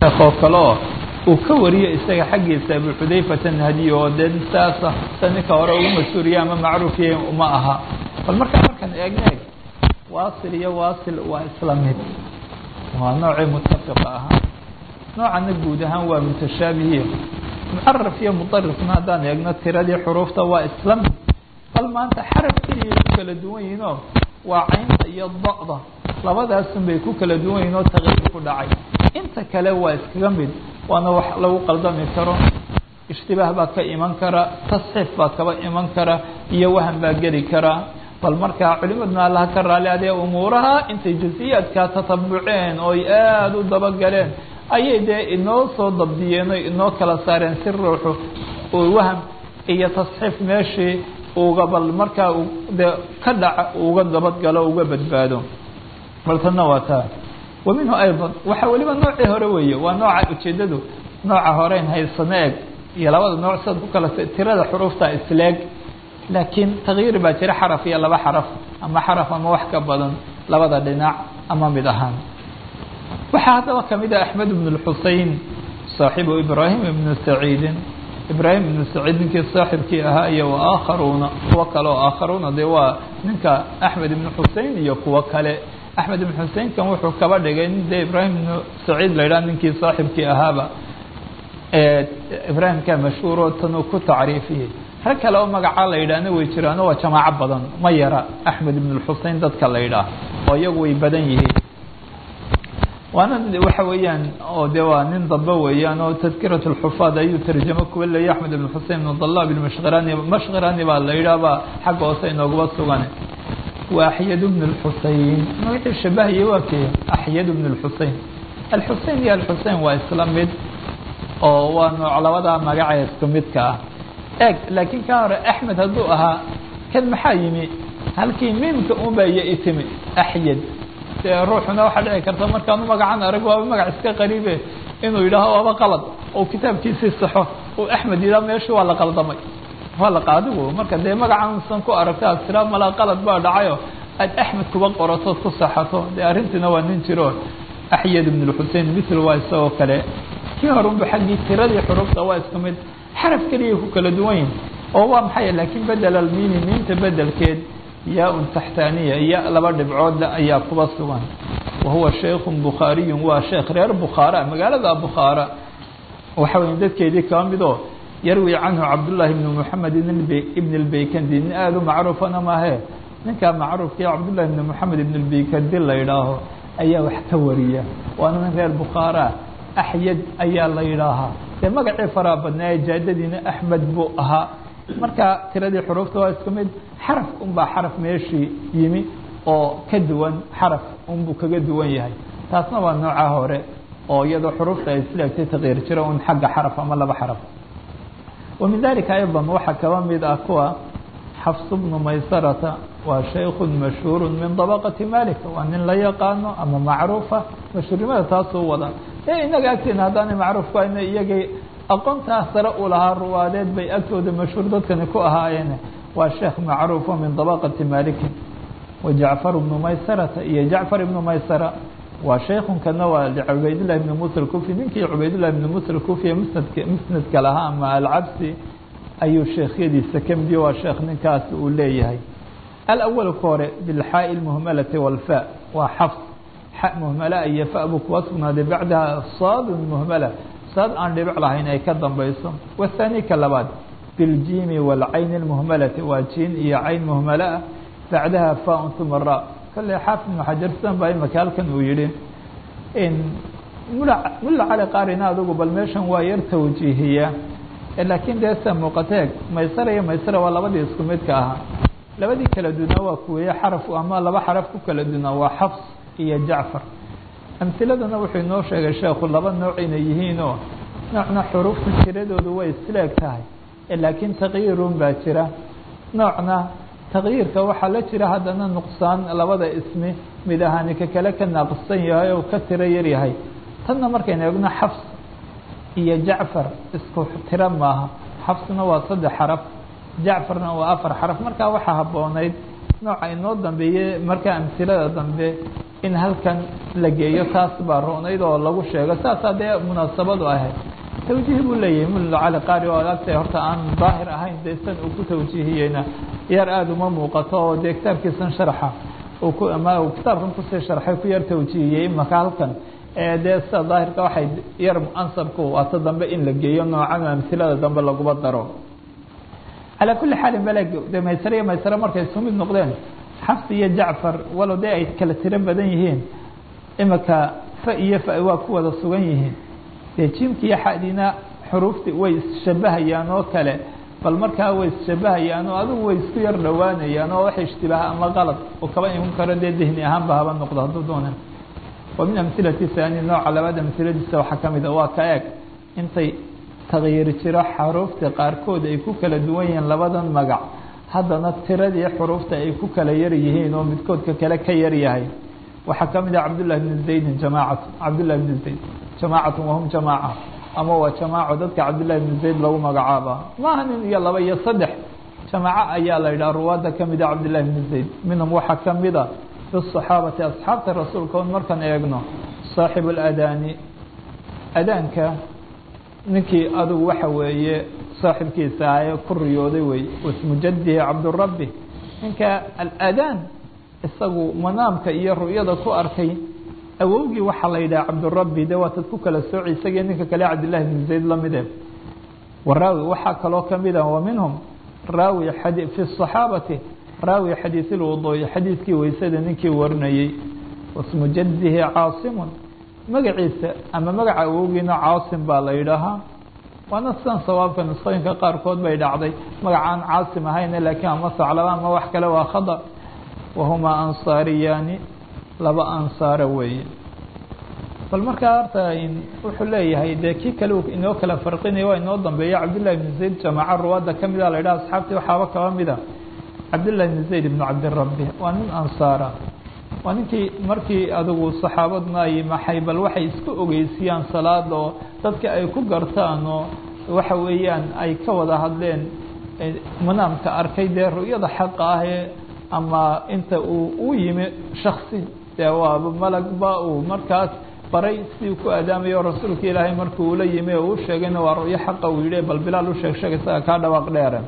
oo kale oo uu ka wariyo isaga xaggiisa abu xudayfata nahdiy oo dee saasa sa ninka hore ugu mas-uuriya ama macruufiya uma aha bal markaa markaan eegna eg waasil iyo waasil waa isla mid waa noocii mutafiqa ahaa noocana guud ahaan waa mutashaabihiyo mucaraf iyo mudarifna haddaan eegno tiradii xuruufta waa isla mid bal maanta xaraf keliya ku kala duwan yihiinoo waa caynta iyo da-da labadaasun bay ku kala duwan yihin oo taqyiir ku dhacay inta kale waa iskaga mid waana wax lagu qaldami karo ishtibaah baa ka iman kara tasxiif baa kaba iman kara iyo wahan baa geli karaa bal markaa culimaduna allaha ka raali adee umuuraha intay jasiyaadkaa tatabuceen ooy aada u dabagaleen ayay dee inoo soo dabdiyeen o inoo kala saareen si ruuxu waham iyo tasxiif meeshii uga bal markaa de ka dhaca uga dabadgalo uga badbaado bal tanna waa taa wa minhu ayضa waxaa weliba noocii hore weeye waa nooca ujeedadu nooca horeyn haysano eg iyo labada nooc sidaad ku kala tirada xuruufta isleeg laakiin takyiir baa jira xaraf iyo laba xaraf ama xaraf ama wax ka badan labada dhinac ama mid ahaan waxaa haddaba kamid ah axmed ibn اlxusein saaxibu ibraahim ibnu saciidin ibraahim ibnu saciid ninkii saaxibkii ahaa iyo waakharuuna kuwo kale oo aakharuuna dee waa ninka axmed ibnu xusein iyo kuwo kale axmed ibn xuseinkan wuxuu kaba dhigay nin dee ibraahim ibnu saciid la yidhaha ninkii saaxibkii ahaaba ibraahimka mashhuuro tanuu ku tacriifiyey rag kale oo magacaa la yidhaahna way jiraano waa jamaaco badan ma yara axmed ibn xusein dadka la yidhaah oo iyagu way badan yihiin waana waxa weeyaan oo de waa nin dambe weeyaan oo tadkirat اlxufaad ayuu tarjamo kuwa leeya axmed ibn xusein ibn dalab mashkirani mashkirani baa la yidhaahba xagga hoose inooguba sugan waa axyad bn اlxusein magacii shabahiye waa kee axyad bn اlxusein alxusein iyo alxusein waa isla mid oo waa nooc labadaa magacee isku midka ah eg laakiin ka hore axmed hadduu ahaa kan maxaa yimi halkii miimka unba iyo itimi axyad dee ruuxuna waxaa dhici karta markaanu magacan arag waaba magac iska qariibe inuu yidhaaho waaba qalad oo kitaabkiisii saxo uu axmed yidhaha meeshii waa la qaldamay waa la adigu marka dee magacansan ku aragta ad tiraa malaa qalad baa dhacayo aad axmed kuba qoratood ku saxato dee arrintiina waa nin jiro axyad ibn lxusein mithl waa isagoo kale kii horunba xaggii tiradii xurufta waa isku mid xaraf keliya ku kala duwan yihin oo waa maxay laakiin bedel almiini miinta bedelkeed yaa-un taxtaaniya iyo laba dhibcoodle ayaa kuba sugan wa huwa shaykhu bukhaariyun waa sheekh reer bukhaara magaalada bukhaara waxa weya dadkeedii kaba midoo yarwi canhu cabdullaahi ibnu moxamed ibn اlbeykandi nin aada u macruufana maahe ninkaa macruufkii cabdullahi ibn moxamed ibn اlbeykandi la yidhaaho ayaa wax ka wariya waana nin reer bukhaara axyad ayaa la yidhaahaa dee magacii faraa badnaaye jaadadiina axmed buu ahaa marka tiradii xuruufta waa isku mid xaraf unbaa xaraf meeshii yimi oo ka duwan xaraf unbuu kaga duwan yahay taasna waa nooca hore oo iyadoo xuruufta ay isleegtay takyiir jira un xagga xaraf ama laba xaraf wa min dalika ayضa waxaa kaba mid ah kuwa xafs bnu maysarata waa shayku mashhuuru min dabaqati malik waa nin la yaqaano ama macruufa mashhuurnimada taasuu wada e inaga agteena haddaanay macruufku ayna iyagay aqoontaa sare u lahaa ruwaadeed bay agtooda mashhuur dadkani ku ahaayeen waa sheekh macruufo min dabaqati malikin wa jacfar bnu maysarata iyo jacfar ibnu maysara waa shaykunkana waa cubaydillahi ibni musa kufi ninkii cubaydillahi ibni musa kufi musnadka musnadka lahaa ama alcabsi ayuu sheekhyadiisa ka midiyo waa sheekh ninkaas uu leeyahay alawal ka hore bilxaaءi اlmuhmalati walfa waa xafs xa muhmala iyo fa buu kuwa sugnaaday bacdaha saad muhmala saad aan dhibic lahayn ay ka dambayso wathani ka labaad biاljiimi wاlcayn اlmuhmalati waa jiin iyo cayn muhmala bacdaha faun uma ra kale xaafid ibnu xajar sidan baa imaka halkan uu yihi mula mulla cali qaarina adugu bal meeshan waa yar tawjiihiya laakiin dee sida muuqateeg maysara iyo maysara waa labadii isku midka ahaa labadii kala dunaa waa kuweeye xaraf ama laba xaraf ku kala dunaa waa xafs iyo jacfar amhiladana wuxuu inoo sheegay sheekhu laba nooc inay yihiinoo noocna xuruufta tiradoodu way isleeg tahay laakiin takyiirun baa jira noocna takyiirka waxaa la jira haddana nuqsaan labada ismi mid ahaani ka kale ka naaqsan yahay oo ka tiro yar yahay tanna markaynu eegno xafs iyo jacfar isku tiro maaha xafsna waa saddex xaraf jacfarna waa afar xaraf markaa waxaa habboonayd nooca inoo dambeeye markaa amhilada dambe in halkan la geeyo taas baa roonayd oo lagu sheego saasaa dee munaasabadu ahayd tawjiih buu leeyahay mullo cali qaari oo agta horta aan daahir ahayn dee san uu ku tawjiihiyeyna yar aada uma muuqato oo dee kitaabkiisan sharxa uu ku ama uu kitaabkan kusii sharxay ku yar tawjiihiyey imaka halkan dee sida daahirka waxay yar ansabku waata dambe in la geeyo noocan amhilada dambe laguma daro calaa kulli xaalin baleg de maysare iyo maysare markay isu mid noqdeen xafs iyo jacfar walow dee ay kala tiro badan yihiin imika fa iyo fa waa ku wada sugan yihiin dee jiimki iyo xadina xuruufti way isshabahayaan oo kale bal markaa way isshabahayaan oo adigu way isku yar dhowaanayaan oo wax ishtibaaha ama qalad oo kaba iman karo dee dihni ahaanba haba noqdo hadduu doona wa min amhilati haani nooca labaad amhiladiisa waxaa ka mid a waa ka eeg intay takyiir jiro xaruufta qaarkood ay ku kala duwan yihiin labadan magac haddana tiradii xuruufta ay ku kala yar yihiin oo midkoodka kale ka yar yahay waxaa ka mid ah cabdullahi bni zaydin jamaacatu cabdullahi bni zayd jamaacatu wahum jamaaca ama waa jamaaco dadka cabdullahi bni zayd lagu magacaaba maaha nin iyo laba iyo saddex jamaaco ayaa la yidhaha ruwaadda ka mid a cabdullahi bni zayd minhum waxaa ka mid a fi saxaabati asxaabta rasuulka on markaan eegno saaxibu ladaani adaanka ninkii adugu waxa weeye saaxibkiisa ahaye ku riyooday wey wasmu jadihi cabdurabi ninka aladaan isagu manaamka iyo ru'yada ku arkay awowgii waxaa la yidhaha cabdurabi de waa tad ku kala sooci isagii ninka kale cabdillahi bn zayd lamide waraawi waxaa kaloo kamid a wa minhum raawi fi صaxaabati raawi xadiiث اlwuduu'i xadiidkii weysada ninkii warinayey wasmu jadihi caasimun magaciisa ama magaca awowgiina caasim baa la yidhaahaa waana sidan sawaabka nusqooyinka qaarkood bay dhacday magacaan caasim ahayne laakiin ama saclaba ama wax kale waa khada wahumaa ansaariyaani laba ansaara weeye bal markaa horta wuxuu leeyahay dee kii kale inoo kala farqinaya waa inoo dambeeya cabdillahi bn zayd jamaaca ruwaadda ka mida la yidhaha asxaabtii waxaaba kaba mida cabdillahi bn zayd ibnu cabdirabi waa nin ansaara waa ninkii markii adigu saxaabadna ay maxay bal waxay isku ogeysiyaan salaada oo dadka ay ku gartaan oo waxa weeyaan ay ka wada hadleen manaamka arkay dee ru'yada xaqa ah ee ama inta uu u yimi shaksi dee waaba malagba uu markaas baray sidii ku aadaamayo rasuulka ilaahay markii ula yimi oo u sheegayna waa ru'yo xaqa uu yihi bal bilaal u sheeg sheeg isaga kaa dhawaaq dheere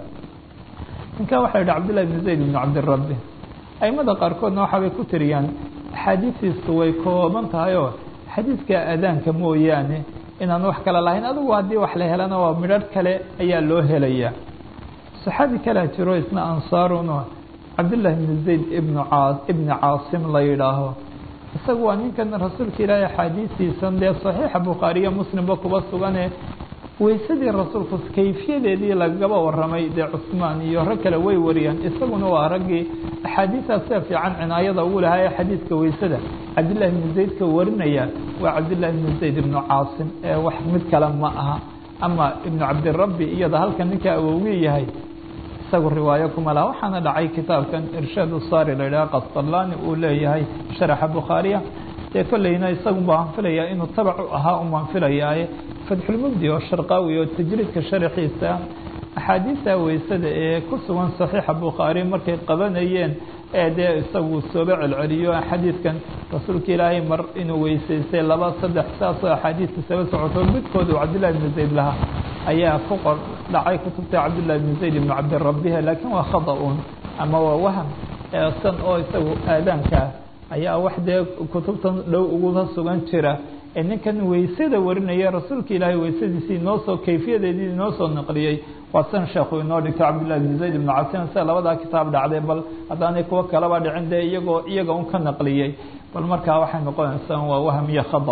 ninkan waxa yidhi cabdillahi bn zayd ibn cabdirabi aimada qaarkoodna waxaabay ku tiriyaan axaadiistiisu way kooban tahay oo xadiidka aadaanka mooyaane inaan wax kale lahayn adigu haddii wax la helana waa midharh kale ayaa loo helaya saxaabi kalea jiro isna ansaaruno cabdillahi bn zayd ibnu caa ibni caasim la yidhaaho isagu waa ninkan rasuulka ilaahay axaadiistiisan dee saxiixa bukhaariya muslimba kuba sugane weysadii rasuulku kayfiyadeedii lagaba waramay dee cusmaan iyo rag kale way wariyaan isaguna waa raggii axaadiistaas sida fiican cinaayada ugu lahaa ee xadiidka weysada cabdillahi bni zaydka warinaya waa cabdillahi bni zayd ibnu caasim ee wax mid kale ma aha ama ibnu cabdirabi iyada halkan ninka awowgii yahay isagu riwaayo kuma laha waxaana dhacay kitaabkan irshaad usaari la yidhaha qasطalaani uu leeyahay sharaxa bukhaariya dee kolleyna isagun baan filayaa inuu tabac u ahaa un baan filayaaye fatxulmubdi oo sharqaawi oo tajriidka sharaxiisa axaadiista weysada ee ku sugan saxiixa bukhaari markay qabanayeen ee dee isagu sooba celceliyo xadiidkan rasuulka ilaahay mar inuu weysaystay laba saddex saasoo axaadiista saba socoto midkood uu cabdillahi bni zayd lahaa ayaa ku qor dhacay kutubta cabdillahi bni zayd ibnu cabdirabiha laakiin waa khada-un ama waa waham san oo isagu aadaankaa ayaa wax dee kutubtan dhow uguga sugan jira ee ninkan weysada warinaya rasuulka ilaahay weysadiisii inoo soo kayfiyadeedii inoo soo naqliyey waa san sheekhu inoo dhigto cabdillahi bn zayd ibnu casim sida labadaa kitaab dhacday bal haddaanay kuwo kalaba dhicin dee iyagoo iyaga un ka naqliyey bal markaa waxay noqonaysaa waa waham iyo khada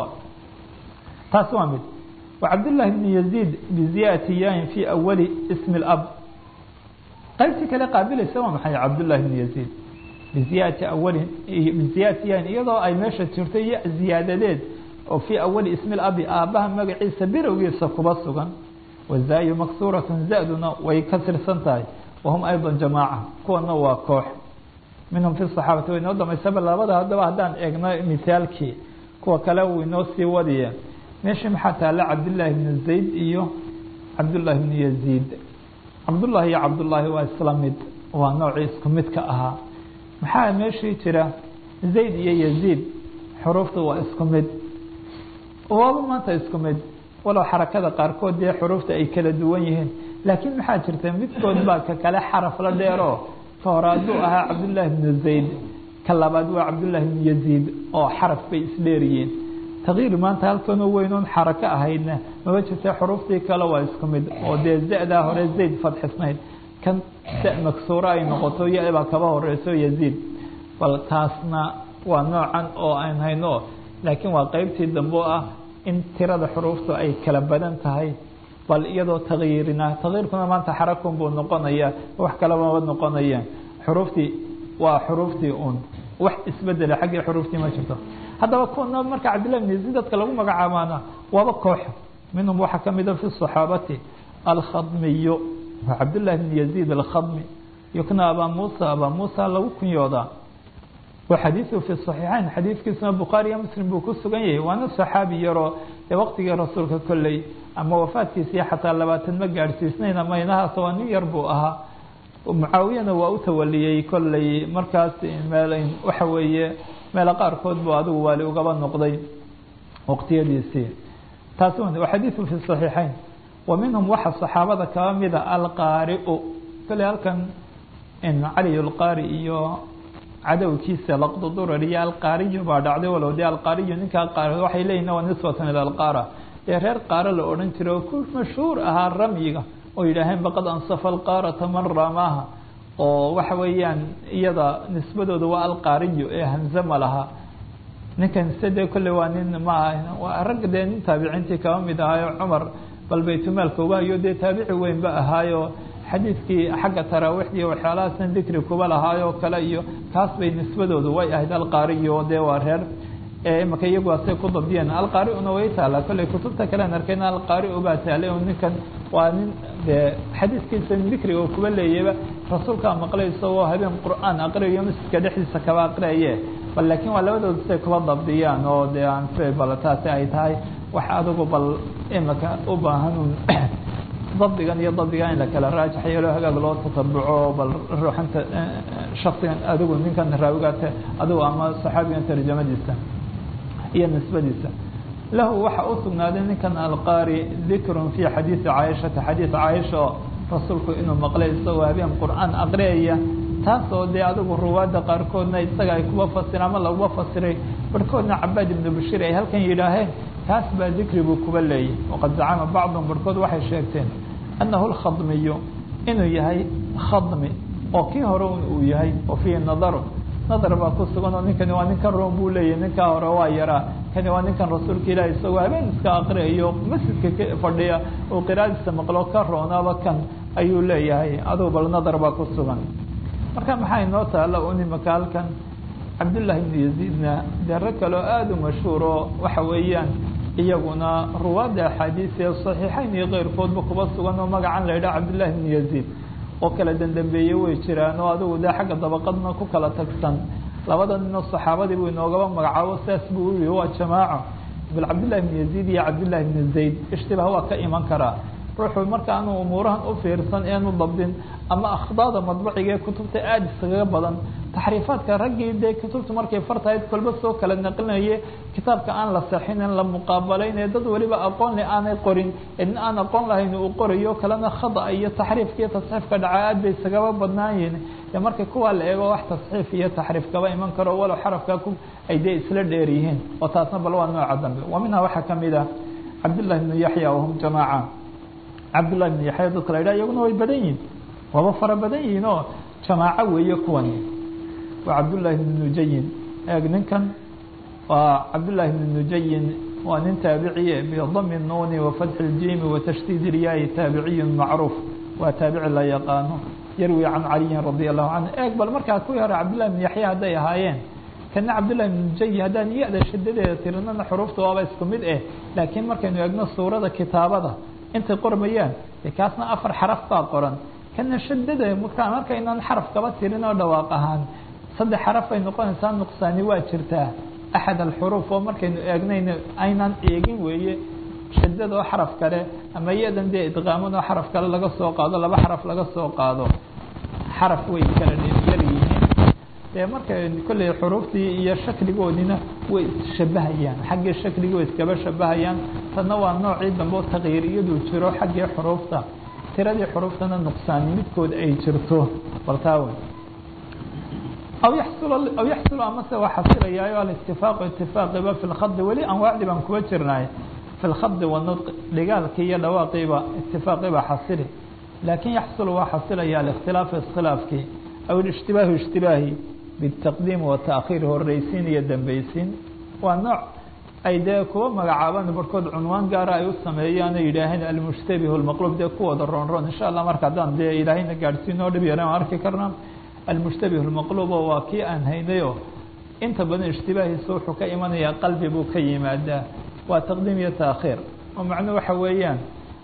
taas waa mid wa cabdillahi bni yaziid biziyati yain fi awali ismi اlab qaybtii kale qaabilaysa waa maxay cabdullahi bni yaziid biziyati awalin biziyati yain iyadoo ay meesha jirto iyo ziyaadadeed oo fii awali ismi labi aabbaha magaciisa birowgiisa kuba sugan wazaayu maksuuratun zaduna way ka tirsan tahay wahum ayضa jamaaca kuwana waa koox minhum fi صaxaabati way inoo damaysaba labada haddaba haddaan eegno mithaalkii kuwa kale uu inoo sii wadiye meeshii maxaa taalla cabdillaahi bni zayd iyo cabdullaahi bni yaziid cabdullahi iyo cabdullaahi waa isla mid waa noocii isku midka ahaa maxaa meeshii jira zayd iyo yaziid xuruufta waa isku mid waaba maanta isku mid walow xarakada qaarkood dee xuruufta ay kala duwan yihiin laakiin maxaa jirta midkood baa ka kale xaraf la dheero ka hore hadduu ahaa cabdullaahi bnu zayd ka labaad waa cabdullaahi bnu yaziid oo xaraf bay isdheeryihiin takyiir maanta halkanoo weynoon xarako ahaydna maba jirta xuruuftii kale waa isku mid oo dee za-daa hore zayd fadxisnayd kan sa maksuuro ay noqoto ya-baa kaba horeyso yaziid bal taasna waa noocan oo aan hayno laakiin waa qeybtii dambe ah in tirada xuruuftu ay kala badan tahay bal iyadoo takyiirina takyiirkuna maanta xarakun buu noqonaya wax kalebaba noqonaya xuruuftii waa xuruuftii un wax isbedela xaggii xuruuftii ma jirto haddaba kuna marka cabdillahi bn yaziid dadka lagu magacaabaana waaba koox minhum waxaa kamida fi صaxaabati alkhadmiyu waa cabdullahi bn yaziid alkhadmi yukna abaa muusa abaa muusa lagu kunyoodaa wa xadiiثu fi صaxiixayn xadiidkiisuna bukhaari iyo muslim buu ku sugan yahay waana saxaabi yaroo dee waqtigii rasuulka kolley ama wafaadkiisii xataa labaatan ma gaadhsiisnayn ama inahaas waa nin yar buu ahaa mucaawiyana waa u tawaliyey kolley markaas meel waxa weeye meelo qaarkood buu adigu waali ugaba noqday waqtiyadiisii taasi wa xadiiثu fi صaxiixayn wa minhum waxa saxaabada kaba mida alqaariu kolley halkan cali alqaari iyo cadowkiisa laqdudurar iyo alqaariyo baa dhacday walow dee alqaariyo ninkaa qaar waxay leeyihin waa nisbatan ila alqaara dee reer qaaro la odhan jiray oo ku mashhuur ahaa ramyiga oo yidhaaheen baqad ansafa alqaarata man ramaaha oo waxa weeyaan iyada nisbadooda waa alqaariyo ee hamze ma laha ninkan se dee kolley waa nin ma waa rag dee nin taabiciintii kaba mid ahaayo cumar bal baytumaalka uga hayo dee taabici weynba ahaayo xadiidkii xagga taraawiixdii waxyaalahaasna dikri kuba lahaayo kale iyo kaas bay nisbadoodu way ahayd alqaariyo dee waa reer imaka iyagu asay ku dabdiyeen alqaari-una way taala kolley kutubta kalean arkayna alqaari-u baa taalay oo ninkan waa nin dee xadiiskiisa dikriga oo kuba leeyaba rasuulkaa maqlay isagoo habeen qur-aan aqriyayo masjidka dhexdiisa kaba aqriyaye bal laakiin waa labadooda say kuba dabdiyaan oo dee aan bal taasi ay tahay wax adigu bal imaka u baahan dabdigan iyo dabdigan in la kala raajax yeelo hagaag loo tatabuco bal ruuxanta shaksigan adigu ninkan raawigaate adigu ama saxaabigan tarjamadiisa iyo nisbadiisa lahu waxa u sugnaaday ninkan alqaari dikrun fi xadiidi caaishata xadiid caaisha oo rasuulku inuu maqlay isagoo habeen qur-aan aqriyaya taasoo dee adigu ruwaadda qaarkoodna isaga ay kuba fasira ama laguba fasiray barhkoodna cabaad ibnu bashiir ay halkan yidhaaheen taas baa dikri buu kuba leeyay waqad zacama bacdum barhkood waxay sheegteen annahu lkhadmiyu inuu yahay khadmi oo kii hore uu yahay oo fiihi nadaru nadar baa ku sugan oo ninkani waa ninkan room buu leeyahy ninkaa hore waa yaraa kani waa ninkan rasuulka ilahi isagoo habeen iska aqriyayo masjidka ka fadhiya oo qiraadiisa maqlo ka roonaaba kan ayuu leeyahay adugu bal nadar baa ku sugan marka maxaa inoo taala un imaka halkan cabdullaahi ibnu yaziidna dee rag kaleo aada u mashhuuro waxa weeyaan iyaguna ruwaadda axaadiis ee saxiixayn iyo keyrkoodba kuba sugan oo magacan la yidhaha cabdullaahi ibnu yaziid oo kala dendambeeye way jiraan oo adigu dee xagga dabaqadna ku kala tagsan labada ninoo saxaabadii buu inoogaba magacaabo saas buu yihi waa jamaaco bal cabdullahi ibnu yaziid iyo cabdullahi ibnu zayd ishtibaah waa ka iman karaa ruuxu marka aanu umuurahan u fiirsan eenu dabdin ama akhdaada madbaciga ee kutubta aada iskaga badan taxriifaadka raggii dee kutubta markay fartahayd kolba soo kala naqlinaye kitaabka aan la saxinin la muqaabalayn ee dad waliba aqoon le aanay qorin nin aan aqoon lahayn uu qorayo kalena khada iyo taxriifka iyo tasxiifka dhaca aad bay isagaba badnaan yihin dee marka kuwaa la eego wax tasxiif iyo taxriif kaba iman karo walow xarafka ku ay dee isla dheer yihiin oo taasna bal waa nooca dambe wa minhaa waxaa kamid ah cabdullahi ibnu yaxya wahum jamaaca cabdullahi ibnu yaxya dadka la yidhaha iyaguna way badan yihin waaba fara badan yihiin oo jamaaco weeye kuwani waa cabdullaahi ibnu nujayin eeg ninkan waa cabdullaahi ibnu nujayin waa nin taabiciye bidami nuuni wafatxi اljimi watashdiid ilyahi taabiciyu macruuf waa taabici la yaqaano yarwi can caliyin radi allahu canhu eeg bal markaa kuwii hore cabdullahi ibnu yaxya hadday ahaayeen kana cabdullahi ibnu nujayin haddaan ya-da shadadeeda tirinana xuruufta waaba isku mid eh laakiin markaynu eegno suurada kitaabada intay qormayaan de kaasna afar xaraf baa qoran kana shadada markaa markaynaan xaraf kaba tirin oo dhawaaq ahaan saddex xaraf ay noqonaysaa nuqsaani waa jirtaa axad alxuruuf oo markaynu eegnayna aynaan eegin weeye shadada oo xaraf kale ama iyadan dee idqaaman oo xaraf kale laga soo qaado laba xaraf laga soo qaado xaraf way kala yar yihiin dee marka kolley xuruuftii iyo shakligoodina way isshabahayaan xaggii shakligii way iskaba shabahayaan tanna waa noocii dambe takyiir iyaduu jiro xaggii xuruufta tiradii xuruuftana nuqsaan midkood ay jirto baltaawe aw yaxsul aw yaxsulu amase waa xasilayaayo alistifaaqu itifaaqiba fi lkhadi weli anwaacdii baan kuba jirnaay fi lkhadi wanudqi dhigaalkii iyo dhawaaqiiba itifaaqiba xasili laakin yaxsulu waa xasilaya alikhtilaafu iskhilaafkii aw ishtibaahu ishtibaahi bitaqdiim wataakhir horeysiin iyo dambeysiin waa nooc ay dee kuwa magacaabaan barkood cunwaan gaara ay u sameeyaan o yidhaaheen almushtabih lmaqluub dee kuwooda roon roon insha allah marka haddaan dee ilaahayna gaadhsiinoo dhib yaraan arki karnaa almushtabih lmaqluubo waa kii aan haynayo inta badan ishtibaahiisa wuxuu ka imanayaa qalbi buu ka yimaadaa waa taqdiim iyo taakhiir oo macnuu waxa weeyaan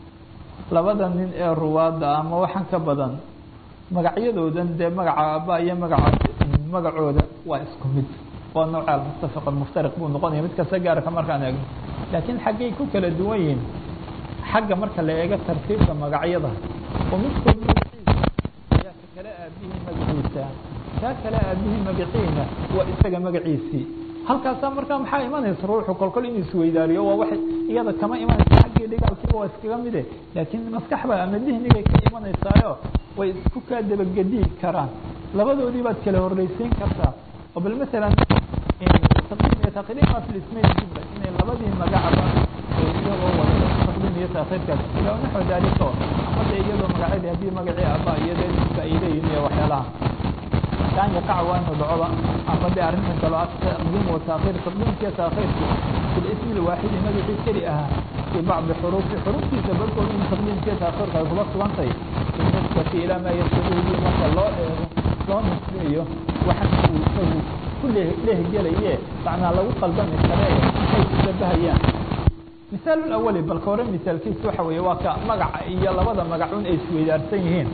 labada nin ee ruwaadda ama waxaan ka badan magacyadoodan dee magaca aaba iyo magaca magacooda waa isku mid waa nooc almuttafiq almuftariq buu noqonaya mid kasta gaarka markaan eegno laakiin xaggay ku kala duwan yihiin xagga marka la eego tartiibka magacyada oo midkood magaciisa ayaa ka kale aabihii magaciisa kaa kale aabihii magaciina waa isaga magaciisii halkaasaa markaa maxaa imanaysa ruuxu kolkol inuu isweydaariyo waa waxay iyada kama imanaysa xaggii dhigaalkiiba waa iskaga mide laakiin maskaxba ama dihnigay ka imanaysaayo way isku kaa dabagediyi karaan labadoodii baad kala horreysiin kartaa oo bal masalan taqdiim iyo taakhiir ima fi lismayn jumla inay labadii magacba iyagoo wada taqdiim iyo taakhiirkaas ila naxو dalika ama de iyadoo magacyadii haddii magacii aba iyo dee dadka ay leeyihin iyo waxyaalaha kan yaqac waa inu dhacoba ama de arrintan kalo taqdiim wa taakhiir taqdiimkiiyo taakhiirku fi lismi lwaaxidi magacii keli ahaa fi bacdi xuruufi xuruuftiisa barkood in taqdiimkiiyo taakhiirka ay kuba sugantahay binisbati ilaa maa yasuuhi marka loo eego loo nisbeeyo waxa uu isagu ku lehgelaye macnaa lagu qaldami kare ay ishabahayaan misaal awali balka hore misaalkiisa waxa weeye waa ka magaca iyo labada magacun ay isweydaarsan yihiin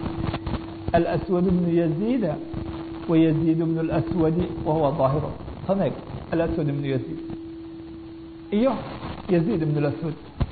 alswad bnu yaziida wayaziid bnu اlswadi wahuwa ظaahiru taneeg alaswad bnu yaziid iyo yaziid bnu اlaswad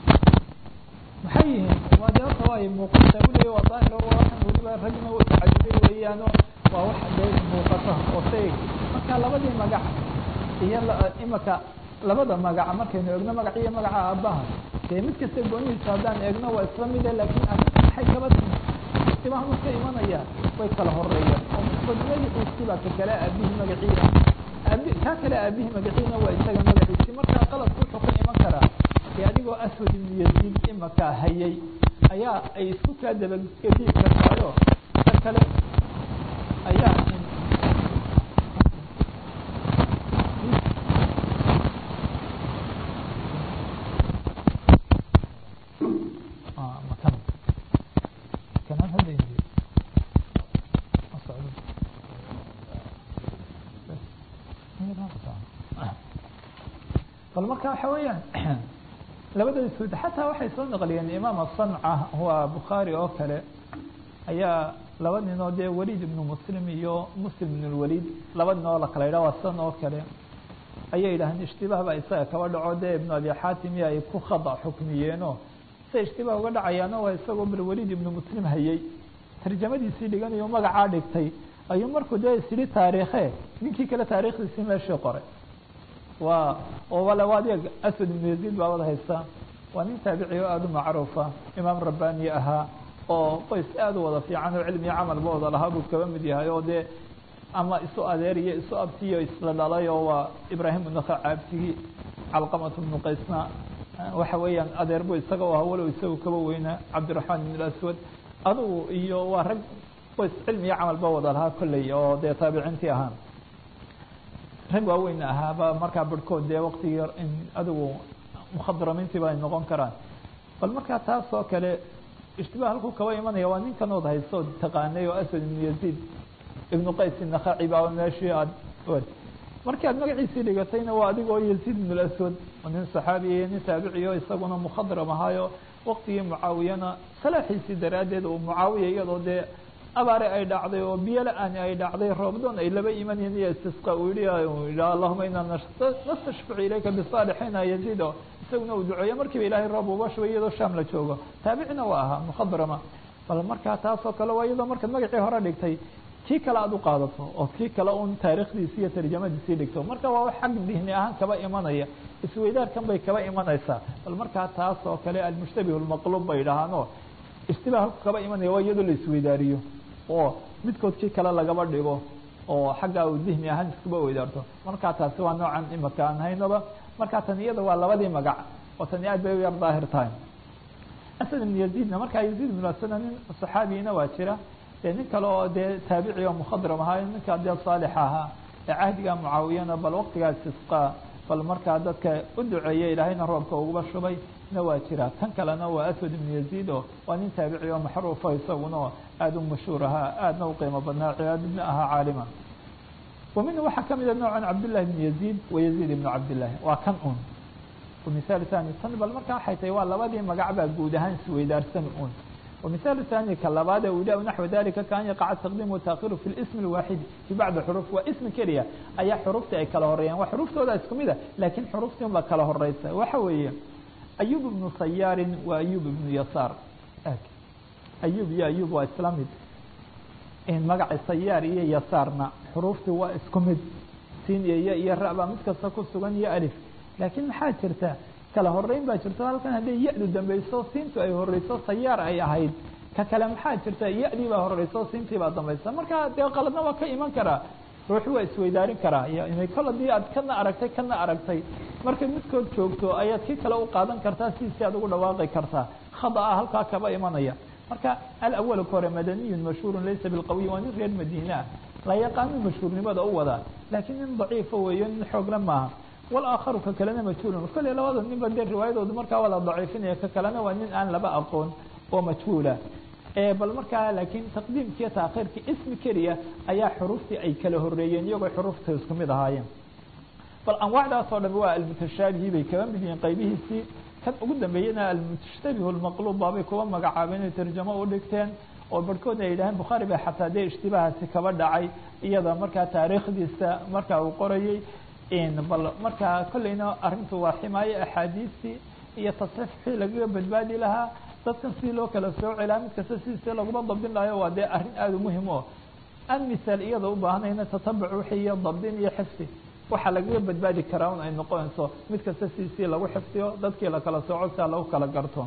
maxay yihiin waa de horta waa muuqata uleya waa daahir waa waxan weliba ragna u tacajubay weeyaano waa wax dee muuqata oo shay marka labadii magac iyo imaka labada magaca markaynu eegno magac iyo magaca aabbaha dee mid kasta goonihiisa haddaan eegno waa isla mide laakiin arrinta maxay kaba timi istibaahmu ka imanaya way kala horeeyaan oo misbad magaciisibaa ka kale aabihii magaciina aabi kaa kale aabihii magaciina waa isaga magaciisi markaa qaladku wuxuu ka iman karaa dee adigoo aswad ibnu yaziid imaka hayay ayaa ay isku kaa dabagediyi kartaayo ka kale ayaa bal marka waxa weeyaan labadooda sud xataa waxay soo naqliyeen imaam asanca waa bukhaari oo kale ayaa laba nin oo dee waliid ibnu muslim iyo muslim ibn lwaliid laba nin oo la kala yidhah waa san oo kale ayay yidhaaheen ishtibaah baa isaga kaba dhaco dee ibnu abi xaatim iyo ay ku khada xukmiyeenoo se ishtibaah uga dhacayaano waa isagoo bal waliid ibnu muslim hayay tarjamadiisii dhiganayo magacaa dhigtay ayuu markuu dee isidhi taariikhe ninkii kale taarikhdiisii meeshii qoray waa oo wale waa adeeg aswad ibnu yaziid baa wada haysta waa nin taabici oo aada u macruufa imaam rabbaani ahaa oo qoys aada u wada fiican oo cilmiyo camalba wada lahaa buu kaba mid yahay oo dee ama isu adeeriyo isu abtiyo isla dhalay oo waa ibraahim unaka caabtigii calqamat bnu qaysna waxa weeyaan adeer bu isaga u ahaa walow isagu kaba weynaa cabdiraxmaan ibn aswad adugu iyo waa rag qoys cilmiyo camalba wada lahaa kolley oo dee taabiciintii ahaan rag waaweyn ahaaba markaa barhkood dee waktigii adigu mukhadramiintiiba ay noqon karaan bal markaa taas oo kale ishtibaah halkuu kaba imanaya waa ninkan ood hayso od taqaanay oo aswad ibnu yaziid ibnu qays inakhaci baa meeshii aad markii aad magaciisii dhigatayna waa adigoo yaziid ibn aswad oo nin saxaabiya iyo nin taabiciyo isaguna mukhadram ahaayo waktigii mucaawiyana salaaxiisii daraaddeed uu mucaawiya iyadoo dee abaare ay dhacday oo biyo la-aani ay dhacday roobdoon ay laba imanyiin iyo istisqa uu yihi yidhi allahuma inaa nastashficu ilayka bisaalixiina yaziido isaguna uu duceeye markiiba ilaahay roob uga shubay iyadoo shaam la joogo taabicina waa ahaa mukhadrama bal markaa taasoo kale waa iyadoo markaad magacii hore dhigtay kii kale aad u qaadato oo kii kale un taariikhdiisi iyo tarjamadiisii dhigto marka waa xag dihni ahaan kaba imanaya isweydaarkan bay kaba imanaysaa bal markaa taas oo kale almushtabih lmaqluub bay dhahaano ishtibaah halku kaba imanaya waa iyadoo la isweydaariyo oo midkood kii kale lagaba dhigo oo xaggaa uu dihni ahaan iskuba weydaarto markaa taasi waa noocan imaka aan haynaba markaa tan iyada waa labadii magac oo tani aad bay u yar daahir tahay asad ibn yaziidna markaa yaziid ibn asada nin saxaabiyina waa jira dee nin kale oo dee taabici oo mukhadram ahaa ninkaa dee saalix ahaa ee cahdiga mucaawiyana bal waqtigaas isqaa bal markaa dadka u duceeyey ilaahayna roobka uguba shubay na waa jira tan kalena waa aswad ibn yaziid oo waa nin taabici oo maxruufa isaguna oo aada u mashhuur ahaa aadna u qiimo badnaa cibaadadna ahaa caalima wa minhu waxaa kamida noocan cabdillahi ibn yaziid wa yaziid ibnu cabdillahi waa kan un ومثال ثاني tan bal marka waxay tahay waa labadii magac baa guud ahaan isweydaarsan un ومثال ثاني كلabaad wda نحو ذلika kan يقع تقديم وتأkhير في الاسم الواحد في بعض حروف waa اسم keliya ayaa xrufta ay kala horeeyaan waa xruftooda isku mida lakin xruftii un ba kala horeysa waxa weeye أيوب بن صyاar wa أيوب بن يسار أيوب iyo أيوب waa isla mid magaca sayاar iyo yasaarna xruftii waa isku mid sin iyo y iyo ra baa mid kasta ku sugan iyo alف laakiin maxaa jirta kala horeyn baa jirto halkan hadday ya-du dambeyso siintu ay horeyso sayaar ay ahayd ka kale maxaa jirta ya-dii baa horeyso siintii baa dambaysa marka dee qaladna waa ka iman karaa ruuxi waa isweydaarin karaa kol hadii aad kana aragtay kana aragtay markay midkood joogto ayaad kii kale u qaadan kartaa sidiisi aad ugu dhawaaqi kartaa khada ah halkaa kaba imanaya marka alawal ka hore madaniyun mashhuurun laysa bilqawiy waa nin reer madiine ah la yaqaano mashhuurnimada u wadaa laakiin nin daciifa weeyo nin xoogla maaha walaakharu ka kalena majhuulun kolley labada ninba dee riwaayadoodu markaa waa la daciifinaya ka kalena waa nin aan laba aqoon oo majhuula bal markaa laakiin taqdiimkiiyo taakhiirkii ismi keliya ayaa xuruftii ay kala horeeyeen iyagoo xurufta isku mid ahaayeen bal anwaacdaas oo dham waa almutashaabihi bay kaba mid yihiin qaybihiisii kan ugu dambeeyana almushtabihu lmaqluub baabay kuwa magacaabeen inay tarjamo u dhigteen oo barhkoodna ay yidhaheen bukhaari ba xataa dee ishtibahaasi kaba dhacay iyada markaa taariikhdiisa markaa uu qorayey bal markaa kolleyna arrintu waa ximaaye axaadiistii iyo tasxiif wixii lagaga badbaadi lahaa dadkan sidii loo kala soo celaa mid kasta sidiise laguma dabdin lahayo waa dee arrin aada u muhim o aan misaal iyada u baahanayna tatabuc wixii iyo dabdin iyo xifdi waxaa lagaga badbaadi karaa un ay noqonayso mid kasta sidiisii lagu xifdiyo dadkii lakala sooco sia lagu kala garto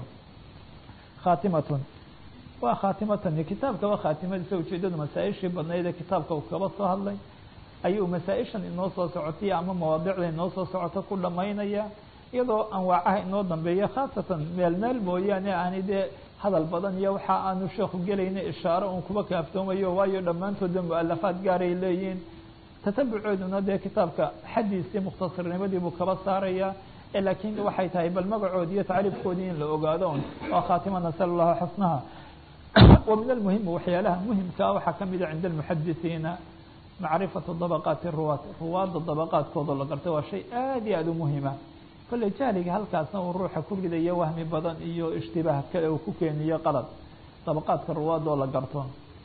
khaatimatun waa khaatimatan kitaabkaba khaatimadiisa ujeedadu masaa-ishii badnayd ee kitaabka uu kaba soo hadlay ayuu masaa-ishan inoo soo socotay ama mawaadicda inoo soo socoto ku dhamaynaya iyadoo anwaacaha inoo dambeeya khaasatan meel meel mooyaane aani dee hadal badan iyo waxa aanu sheekhu gelayna ishaaro un kuba kaaftoomayo waayo dhammaantooda mu-alafaad gaaray leeyihiin tatabucooduna dee kitaabka xaddiisii mukhtasarnimadii buu kaba saaraya laakiin waxay tahay bal magacoodi iyo tacriifkoodii in la ogaado un waa khaatima nasal allahu xusnaha wa min almuhimi waxyaalaha muhimkaa waxaa kamida cinda almuxadisiina macrifatu dabaqaati ruwaat ruwaadda dabaqaadkooda la gartay waa shay aad iyo aada u muhima kolley jahliga halkaasna uu ruuxa ku ridayo wahmi badan iyo ishtibaah kale uu ku keeniyo qalad dabaqaadka ruwaadoo la garto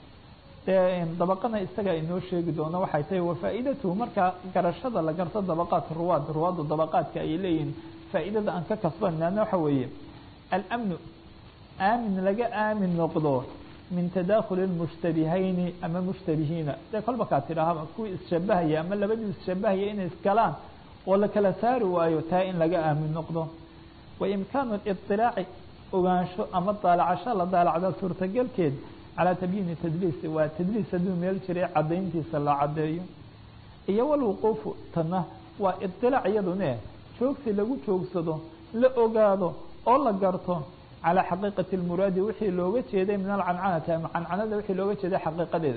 dee dabaqana isaga inoo sheegi doono waxay tahay wafaa-idatuhu markaa garashada la garto dabaqaat ruwaad ruwaadda dabaqaadka ay leeyihiin faa-idada aan ka kasbanana waxa weeye alamnu aamin laga aamin noqdo min tadakhuli lmushtabihayni ama mushtabihiina dee kolba kaa tidhaahaba kuwii isshabahaya ama labadii isshabahaya inay iskalaan oo la kala saari waayo taa in laga aamin noqdo wa imkaanu liطilaaci ogaansho ama daalacasho la daalacda suurtagelkeed calaa tabyiini tadliis waa tadliis hadduu meel jiray caddayntiisa la caddeeyo iyo walwuquufu tana waa iطilaac iyadune joogsi lagu joogsado la ogaado oo la garto calى xaqiiqati اlmuraadi wixii looga jeeday min alcancanati ama cancanada wixii looga jeeday xaqiiqadeeda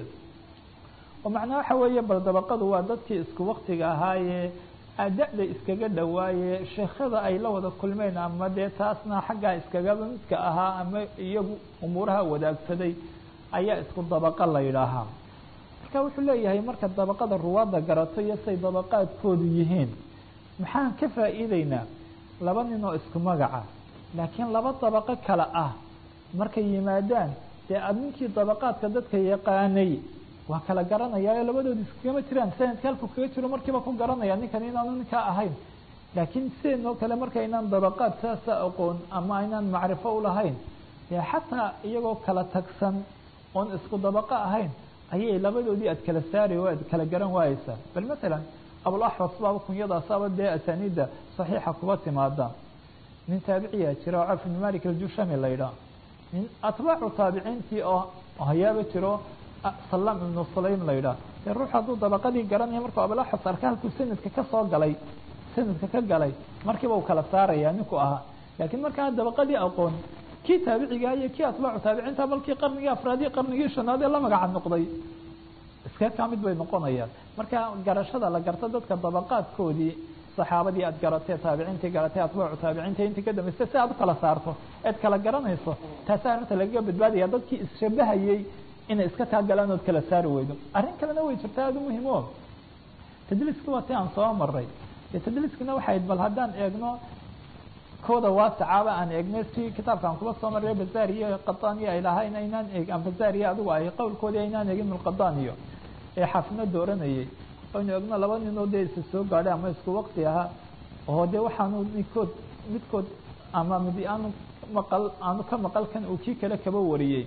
oo macnaa waxa weeye bal dabaqadu waa dadkii isku waktiga ahaayee da-da iskaga dhawaaye sheekhada ay la wada kulmeen ama dee taasna xaggaa iskagaba midka ahaa ama iyagu umuuraha wadaagsaday ayaa isku dabaqa la yidhaahaa marka wuxuu leeyahay marka dabaqada ruwaadda garato iyo say dabaqaadkoodu yihiin maxaan ka faa'iideynaa laba nin oo isku magaca laakiin laba dabaqo kale ah markay yimaadaan dee aad ninkii dabaqaadka dadka yaqaanay waa kala garanayaayo labadoodi iskagama jiraan sanadka halku kaga jiro markiiba ku garanaya ninkan inaanu ninkaa ahayn laakiin sideenoo kale markaynaan dabaqaad saasa aqoon ama aynaan macrifo ulahayn dee xataa iyagoo kala tagsan oon isku dabaqo ahayn ayay labadoodii aad kala saari aad kala garan waayeysaa bal matalan abulaxwas baaba kunyadaasaaba dee asaaniidda saxiixa kuba timaada nin taabiciyaa jira oo caf ibn malik aljushami la yidhaah nin atbaacu taabiciintii oo hayaaba jiro salaam ibnu sulaym la yidhaah dee ruux hadduu dabaqadii garanaya markuu abulaxwas arka halkuu sanadka ka soo galay sanadka ka galay markiiba uu kala saaraya ninku ahaa laakiin markaa dabaqadii aqoon kii taabiciga iyo kii atbaacu taabiciinta balkii qarnigii afraadii qarnigii shanaad ee la magaca noqday iska ka mid bay noqonayaan marka garashada la garto dadka dabaqaadkoodii saxaabadii aad garatee taabiciintii garatee atbaacu taabiciinta intii ka dambeystay si aad u kala saarto eed kala garanayso taasaa arrinta lagaga badbaadaya dadkii isshabahayey inay iska taagalaan ood kala saari weydo arrin kalena way jirta aada u muhiim o tadliiski waa ti aan soo maray dee tadliiskina waxayd bal haddaan eegno kooda waasacaaba aan eegnay si kitaabka aan kuba soo maray bazariyo qadaniyo ay lahayn aynaan eeg bazariyo adigu ay qowlkoodii aynaan eegin mulqadaniyo ee xaafidna dooranayay aynu eegno laba ninoo dee isa soo gaadhay ama isku waqti ahaa oo dee waxaanu midkood midkood ama mid aanu maqal aanu ka maqal kan uu kii kale kaba wariyey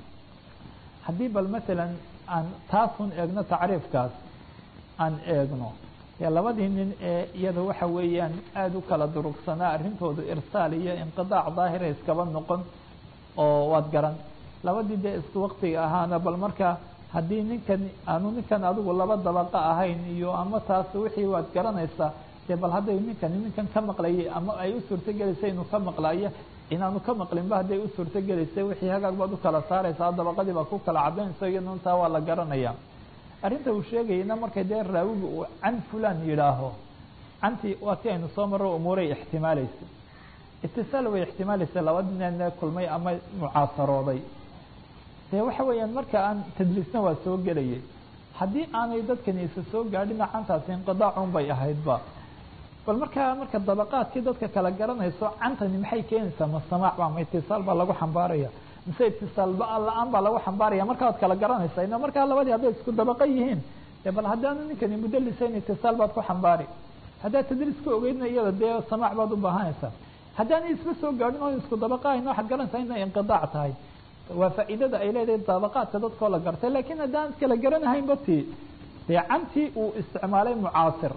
haddii bal masalan aan taasun eegno tacriifkaas aan eegno dee labadii nin ee iyada waxa weeyaan aada u kala durugsanaa arrintoodu irsaal iyo inqidaac daahira iskaba noqon oo waad garan labadii dee isku waqtiga ahaana bal marka haddii ninkan aanu ninkan adigu laba dabaqa ahayn iyo ama taas wixii waad garanaysaa dee bal hadday ninkani ninkan ka maqlayay ama ay u suurtogelaysay inuu ka maqlayo inaanu ka maqlinba hadday u suurtogelaysay wixii hagaag baad u kala saaraysaa dabaqadii baa ku kala cadaynaysa iyaduna taa waa la garanaya arrinta uu sheegayana markay dee raawiga uu can fulan yidhaaho cantii waa ti aynu soo marro umuuray ixtimaalaysay itisaal way ixtimaalaysay laba nin kulmay ama mucaasarooday dee waxa weeyaan marka aan tadliisna waa soo gelayay haddii aanay dadkani isa soo gaadhina cantaasi inqidaacun bay ahaydba bal markaa marka dabaqaadkii dadka kala garanayso cantani maxay keenaysaa ma samaac ba ma itisaal baa lagu xambaaraya mise itisaal la-aan baa lagu xambaaraya markaa waad kala garanaysaa ina markaa labadii hadday isku dabaqa yihiin dee bal haddaanu ninkani mudalisayn itisaal baad ku xambaari haddaad tadliis ka ogeydna iyada dee samaac baad u baahanaysaa haddaanay isba soo gaadhin oo isku dabaqa ahayn waxaad garanaysaa inay inqidaac tahay waa faa'iidada ay leedahay dabaqaadka dadkoo la gartay laakiin haddaan kala garanahaynba ti dee cantii uu isticmaalay mucaasir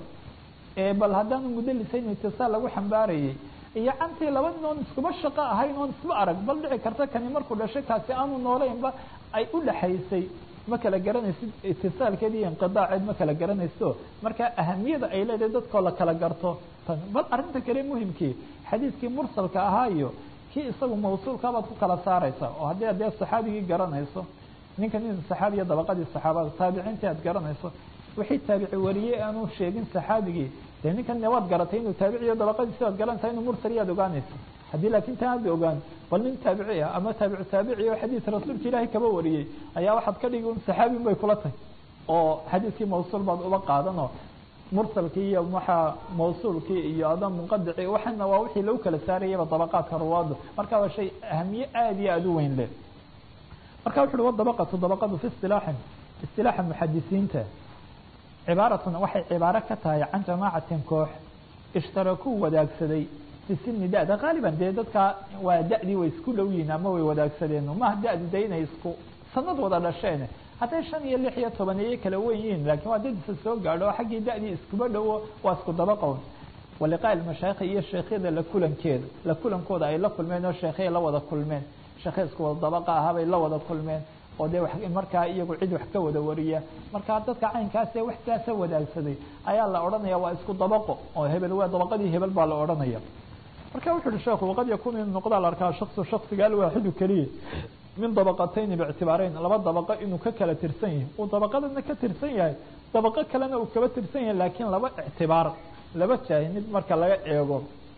ee bal haddaanu mudalisayn itisaal lagu xambaarayay iyo cantii laba nin oon iskuba shaqo ahayn oon isba arag bal dhici karta kani markuu dhashay kaasi aanu noolaynba ay u dhaxaysay ma kala garanaysid itisaalkeed iyo inqidaaceed ma kala garanayso marka ahamiyada ay leedahay dadkoo la kala garto tan bal arrinta kale muhimkii xadiiskii mursalka ahaa iyo kii isagu mawsuulka baad ku kala saaraysaa oo haddii adee saxaabigii garanayso ninka nin saxaabiya dabaqadii saxaabada taabiciintii aad garanayso wixii taabici wariyey aanu sheegin saxaabigii dee ninkan waad garatay inuu taabiciyo dabaqadiisi waad garanaysaa inuu mursal yaad ogaanaysa haddii laakiin taan aad ogaan bal nin taabici ah ama taabicu taabici oo xadiis rasuulka ilaahay kaba wariyey ayaa waxaad ka dhigi un saxaabin bay kula tahay oo xadiiskii mawsuul baad uba qaadanoo mursalkii iyo waxaa mawsuulkii iyo ada munqadici waxana waa wixii lagu kala saarayaba dabaqaadka ruwaadu marka waa shay ahamiye aada iyo aada u weyn leh marka wuxu uhi wadabaqatu dabaqadu fi istilaaxin istilaaxa muxadisiinta cibaaratun waxay cibaaro ka tahay can jamaacatin koox ishtarakuu wadaagsaday fi sini da-da qaaliban dee dadkaa waa da-dii way isku dhow yihiin ama way wadaagsadeen maha da-di de inay isku sanad wada dhasheen hadday shan iyo lix iyo toban iyo kala wen yihiin laakiin waa dad isa soo gaadho oo xaggii da-dii iskuba dhowo waa isku dabaqown waliqaa mashaayikha iyo sheekhyada la kulankeeda la kulankooda ay la kulmeen oo sheekhyay la wada kulmeen sheekhay isku wada dabaqa ahaabay la wada kulmeen oo dee markaa iyagu cid wax ka wada wariya markaa dadka caynkaasee wax kaasa wadaagsaday ayaa la odhanaya waa isku dabaqo oo hebel waa dabaqadii hebel baa la odhanaya marka wuxu uhi sheekhu waqad yakunu inu noqdaa la arkaa shaksu shaksiga alwaaxidu keliya min dabaqatayni biictibaarayn laba dabaqo inuu ka kala tirsan yahay uu dabaqadana ka tirsan yahay dabaqo kalena uu kaba tirsan yahay laakiin laba ictibaar laba jaahimid marka laga eego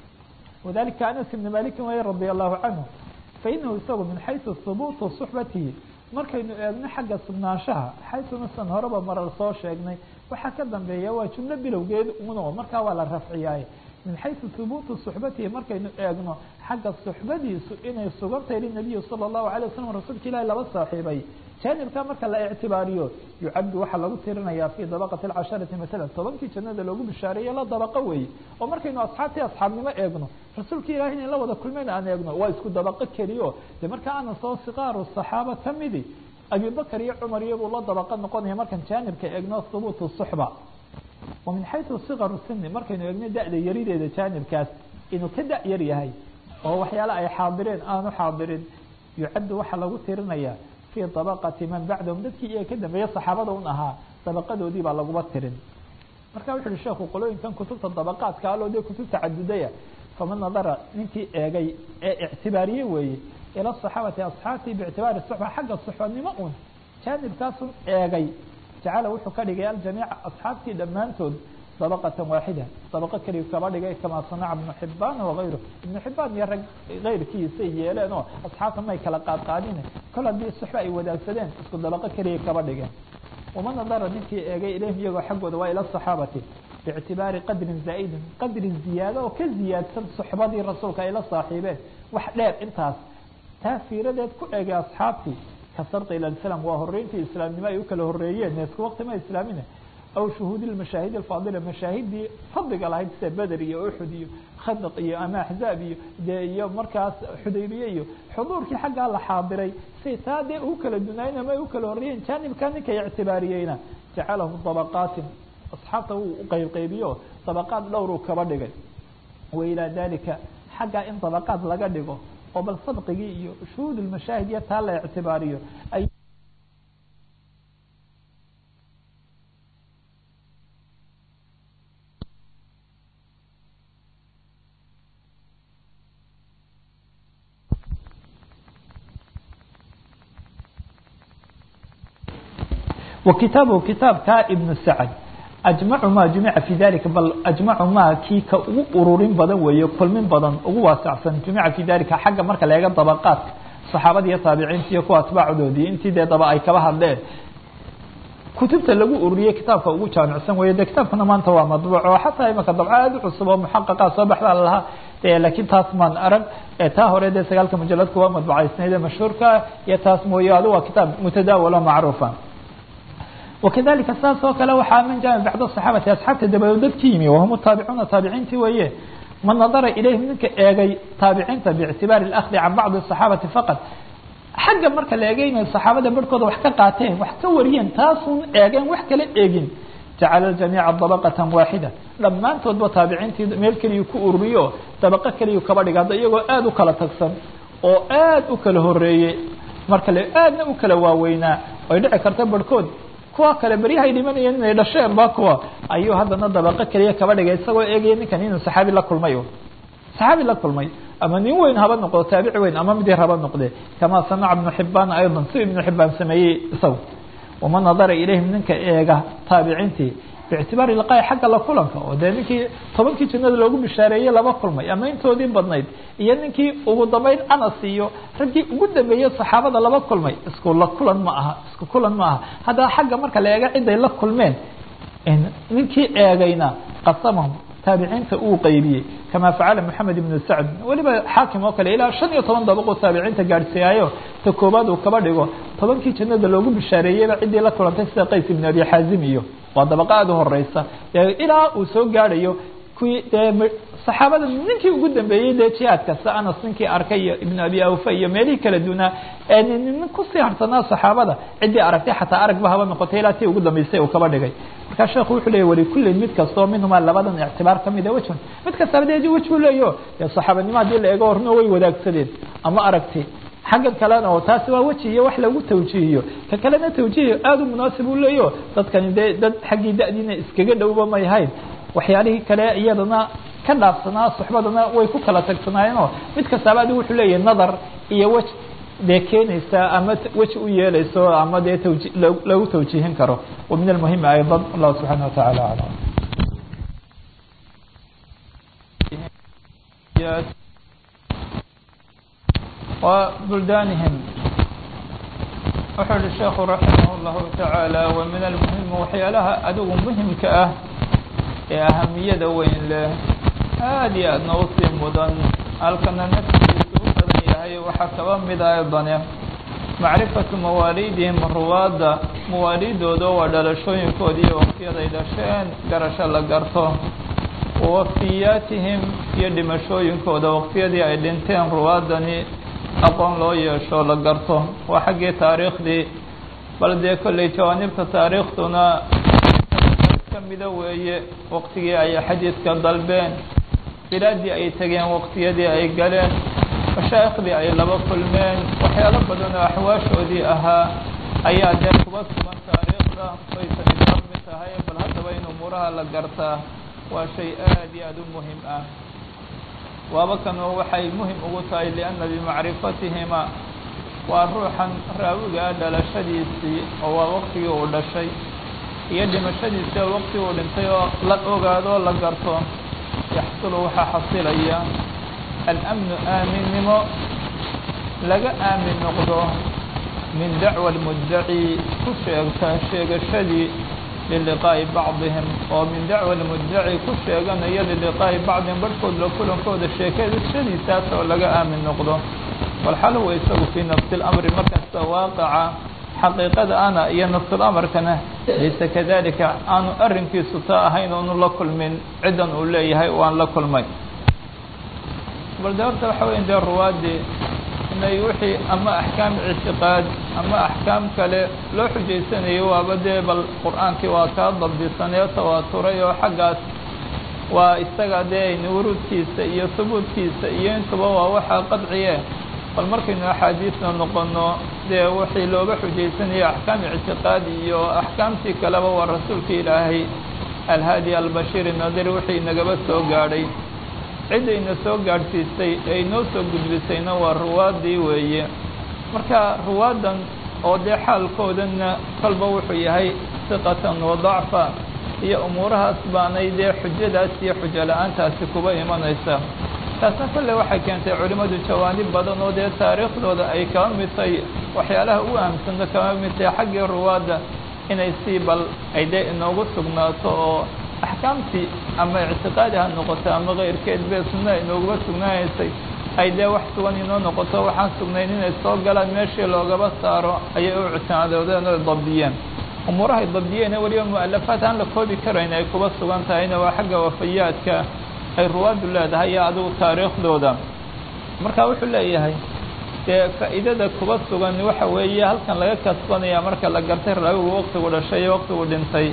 wadalika anas ibni malikin way radia allahu canhu fainahu isagu min xaysu hubuutu suxbatihi markaynu eegno xagga sugnaanshaha xaysunasan horeba marar soo sheegnay waxaa ka dambeeya waa jumlo bilowgeed uno markaa waa la rafciyaay min xaysu hubuutu suxbatihi markaynu eegno xagga suxbadiisu inay sugantahay linabiyi sala allahu alay wasalam rasuulka ilahi laba saaxiibay jaanibka marka la ictibaariyo yucabdu waxaa lagu tirinayaa fi dabaqati alcasharati masalan tobankii jannada loogu bishaareeye la dabaqo weeye oo markaynu asxaabtii asxaabnimo eegno rasuulka ilahi inay la wada kulmeen aan eegno waa isku dabaqo keliyo de marka ana soo siqaaru saxaaba kamidi abibakr iyo cumar iyabuu la dabaqa noqonaya markaan jaanibka eegno hubuutu suxba wa min xayثu sikaru sini markaynu eegno da-da yarideeda jaanibkaas inuu ka da- yar yahay oo waxyaale ay xaadireen aanu xaadirin yucaddu waxaa lagu tirinaya fii dabaqati man bacdahum dadkii iyaga ka dambeeya saxaabada un ahaa dabaqadoodii baa laguba tirin marka wuxu uhi sheekhu qolooyinkan kutubta dabaqaadka aloo dee kutub tacadudaya faman nadara ninkii eegay ee ictibaariye weeye ila saxaabati asxaabtii biictibaari suxba xagga suxbanimo un jaanibkaasun eegay jacala wuxuu ka dhigay aljamiica asxaabtii dhammaantood dabaqatan waaxida dabaqo keliya kaba dhigay kamaa sanaca ibnu xibaan wagayru ibnu xibaan iyo rag keyrkiisay yeeleen oo asxaabta may kala qaadqaadin kol haddii suxba ay wadaagsadeen isku dabaqo keliya kaba dhigeen waman nadara ninkii eegay ilayhim iyagoo xaggooda waa ila saxaabati biictibaari qadrin zaa'idin qadri ziyaado oo ka ziyaadsan suxbadii rasuulka ay la saaxiibeen wax dheer intaas taa fiiradeed ku eegay asxaabtii ka sarqi ila islam waa horeyntii islaamnimo ay u kala horeeyeen isku waqti ma islaamina aw shuhuudi mashaahid alfaadila mashaahidii fadliga lahayd sida beder iyo uxud iyo khandaq iyo ama axzaab iyo dee iyo markaas xudaybiye iyo xuduurkii xaggaa la xaadiray say taa dee ugu kala dunaayeen ama ay u kala horreeyeen jaanibkaa ninkay ictibaariyeyna jacalahu dabaqaatin asxaabta wuu uqeybqeybiyo dabaqaad dhowruu kaba dhigay wa ilaa dalika xaggaa in dabaqaad laga dhigo oo bal sadqigii iyo shuhuud lmashaahid iyo taa la ictibaariyo ay وkitaaبه kitaabka iبن سعد أجمع ma جuمica في ذalika bal أجمع ma kii ka ugu ururin badan weeye kulmin badan ugu waasacsan جuمica في dalika xagga marka la eega dabقاadka صaxaabada iyo taabiciinta iyo kuwa atباacdoodii intii dee daba ay kaba hadleen kutubta lagu ururiyey kitaabka ugu jaamicsan weeye de kitaabkana maanta waa madbuuc oo xataa imaka dabco aad u cusub oo muxaqaqa soo baxdaa lalahaa lakiin taas maan arag taa hore dee sagaalka mujaladka waa madbucaysnayd ee mashhuurka iyo taas mooye adu waa kitaab mutadaawalo macruufa وkadalika saas oo kale waxaa man jaa bacd صaxaabati asxaabta dabadood dadki yimi wahum taabicuuna taabiciintii weeye man nadara ilayhim ninka eegay taabiciinta biictibaari اأkhdi can bacضi الصaxaabati faqad xagga marka la eegeynayo saxaabada barhkooda wax ka qaateen wax ka wariyeen taasun eegeen wax kala eegin jacala jamiica dabaqatan waaxida dhammaantoodba taabiciintii meel keliyu ku ururiyo dabaqo keliyu kaba dhiga hadda iyagoo aada u kala tagsan oo aad u kala horeeyey marka le aadna u kala waaweynaa ay dhici karta barhkood kuwa kale beryahay dhimanayeen inay dhasheen ba kuwa ayuu haddana dabaqo keliya kaba dhigay isagoo eegaya ninkan inuu saxaabi la kulmay saxaabi la kulmay ama nin weyn haba noqdo taabici weyn ama mid yar haba noqde kamaa sanaca ibnu xibaan ayضa si ibnu xibaan sameeyey isaga waman nadara ilayhim ninka eega taabiciintii biictibaari liqaa'i xagga la kulanka oo dee ninkii tobankii jannada loogu bishaareeyey laba kulmay ama intoodii badnayd iyo ninkii ugu dambeyn anas iyo raggii ugu dambeeyey saxaabada laba kulmay isku la kulan ma aha isku kulan ma aha haddaba xagga marka la eega ciday la kulmeen ninkii eegayna qasamahum taabiciinta uu qeybiyey kama facala moxamed ibnu sacd weliba xaakim oo kale ilaa shan iyo toban dabaquu taabiciinta gaadhsiiyaayo ta koobaad uu kaba dhigo tobankii jannada loogu bishaareeyeyba ciddii la kulantay sida qays ibnu abi xaazim iyo waa dabaqa aada u horeysa ilaa uu soo gaadhayo kuwii dee saxaabada ninkii ugu dambeeyey dee jihaadka si anas ninkii arkay iyo ibnu abi awfa iyo meelihii kala dunaa ee nin kusii harsanaa saxaabada ciddii aragtay xataa aragba haba noqotay ilaa tii ugu dambeysay uu kaba dhigay markaa sheekhu wuxuu leeyay walikullin mid kastoo minhumaa labadan ictibaar kamida wejhun mid kastaba dee wej buu leeyo dee saxaabanimo haddii la eego horna way wadaagsadeen ama aragti xaggan kalena oo taasi waa weji iyo wax lagu tawjiihiyo ka kalena tawjiih aada u munaasib u leeyo dadkani dee dad xaggii da-diina iskaga dhowba may ahayn waxyaalihii kale iyadana ka dhaafsanaa suxbadana way ku kala tagsanaayeenoo mid kastaaba adi wuxuu leeyahay nadar iyo wej dee keenaysa ama weji u yeelayso ama dee tawji lagu tawjiihin karo wa min almuhimi ayضa allahu subxaana wataعala aclam وبلدانهم wuxuu uhi sheekhu raximah الlahu taعaalى wa min almuhim waxyaalaha adigu muhimka ah ee ahamiyada weyn leh aada iyo aadna usii mudan halkana naftiisu u badan yahay waxaa kaba mida aydane macrifatu mawaaliidihim ruwaadda mawaaliidooda waa dhalashooyinkoodi iyo waqtiyaday dhasheen garasho la garto wawafiyaatihim iyo dhimashooyinkooda waqtiyadii ay dhinteen ruwaadani aqoon loo yeesho la garto waa xaggii taariikhdii bal dee kolley jawaanibta taariikhtuna kamida weeye waqtigii ay xadiidka dalbeen bilaadii ay tegeen waqtiyadii ay galeen mashaayikhdii ay laba kulmeen waxyaalo badan oo axwaashoodii ahaa ayaa dee kuba sugan taariikhda baysan idami tahay bal haddaba in umuuraha la gartaa waa shay aad iyo aad u muhim ah waaba kanoo waxay muhim ugu tahay lianna bimacrifatihima waa ruuxan raawigaa dhalashadiisii oo waa waqtigii uu dhashay iyo dhimashadiisii oo waqti uu dhintay oo la ogaado o la garto yaxsulu waxaa xasilaya alamnu aaminnimo laga aamin noqdo min dacwa almuddaci ku sheegta sheegashadii liliqaa'i bacdihim oo min dacwa almuddaci ku sheeganaya liliqaa'i bacdihim barhkood la kulankooda sheekashadiisaas oo laga aamin noqdo walxal huwa isagu fii nafsi اlamri markasta waaqaca xaqiiqada ana iyo nafsulamarkana laysa kadalika aanu arrinkiisu taa ahayn oonu la kulmin ciddan uu leeyahay waan la kulmay bal de horta waxa weya dee ruwaadii inay wixii ama axkaam ictiqaad ama axkaam kale loo xujaysanayo waaba dee bal qur-aankii waa kaa dabdisanee tawaaturay oo xaggaas waa isaga dee wuruudkiisa iyo hubuudkiisa iyo intuba waa waxaa qadciye bal markaynu axaadiisna noqono dee wixii looga xujaysanayo axkaam ictiqaad iyo axkaamtii kaleba waa rasuulka ilaahay alhaadi albashiir nadir wixii nagaba soo gaadhay ciddayna soo gaadhsiisay ee inoo soo gudbisayna waa ruwaadii weeye marka ruwaaddan oo dee xaalkoodanna kolba wuxuu yahay siqatan wa dacfa iyo umuurahaas baanay dee xujadaas iyo xujo la-aantaasi kuba imanaysa taasna kolle waxay keentay culimmadu jawaanib badan oo dee taariikhdooda ay kaba mid tahay waxyaalaha u ahamsano kaba mid tahay xaggii ruwaadda inay sii bal ay dee inoogu sugnaato oo axkaamtii ama ictiqaadi ha noqoto ama keyrkeed bee sunna inoogaba sugnaanaysay ay dee wax sugan inoo noqoto waxaan sugnayn inay soo galaan meeshii loogaba saaro ayay u ictimaadoodeen oo dabdiyeen umuurahay dabdiyeen weliba mu-alafaad aan la koobi karayn ay kuba sugan tahayna waa xagga wafayaadka ay ruwaaddu leedahay iyo adigu taariikhdooda marka wuxuu leeyahay dee faa'iidada kuba sugan waxa weeye halkan laga kasbanaya marka la gartay raawigu waqtigu dhashay iyo waqtigu dhintay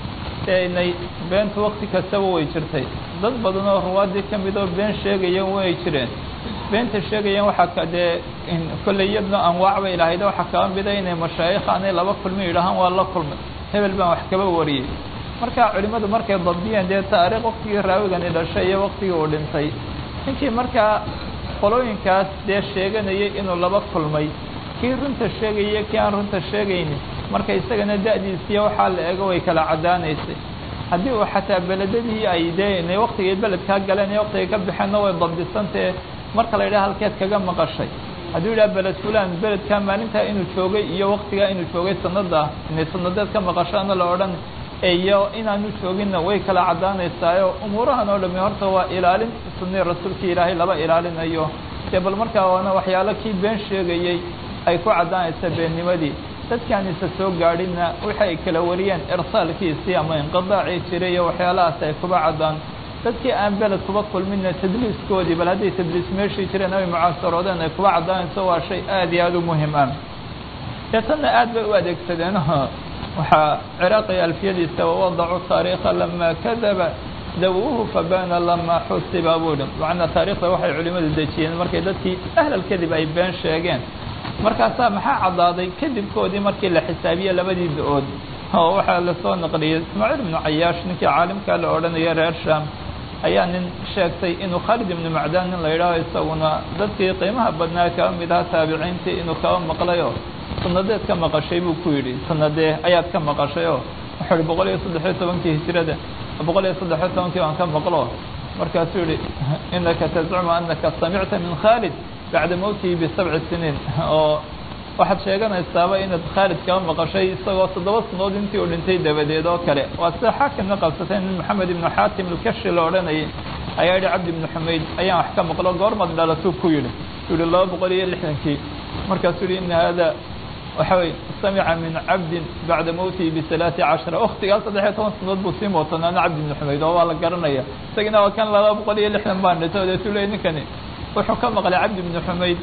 dee inay beentu waqti kastaba way jirtay dad badan oo ruwaaddii ka mid oo been sheegaya way jireen beenta sheegayaan waxaa ka dee kolley iyadna anwaac bay lahayd waxaa kaba mida inay mashaayikha anay laba kulmi yidhahaan waa la kulmay hebel baan wax kaba wariyey marka culimmadu markay dabdiyeen dee taariikh waqtigii raawigani dhashay iyo waqtigii uu dhintay ninkii markaa qolooyinkaas dee sheeganayay inuu laba kulmay kii runta sheegaya kii aan runta sheegaynin marka isagana da-diisiiyo waxaa la ego way kala caddaanaysay haddii uu xataa beledadii ay dee inay waqtigay beledkaa galeen iyo waqtigay ka baxeenna way dabdisantee marka la yidhaha halkeed kaga maqashay hadduu yidhaha beled fulan beledkaa maalintaa inuu joogay iyo waqtigaa inuu joogay sanada inay sanadeed ka maqashaana la odhan iyo inaanu jooginna way kala caddaanaysaayo umuurahan oo dhami horta waa ilaalin sunni rasuulka ilaahay laba ilaalinayo dee bal markaa waana waxyaalo kii been sheegayey ay ku caddaanaysa beennimadii dadkaan isa soo gaadhinna wixi ay kala wariyeen irsaalkiisii ama inqidaacii jiray iyo waxyaalahaas ay kuba caddaan dadkii aan beled kuba kulminna tadliiskoodii bal hadday tadliis meeshii jireen ay mucaasaroodeen ay kuba caddaanayso waa shay aad iyo aada u muhim ah deetanna aad bay u adeegsadeen waxaa ciraaqi alfiyadiisa wawadacu taariikha lamaa kadaba dawuuhu fabana lamaa xusiba buuhi macnaa taarikhda waxay culimmadu dejiyeen markay dadkii ahlalkadib ay been sheegeen markaasaa maxaa caddaaday kadibkoodii markii la xisaabiye labadii da-ood oo waxaa lasoo naqliyey ismaaciil ibnu cayaash ninkii caalimkaa la odhanaya reer sham ayaa nin sheegtay inuu khaalid ibnu macdaan nin la yidhaaho isaguna dadkii qiimaha badnaa kaba mid aha taabiciintii inuu kaba maqlayo sanadeed ka maqashay buu ku yidhi sanadee ayaad ka maqashay oo wuxuu ihi boqol iyo saddexiyo tobankii hijrada boqol iyo saddexiyo tobankii baan ka maqlo markaasuu yihi inaka tazcumu anaka samicta min khaalid bacda mowtihi bisabci siniin oo waxaad sheeganaysaaba inaad khaalid kaba maqashay isagoo toddoba sanood intii uu dhintay dabadeed oo kale waa sida xaakimna qabsatay nin maxamed ibnu xaatim alkashi la odhanayay ayaa yihi cabdi ibnu xumayd ayaan wax ka maqlo goormad dhalatuu ku yidhi u yihi laba boqol iyo lixdankii markaasuu yihi ina hada waxa wey samica min cabdin bacda mowtihi bisalaati cashara waktigaa saddexiyo toban sanood buu sii mootanaana cabdi ibnu xumayd oo waa la garanaya isagina waa kan laba boqol iyo lixdan baan dhintay odeetuu leey ninkani wuxuu ka maqlay cabdi ibnu xumayd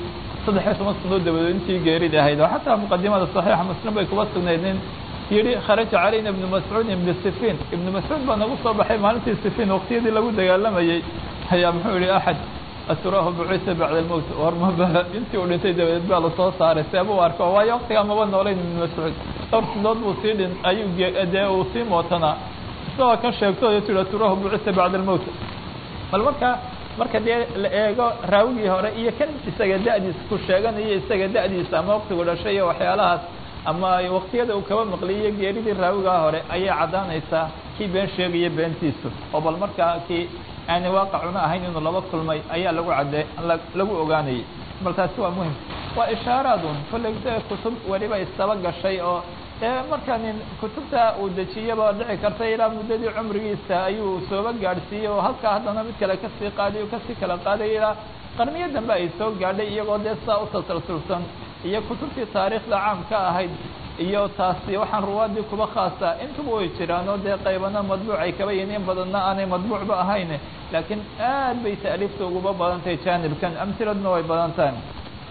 saddexiyo toban sanood dabadeed intii geerida ahayd oo xataa muqadimada saxiixa muslim bay kuba sugnayd nin yihi kharaja calayna ibnu mascuud ibnu sifiin ibnu mascuud baa nagu soo baxay maalintii sifiin waqtiyadii lagu dagaalamayey ayaa muxuu yihi axad aturaahu bucisa bacda almowt warmaba intii uu dhintay dabadeed baa lasoo saaray seeba u arko waayo waqtigaa maba noolayn ibnu mascuud dhowr sinood buu sii dhin ayuu dee uu sii mootanaa isagoo kan sheegto o tii aturaahu bucisa bacda almowt bal marka marka dee la eego raawigii hore iyo kan isaga da'diisa ku sheeganayo isaga da'diisa ama waqtigu dhashay iyo waxyaalahaas ama waqtiyada uu kaba maqliyo geeridii raawigaa hore ayay caddaanaysaa kii been sheegaya beentiisu oo bal markaa kii aanay waaqacuna ahayn inuu laba kulmay ayaa lagu cadde lagu ogaanayay bal taasi waa muhim waa ishaaraadun kolley kutub weliba isaba gashay oo ee marka nin kutubta uu dejiyaba dhici karta ilaa muddadii cumrigiisa ayuu sooba gaadhsiiyey oo halkaa haddana mid kale kasii qaadayo kasii kala qaadaya ilaa qarniyo dambe ay soo gaadhay iyagoo dee saa u tasalsulsan iyo kutubtii taariikhda caamka ahayd iyo taasi waxaan ruwaadii kuba khaasa intuba way jiraan oo dee qaybana madbuuc ay kaba yihiin in badanna aanay madbuucba ahayn laakiin aad bay ta'liifta uguba badan tahay jaanibkan amhiladna way badan tahay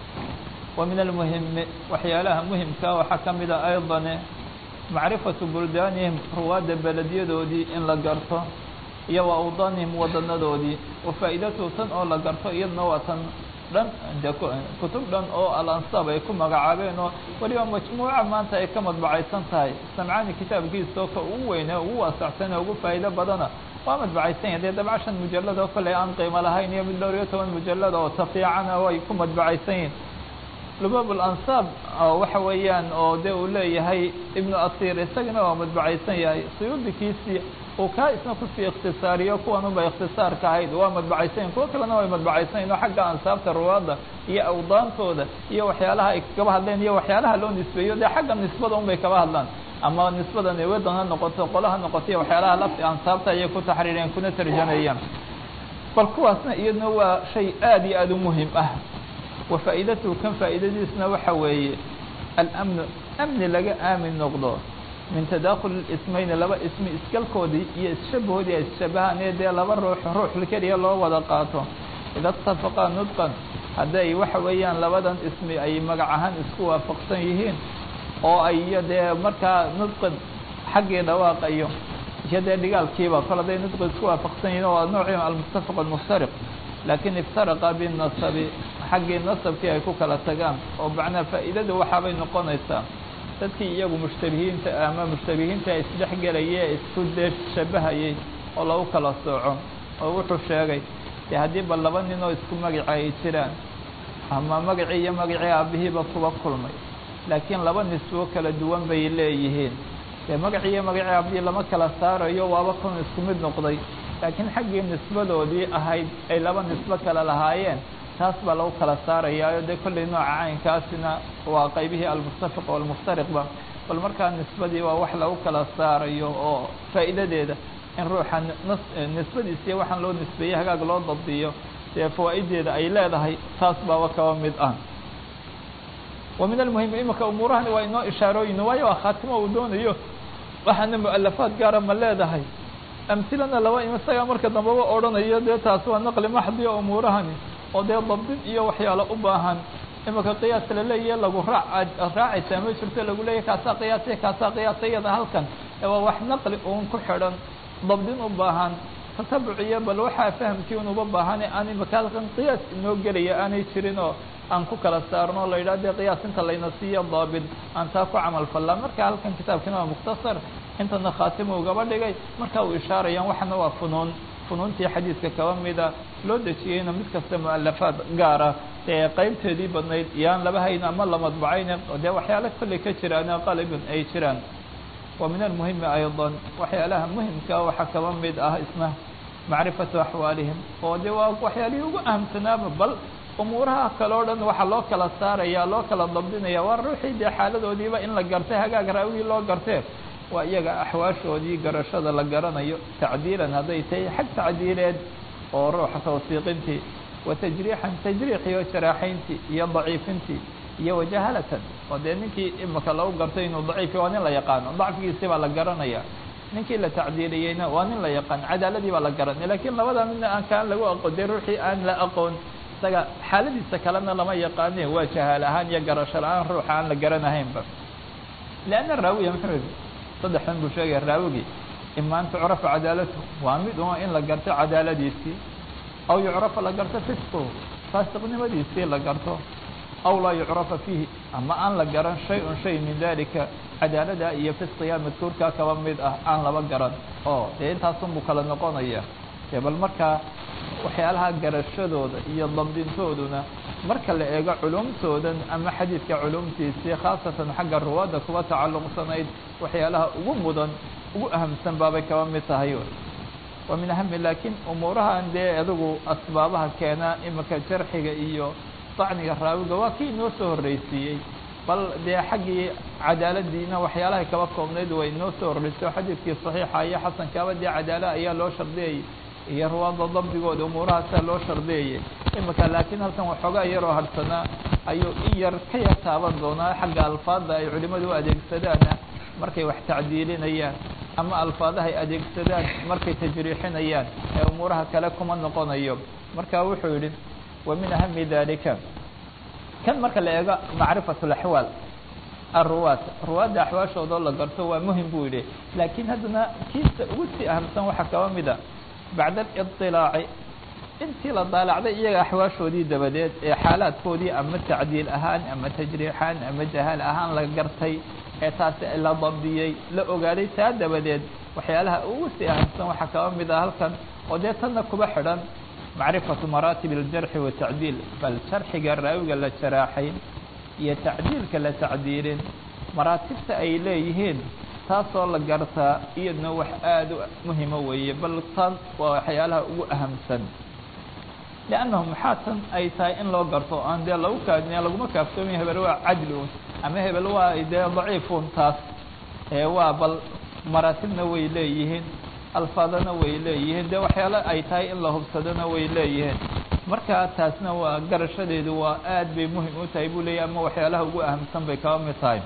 wa min almuhimi waxyaalaha muhimka waxaa ka mida aydan macrifatu buldaanihim ruwaadda beledyadoodii in la garto iyo wa awdaanihim wadanadoodii wa faa'iidatuhu tan oo la garto iyadna waa tan dhan de kutub dhan oo alansaab ay ku magacaabeen oo weliba majmuuca maanta ay ka madbacaysan tahay samcaani kitaabkiisao ka ugu weyne ugu waasacsan ee ugu faa'iido badana waa madbacaysan yahay dee dabca shan mujalad oo kale aan qiimo lahayn iyo mid dhowr iyo toban mujalad oo tafiicana way ku madbacaysan yihin lubab alansaab waxa weeyaan oo de uu leeyahay ibnu asiir isagana waa madbacaysan yahay suyuudikiisii uu kaa isna kusii ikhtisaariyo kuwan unba ikhtisaarka ahayd waa madbacaysan yahin kuwo kalena way madbacaysan yahin oo xagga ansaabta ruwaadda iyo awdaantooda iyo waxyaalaha ay kaba hadleen iyo waxyaalaha loo nisbeeyo dee xagga nisbada un bay kaba hadlaan ama nisbadan ewadan ha noqoto qola ha noqoto iyo waxyaalaha lafti ansaabta ayay ku taxriiriyeen kuna tarjamayaan bal kuwaasna iyadna waa shay aad iyo aada u muhim ah wa faa'iidatuhu kan faa'iidadiisna waxa weeye alamnu amni laga aamin noqdo min tadakhul ismayni laba ismi iskalkoodii iyo isshabahoodii ay isshabahaan ee dee laba ruux ruux keliya loo wada qaato ida itafaqaa nudqan hadday waxa weeyaan labadan ismi ay magac ahaan isku waafaqsan yihiin oo ay iyo dee markaa nudqan xaggii dhawaaqayo iyo dee dhigaalkiiba kol hadday nudqi isku waafaqsan yihiin oo noocii almuttafaq almuftariq laakiin iftaraqa binasabi xaggii nasabkii ay ku kala tagaan oo macnaa faa'iidada waxaabay noqonaysaa dadkii iyagu mushtabihiinta ama mushtabihiinta isdhex gelayay ee isku dee shabahayay oo lagu kala sooco oo wuxuu sheegay dee haddii ba laba nin oo isku magaci ay jiraan ama magacii iyo magacii aabihiiba kuba kulmay laakiin laba nisbo kala duwan bay leeyihiin dee magacii iyo magacii aabihii lama kala saarayo waaba kun isku mid noqday laakiin xaggii nisbadoodii ahayd ay laba nisbo kale lahaayeen taas baa lagu kala saarayaayo dee kollay nooca caynkaasina waa qaybihii almuttafiq walmuftariqba bal markaa nisbadii waa wax lagu kala saarayo oo faa'iidadeeda in ruuxa nas nisbadiisiiyo waxaan loo nisbeeyey hagaag loo dabdiyo dee fawaa'ideeda ay leedahay taas baaba kaba mid ah wa min almuhim imika umuurahani waa inoo ishaarooyin waayo waa khaatimo uu doonayo waxaana mu'alafaad gaara ma leedahay amhilana laba im isagaa marka dambaba odhanayo dee taas waa naqli maxdi o umuurahani oo dee dabdid iyo waxyaalo u baahan imika qiyaas laleeyahe lagu raac raacaysaa ma jirto lagu leeyahy kaasaa qiyaasay kaasaa qiyaasay iyada halkan waa wax naqli uun ku xidhan dabdin u baahan tatabuc iyo bal waxaa fahamkii unuba baahan aan imika halkan qiyaas inoo gelaya aanay jirin oo aan ku kala saarno o la yidhah dee qiyaas inta layna siiyo daabit aan taa ku camal fallaa marka halkan kitaabkina waa mukhtasar intana khaatimo ugaba dhigay marka uu ishaarayaan waxana waa funuun funuuntii xadiidka kaba mida loo dejiyeyna mid kasta mu'alafaad gaara ee qaybteedii badnayd yaan laba hayn ama la madbacayn dee waxyaala kolley ka jiraan qalibin ay jiraan wa min almuhimi ayضa waxyaalaha muhimka waxaa kaba mid ah isna macrifatu axwaalihim oo de waa waxyaalihii ugu ahamsanaaba bal umuuraha kale o dhan waxaa loo kala saaraya loo kala dabdinaya waa ruuxii dee xaaladoodiiba in la gartay hagaag raawigii loo gartee waa iyaga axwaashoodii garashada la garanayo tacdiilan hadday tahay xag tacdiileed oo ruuxa tawsiiqintii wa tajriixan tajriix iyo jaraaxayntii iyo daciifintii iyo wajahalatan oo dee ninkii imika lagu gartay inuu daciifi waa nin la yaqaano dacfigiisii baa la garanaya ninkii la tacdiiliyeyna waa nin la yaqaan cadaaladii baa la garanaya lakiin labada midna aan kaan lagu aqoon dee ruuxii aan la aqoon isaga xaaladiisa kalena lama yaqaane waa jahaal ahaan iyo garasho la-aan ruuxa aan la garanahaynba lianna raawiya muxuu yihi saddexdan buu sheegaya raawigii ima an tucrafa cadaalatu waa mid un in la garto cadaaladiisii aw yucrafa la garto fisquhu faasiqnimadiisii la garto aw laa yucrafa fiihi ama aan la garan shay-un shay min dalika cadaalada iyo fisqiga madkuurkaa kaba mid ah aan laba garan oo dee intaasunbuu kala noqonaya dee bal markaa waxyaalaha garashadooda iyo dabdintooduna marka la eego culumtoodan ama xadiidka culumtiisii khaasatan xagga ruwaadda kuwa tacalluqsanayd waxyaalaha ugu mudan ugu ahamsan baabay kaba mid tahay wa min ahami laakiin umuurahan dee adigu asbaabaha keena imika jarxiga iyo dacniga raawiga waa kii inoo soo horreysiiyey bal dee xaggii cadaaladiina waxyaalahay kaba koobnayd way inoo soo horreysay oo xadiidkii saxiixa iyo xasankaaba dee cadaala ayaa loo shardiyayay iyo ruwaadda dabdigooda umuurahaasaa loo shardiyayay imika laakiin halkan waxoogaa yaroo hadhsanaa ayuu in yar ka yar taaban doonaa xagga alfaadda ay culimadu u adeegsadaana markay wax tacdiilinayaan ama alfaadahay adeegsadaan markay tajriixinayaan ee umuuraha kale kuma noqonayo marka wuxuu yidhi wa min ahami dalika kan marka la eego macrifat alaxwaal aruwaat ruwaadda axwaashoodoo la garto waa muhim buu yidhi laakiin haddana kiisa ugu sii ahamsan waxaa kaba mid a bacda alidilaaci intii la daalacday iyaga axwaashoodii dabadeed ee xaalaadkoodii ama tacdiil ahaan ama tajriixaan ama jahaal ahaan la gartay ee taasi la dabdiyey la ogaaday taa dabadeed waxyaalaha ugu sii ahamsan waxaa kaba mid ah halkan oo dee tanna kuba xidhan macrifatu maraatib aljarxi watacdiil bal jarxiga raawiga la jaraaxay iyo tacdiilka la tacdiilin maraatibta ay leeyihiin taasoo la gartaa iyadna wax aada u muhima weeye bal tan waa waxyaalaha ugu ahamsan liannahu maxaa tan ay tahay in loo garto aan dee lagu kaadiniya laguma kaaftoomiya hebel waa cadli un ama hebel waa dee daciifun taas ee waa bal maraatibna way leeyihiin alfaadana way leeyihiin dee waxyaalo ay tahay in la hubsadona way leeyihiin markaa taasna waa garashadeedu waa aad bay muhim u tahay buu leeyahy ama waxyaalaha ugu ahamsan bay kaba mid tahay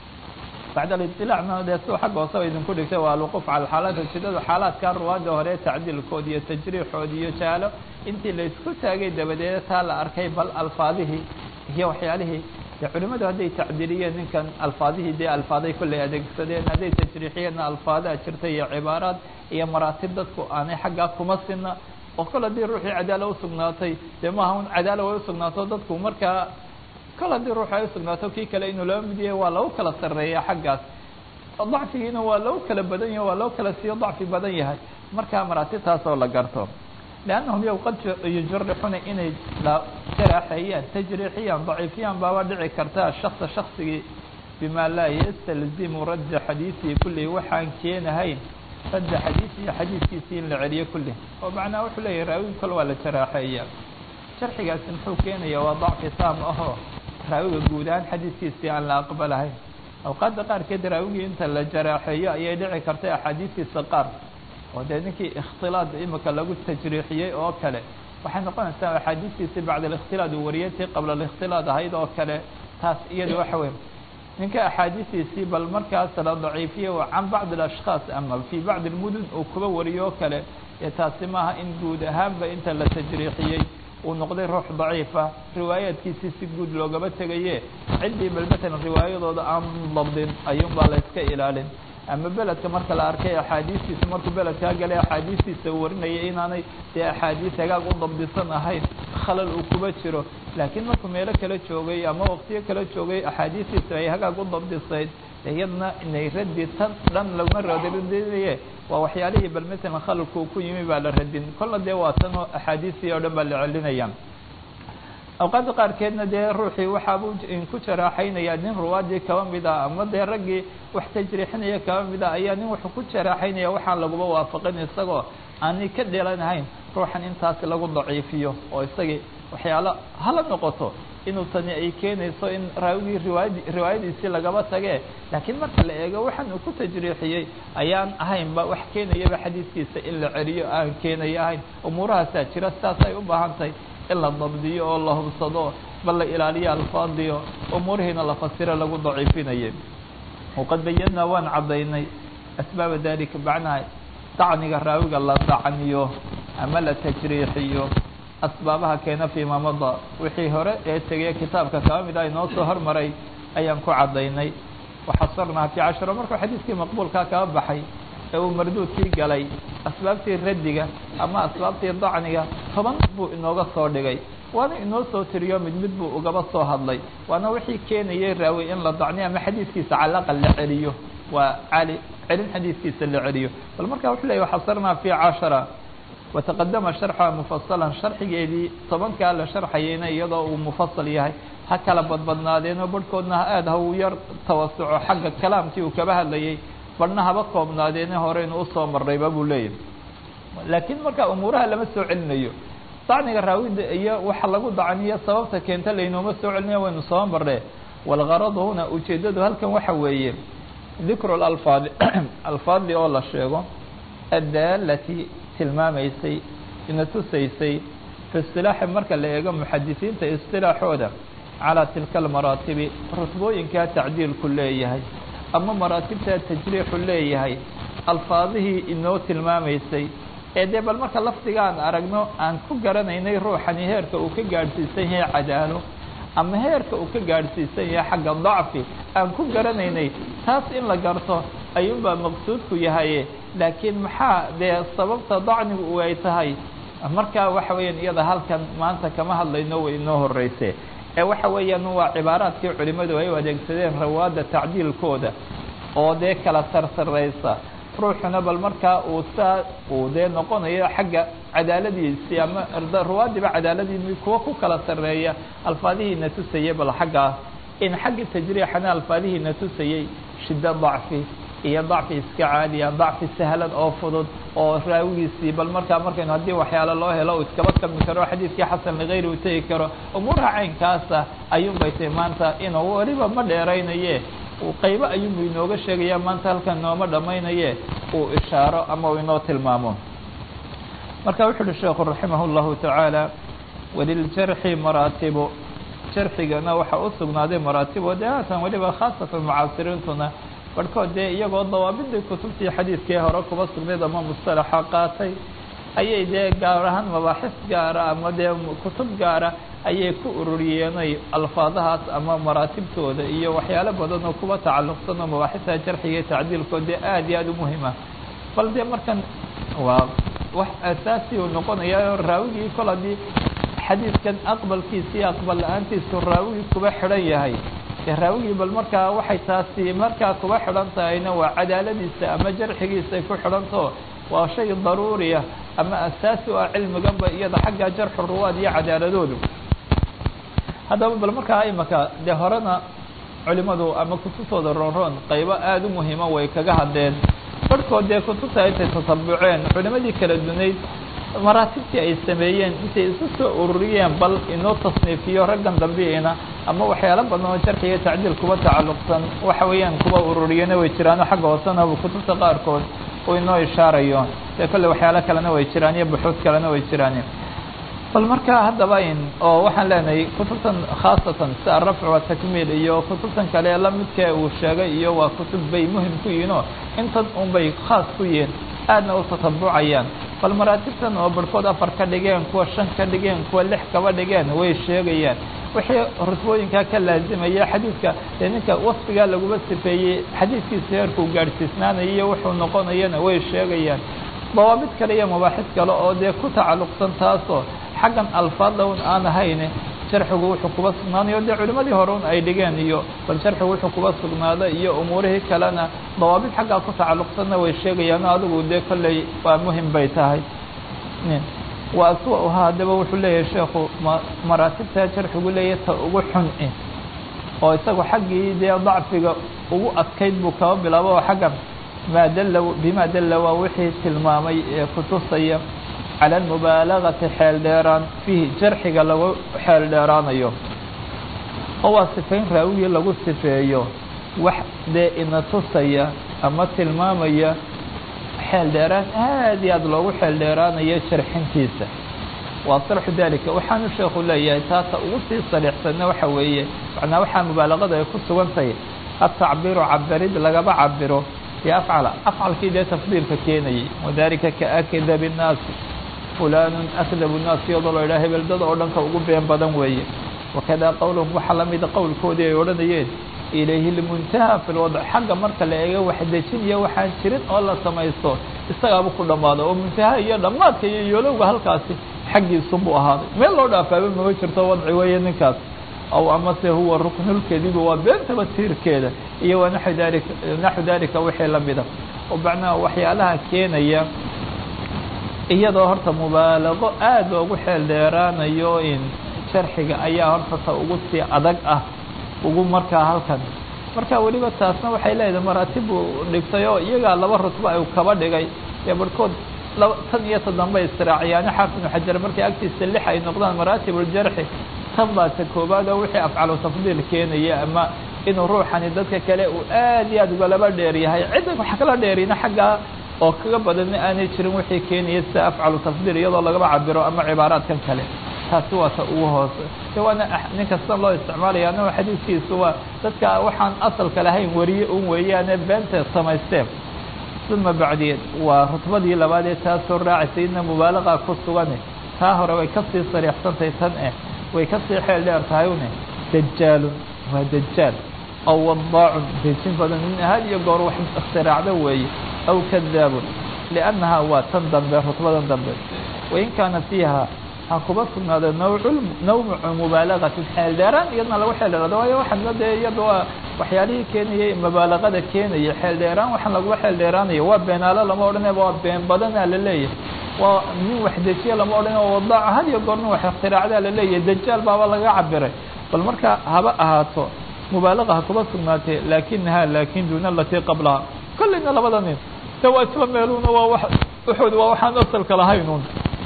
bacd aliطilacna dee suu xagga hooseba idinku dhigtay waa alwuquuf cala xaalaat ujeedada xaalaadka ruwaadda hore tacdiilkood iyo tajriixood iyo jaalo intii la isku taagay dabadeed taa la arkay bal alfaadihii iyo waxyaalihii dee culimadu hadday tacdiiliyeen ninkan alfaadihii dee alfaaday kollay adeegsadeen hadday tajriixiyeenna alfaadaa jirta iyo cibaaraad iyo maraatib dadku aanay xaggaa kuma sina oo kol haddii ruuxii cadaala usugnaatay dee maaha un cadaala way usugnaato dadku markaa kol haddii ruux ay usugnaato kii kale inuu laba mid yahay waa lagu kala sarreeya xaggaas dacfigiina waa lagu kala badan yahay waa lagu kala siiyo dacfi badan yahay markaa maraatibtaasoo la garto liannahum yow qad yujarixuna inay la jaraaxeeyaan tajriixiyaan daciifiyaan baaba dhici karta shaksa shaksigii bima laa yastalzimu radda xadiisihi kullihi waxaan keenahayn radda xadiisihi xadiiskiisii in la celiyo kullihi oo macnaa wuxuu leeyahay raawigi kol waa la jaraaxeeya jarxigaasi muxuu keenaya waa dacfi taam ahoo raawiga guud ahaan xadiiskiisii aan la aqbalahayn awqaadda qaarkeed raawigii inta la jaraaxeeyo ayay dhici kartay axaadiistiisa qaar oo dee ninkii ikhtilaad imika lagu tajriixiyey oo kale waxay noqonaysaa axaadiistiisii bacda alikhtilaad uu wariyay tii qabla alikhtilaad ahayd oo kale taas iyada waxa weeye ninka axaadiistiisii bal markaas la daciifiye can bacdi alashkhaas ama fii bacdi almudun uu kuba wariyo oo kale ee taasi maaha in guud ahaanba inta la tajriixiyey uu noqday ruux daciifa riwaayaadkiisii si guud loogaba tegaye ciddii bal matalan riwaayadooda aan dabdin ayuunbaa la iska ilaalin ama beledka marka la arkay axaadiistiisa markuu beledkaa galay axaadiistiisa uu warinaya inaanay dee axaadiis hagaag u dabdisan ahayn khalal uu kuba jiro laakiin markuu meelo kala joogay ama waqtiyo kala joogay axaadiistiisa ay hagaag u dabdisayd iyadna inay raddi tan dhan laguma radinaye waa waxyaalihii bal matalan khalalku uu ku yimi baa la radin kolla dee waa tan oo axaadiistii oo dhan baa la celinaya awqaadda qaarkeedna dee ruuxii waxaabuu ku jaraaxaynaya nin ruwaadii kaba mid ah ama dee raggii wax tajriixinaya kaba mid ah ayaa nin wuxuu ku jaraaxaynaya waxaan laguba waafaqin isagoo aanay ka dhelanahayn ruuxan intaas lagu daciifiyo oo isagii waxyaalo hala noqoto inuu tani ay keenayso in raawigii riwaayad riwaayadiisii lagaba tage laakiin marka la eego waxaan uu ku tajriixiyey ayaan ahaynba wax keenayaba xadiiskiisa in la celiyo aan keenaya ahayn umuurahaasaa jira sidaas ay u baahan tahay in la dabdiyo oo la hubsado bal la ilaaliyo alfaadiyo umuurihiina la fasiro lagu daciifinayay waqad bayanaa waan caddaynay asbaaba dalika macnaha dacniga raawiga la dacniyo ama la tajriixiyo asbaabaha keena fiima mada wixii hore ee tegey kitaabka kaba mid ah inoo soo hormaray ayaan ku caddaynay waxasarnaa fi casharo markuu xadiidkii maqbuulkaa kaba baxay ee uu marduudkii galay asbaabtii raddiga ama asbaabtii dacniga toban buu inooga soo dhigay waana inoo soo tiriyo mid mid buu ugaba soo hadlay waana wixii keenayay raawi in la dacniyo ama xadiidkiisa calaqal la celiyo waa cali celin xadiidkiisa la celiyo bal markaa wuxuu leeyay waxasarnaa fi cashara wataqadama sharxuha mufasalan sharxigeedii tobankaa la sharxayayna iyadoo uu mufasal yahay ha kala badbadnaadeenoo barhkoodna aada ha uu yar tawasuco xagga kalaamkii uu kaba hadlayay barhna haba koobnaadeene horeynu usoo marrayba buu leeyahay laakiin marka umuuraha lama soo celinayo dacniga raawida iyo waxa lagu dacniyo sababta keenta laynooma soo celinayo waynu soo marree walgaradu huna ujeeddadu halkan waxa weeye dikru lalfaadi alfaadli oo la sheego addaalati tilmaamaysay ina tusaysay fi istilaaxi marka la eego muxadisiinta istilaaxooda calaa tilka almaraatibi rutbooyinkaa tacdiilku leeyahay ama maraatibtaa tajriixu leeyahay alfaadihii inoo tilmaamaysay ee dee bal marka lafdigaan aragno aan ku garanaynay ruuxani heerka uu ka gaadhsiisan yahay cadaalo ama heerka uu ka gaadhsiisan yahay xagga dacfi aan ku garanaynay taas in la garto ayuunbaa maqsuudku yahaye laakiin maxaa dee sababta dacnigu ay tahay markaa waxa weeyaan iyada halkan maanta kama hadlayno way inoo horeyse ee waxa weeyaan waa cibaaraadkii culimadu ay u adeegsadeen rawaadda tacdiilkooda oo dee kala sarsaraysa ruuxuna bal markaa uu saa uu dee noqonayo xagga cadaaladiisii ama ruwaadiba cadaaladiisi kuwa ku kala sarreeya alfaadihiina tusayay bal xaggaas in xagga tajriixana alfaadihiina tusayay shiddo dacfi iyo dacfi iska caadiya dacfi sahlan oo fudud oo raawigiisii bal markaa markaynu haddii waxyaalo loo helo uu iskaba kami karo xadiidkii xasan ligayri uu tegi karo umuuraha caynkaasa ayuunbay tahy maanta inuu weliba ma dheeraynaye qaybo ayuunbu inooga sheegaya maanta halkan nooma dhammaynaye uu ishaaro ama uu inoo tilmaamo marka wuxu uhi sheekhu raximah اllahu tacaala waliljarxi maraatibu jarxigana waxaa u sugnaaday maraatibo dee haatan weliba khaasatan mucaasiriintuna barhkood dee iyagoo dawaabidii kutubtii xadiidkii hore kuba sugnayd ama mustalaxa qaatay ayay dee gaar ahaan mabaaxis gaara ama dee kutub gaara ayay ku ururiyeenay alfaadahaas ama maraatibtooda iyo waxyaalo badan oo kuba tacalluqsan oo mabaaxista jarxiga iyo tacdiilkood dee aada iyo aada u muhima bal dee markan waa wax asaasi uu noqonaya raawigii kol haddii xadiidkan aqbalkiisa iyo aqbal la-aantiisu raawigii kuba xidhan yahay dee raawigii bal markaa waxay taasi markaa kuba xidhan tahayna waa cadaaladiisa ama jarxigiisa ay ku xidhantaho waa shay daruuriya ama asaasi u ah cilmiganba iyada xagga jarxu ruwaad iyo cadaaladoodu haddaba bal markaa imaka dee horena culimadu ama kutubtooda roonroon qaybo aada u muhiima way kaga hadleen barhkood dee kutubta intay tasabuceen culimadii kala dunayd maraatibtii ay sameeyeen intay isu soo ururiyeen bal inoo tasniifiyo raggan dambiina ama waxyaalo badan oo jarxiga tacdiil kuba tacalluqsan waxa weeyaan kuba ururiyena way jiraano xagga hoosena kutubta qaarkood uu inoo ishaarayo dee kolle waxyaalo kalena way jiraan iyo buxuud kalena way jiraan bal markaa haddaba in oo waxaan leenahay kutubtan khaasatan si arafc wa takmiil iyo kutubtan kale lamidka uu sheegay iyo waa kutub bay muhim ku yihiin oo intan un bay khaas ku yihiin aadna u tatabucayaan bal maraatibtan oo barhkood afar ka dhigeen kuwa shan ka dhigeen kuwa lix kaba dhigeen way sheegayaan wixii rutbooyinkaa ka laazimaya xadiidka dee ninka wasfigaa laguma sifeeyey xadiidkiisa heerkuu gaadhsiisnaanaya iyo wuxuu noqonayana way sheegayaan dawaabid kale iyo mabaaxis kale oo dee ku tacalluqsan taasoo xaggan alfaadda un aan ahayne jarxigu wuxuu kuba sugnaanayo dee culimadii hore un ay dhigeen iyo bal jarxigu wuxuu kuba sugnaada iyo umuurihii kalena dawaabid xaggaa ku tacalluqsanna way sheegayaano adigu dee kolley waa muhim bay tahay waa aswa-uha haddaba wuxuu leeyahay sheekhu ma maraatibtaa jarxigu leeyahay ta ugu xun i oo isagu xaggii dee dacfiga ugu adkayd buu kaba bilaabo oo xaggan maa dalla bima dalla waa wixii tilmaamay ee kutusaya cala almubaalagati xeel dheeraan fiihi jarxiga lagu xeel dheeraanayo oo waa sifayn raawigii lagu sifeeyo wax dee ina tusaya ama tilmaamaya xeel dheeraan aad iyo aada loogu xeel dheeraanayo jarxintiisa waa sarxu dalika waxaanu sheekhu leeyahay taata ugu sii sariixsanna waxa weeye macnaa waxaa mubaalagada ay ku sugan tahay atacbiru cabirid lagaba cabiro iyo afcala afcalkii dee tafdiilka keenayay wadalika kaakida binnaasi fulanun akdabu nnaas iyadoo la yidhaha hebeldada oo dhanka ugu been badan weeye wakadaa qowluhum waxaa la mida qowlkoodii ay odhanayeen ilayhi lmuntaha fi lwadc xagga marka la eego wax dejinaya waxaan jirin oo la samaysto isagaaba ku dhammaado oo muntaha iyo dhammaadka iyo yoolowga halkaasi xaggiisunbuu ahaaday meel loo dhaafaaba mama jirto wadci weeye ninkaas aw amase huwa ruknulkadibi waa beentaba tiirkeeda iyo wa naxu dalika naxu dalika wixii lamida oo macnaha waxyaalaha keenaya iyadoo horta mubaalago aad loogu xeel dheeraanayo in sharxiga ayaa horta ta ugu sii adag ah ugu markaa halkan marka weliba taasna waxay leedahay maraatib buu dhigtay oo iyagaa laba rutba ay kaba dhigay ee barhkood laba tan iyo ta dambe istiraacyaani xaafid ibnu xajar markay agtiisa lix ay noqdaan maraatib uljarxi tan baa ta koobaad oo wixii afcalu tafdiil keenaya ama inuu ruuxani dadka kale uu aad iyo aad ugalaba dheer yahay cidda wax kala dheerina xaggaa oo kaga badanna aanay jirin wixii keenaya sida afcalu tafdiil iyadoo lagaba cabiro ama cibaaraadkan kale taasi waa ta ugu hoose de waana nin kastan loo isticmaalaya annago xadiidkiisu waa dadka waxaan asalka lahayn wariye un weeyaane beenta samaysteen uma bacdiyeed waa rutbadii labaad ee taasoo raacaysa idna mubaalaqa ku sugane taa hore way kasii sariixsantahay tan eh way kasii xeel dheer tahay une dajaalun waa dajaal aw wadaacun dejin badan nin had iyo goor wax ikhtiraacda weeye aw kadaabun liannahaa waa tan dambe rutbadan dambe wain kaana fiiha ha kuba sugnaado nawcu nawcu mubaalagati xeel dheeraan iyadna lagu xeel dheeraado waayo waxaana dee iyada waa waxyaalihii keenayay mubaalagada keenaya xeel dheeraan waxaan lagula xeel dheeraanayo waa beenaalo lama odhanaya waa been badanaa la leeyahay waa nin wax dejiya lama odhan oo wadaaca had iyo goor nin wax ikhtiraacdaa la leeyahay dajaal baaba laga cabiray bal marka haba ahaato mubaalaga ha kuba sugnaatee laakinaha laakin duuna alatii qablaha kollayna labada nin de waa isla meeluna waa wa wuxuud waa waxaan asalka lahaynun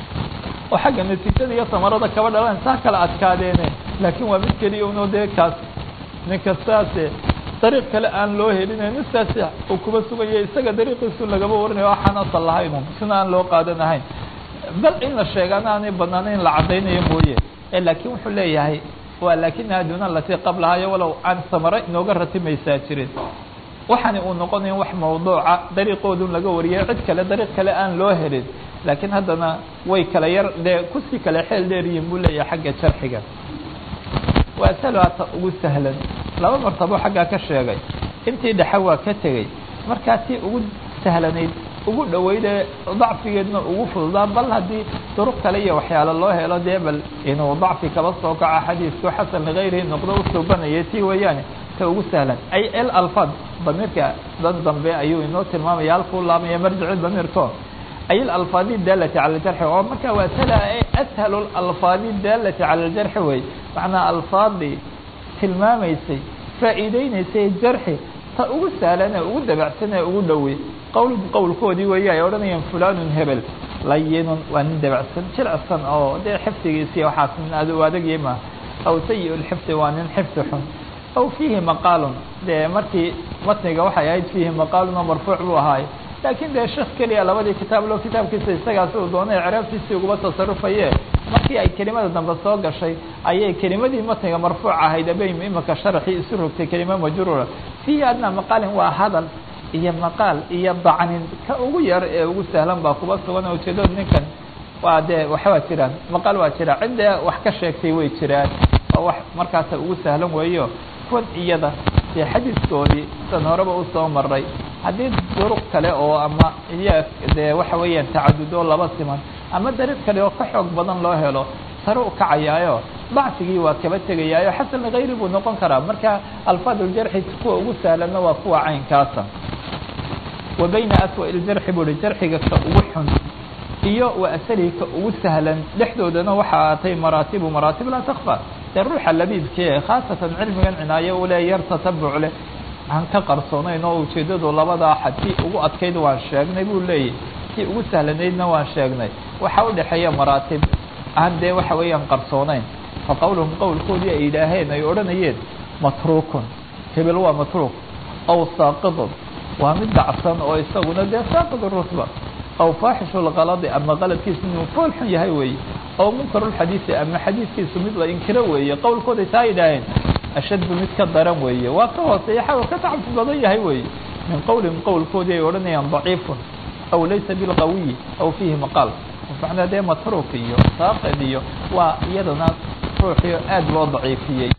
oo xagga natiijada iyo samarada kaba dhalan saa kala adkaadeene laakiin waa mid keliya uno dee kaas ninka saase dariiq kale aan loo helin nin saase uu kuba sugaya isaga dariiqiisu lagaba warinayo waxaan asal lahaynun sina aan loo qaadanahayn bal in la sheegaana aanay banaana in la caddaynayo mooye e laakiin wuxuu leeyahay waa laakinaha duuna alatii qablahayo walow aan samare inooga ratimaysaa jirin waxaani uu noqonayo wax mawduuca dariiqoodun laga wariyay cid kale dariiq kale aan loo helin laakiin haddana way kala yar dee kusii kale xeel dheeryihin buu leeyahay xagga jarxiga waa salata ugu sahlan laba martabo xaggaa ka sheegay intii dhexe waa ka tegey markaa tii ugu sahlanayd ugu dhaweydee dacfigeedna ugu fududaa bal haddii duruq kale iyo waxyaalo loo helo dee bal inuu dacfi kaba soo kaco xadiisku xasan ligayrihi noqdo u suubanaya tii weeyaane ta ugu sahlan ay el alfad damiirka dan dambe ayuu inoo tilmaamaya halkuu laabmaya marjici damiirko ay alalfaadi daalati cala aljarxi oo marka waa sala ashalu alalfaadi daalati cala aljarxi wey macnaa alfaadii tilmaamaysay faa'iideynaysay jarxi ta ugu sahlan ee ugu dabacsan ee ugu dhowey qowl qowlkoodii weeye ay odhanayaan fulanun hebel layinun waa nin dabacsan jilicsan oo dee xifdigiisiiy waxaas nin ad u adagya maaha aw sayi lxifdi waa nin xifdi xun aw fiihi maqaalun dee markii matniga waxay ahayd fiihi maqaalun oo marfuuc buu ahaay laakiin dee sheekh keliya labadii kitaab lo kitaabkiisa isagaasi uu doonay ciraabtiisii uguba tasarufaye markii ay kelimada dambe soo gashay ayay kelimadii matniga marfuuc ahayd abay imika sharaxii isu rogtay kelima majruura fiihi adna maqaalin waa hadal iyo maqaal iyo dacnin ka ugu yar ee ugu sahlan baa kuba sugan oo ujeedada ninkan waa dee waxbaa jiraan maqaal waa jira cidda wax ka sheegtay way jiraan oo wax markaasa ugu sahlan weeyo kuwan iyada dee xadiiskoodii san horeba usoo maray haddii duruq kale oo ama iya dee waxa weeyaan tacadud oo laba siman ama dariiq kale oo ka xoog badan loo helo sare u kacayaayo dacfigii waa kaba tegayaayo xasan ligayri buu noqon karaa marka alfaad uljarxi kuwa ugu sahlanna waa kuwa caynkaasa wa bayna aswa iljarxi buu hi jarxiga ka ugu xun iyo wa asalihi ka ugu sahlan dhexdoodana waxa aatay maraatibu maraatib laa takfa dee ruuxa labiibkee khaasatan cilmigan cinaayo ule yar tatabuc leh aan ka qarsoonayn oo ujeeddadu labadaa xad tii ugu adkayd waan sheegnay buu leeyahy tii ugu sahlanaydna waan sheegnay waxa u dhexeeya maraatib aan dee waxa weeyaan qarsoonayn fa qowluhum qowlkoodii ay yidhaaheen ay odhanayeen matruukun hebel waa matruuk aw saaqidun waa mid dacsan oo isaguna dee saaqid rutba aw faaxishu lkaladi ama qaladkiisu inuu fool xun yahay weeye aw munkarulxadiisi ama xadiiskiisu mid la inkiro weeye qowlkooday taa yidhaaheen ashaddu mid ka daran weeye waa ka hooseeya xaw ka tacfi badan yahay weeye min qowlihim qowlkoodii ay odhanayaan daciifun aw laysa bilqawiyi aw fiihi maqaal macnaa dee matruuk iyo saaqid iyo waa iyadana ruuxii aad loo daciifiyey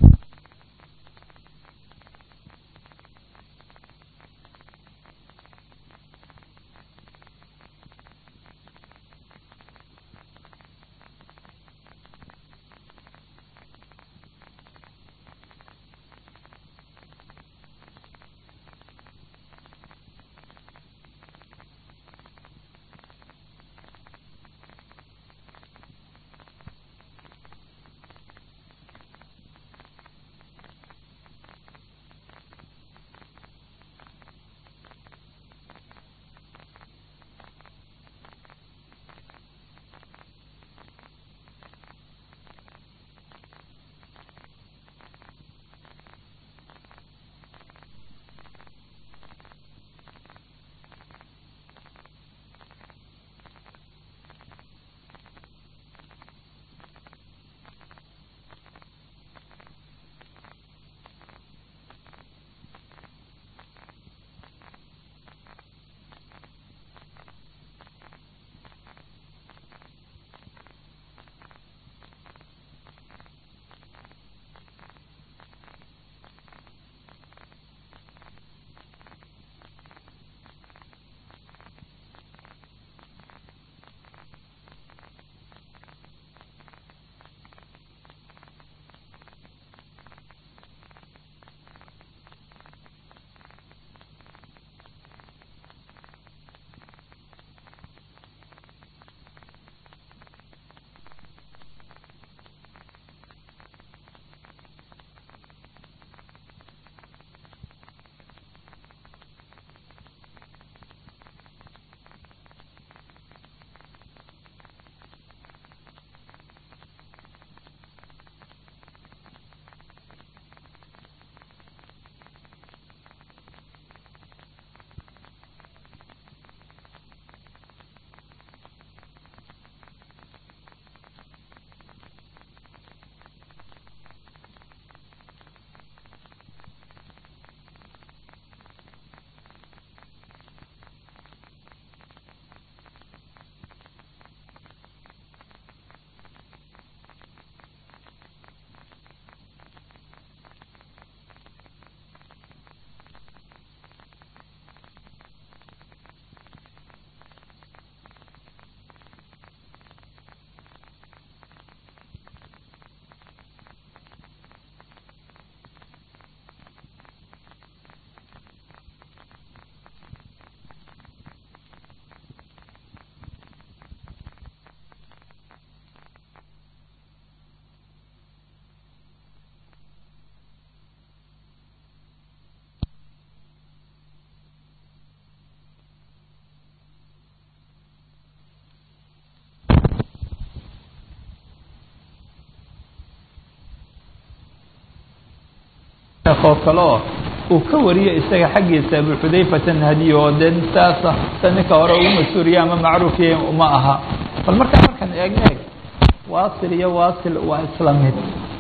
oo kale oo uu ka wariyo isaga xaggiisa abu xudayfata nahdiy oo dee saasa sa ninka hore ugu mas-uuriya ama macruufiye uma aha bal markaa markaan eegna eeg waasil iyo waasil waa isla mid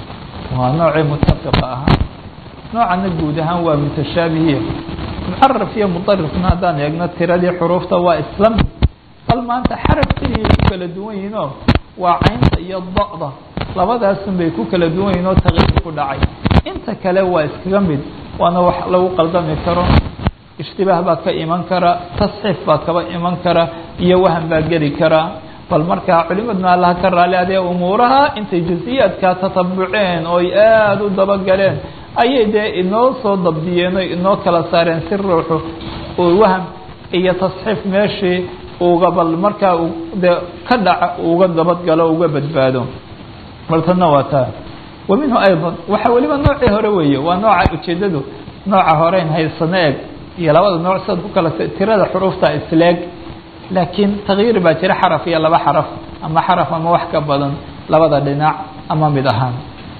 waa noocii mutafiqa ahaa noocana guud ahaan waa mutashaabihiya muxaraf iyo mudarifna haddaan eegno tiradii xuruufta waa isla mid bal maanta xaraf keliya ku kala duwan yihiin oo waa caynta iyo da-da labadaasun bay ku kala duwan yihin oo taqyiir ku dhacay inta kale waa iskaga mid waana wax lagu qaldami karo ishtibaah baa ka iman kara tasxiif baa kaba iman kara iyo wahan baa geli kara bal markaa culimadna allaha ka raali adee umuuraha intay jusiyaadka tatabuceen oo ay aada u dabagaleen ayay dee inoo soo dabdiyeen o inoo kala saareen si ruuxu uu waham iyo tasxiif meeshii uga bal markaa dee ka dhaca uga dabadgalo uga badbaado bal tanna waa taa wa minhu ayضا waxa weliba noocii hore weeye waa nooca ujeedadu nooca horeyn haysano eg iyo labada nooc sidaad ku kala tirada xuruufta isleeg laakiin takyiir baa jira xaraf iyo laba xaraf ama xaraf ama wax ka badan labada dhinac ama mid ahaan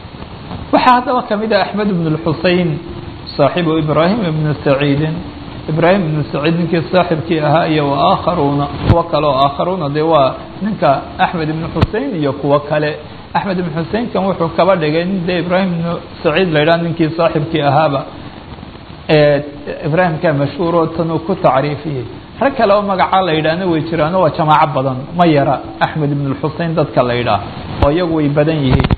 waxaa haddaba kamid ah axmed ibn اlxusein saaxibu ibrahim ibnu saciidin ibrahim ibnu saciid ninkii saaxibkii ahaa iyo waakharuuna kuwo kale oo aakharuuna dee waa ninka axmed ibnu xusein iyo kuwo kale axmed ibn xuseinkan wuxuu kaba dhigay nin dee ibraahim ibnu saciid la yidhaha ninkii saaxibkii ahaaba ibraahimka mashhuur oo tan uu ku tacriifiyey rag kale oo magacaa la yidhaahna way jiraano waa jamaaco badan ma yara axmed ibn اlxusein dadka la yidhaah oo iyagu way badan yihiin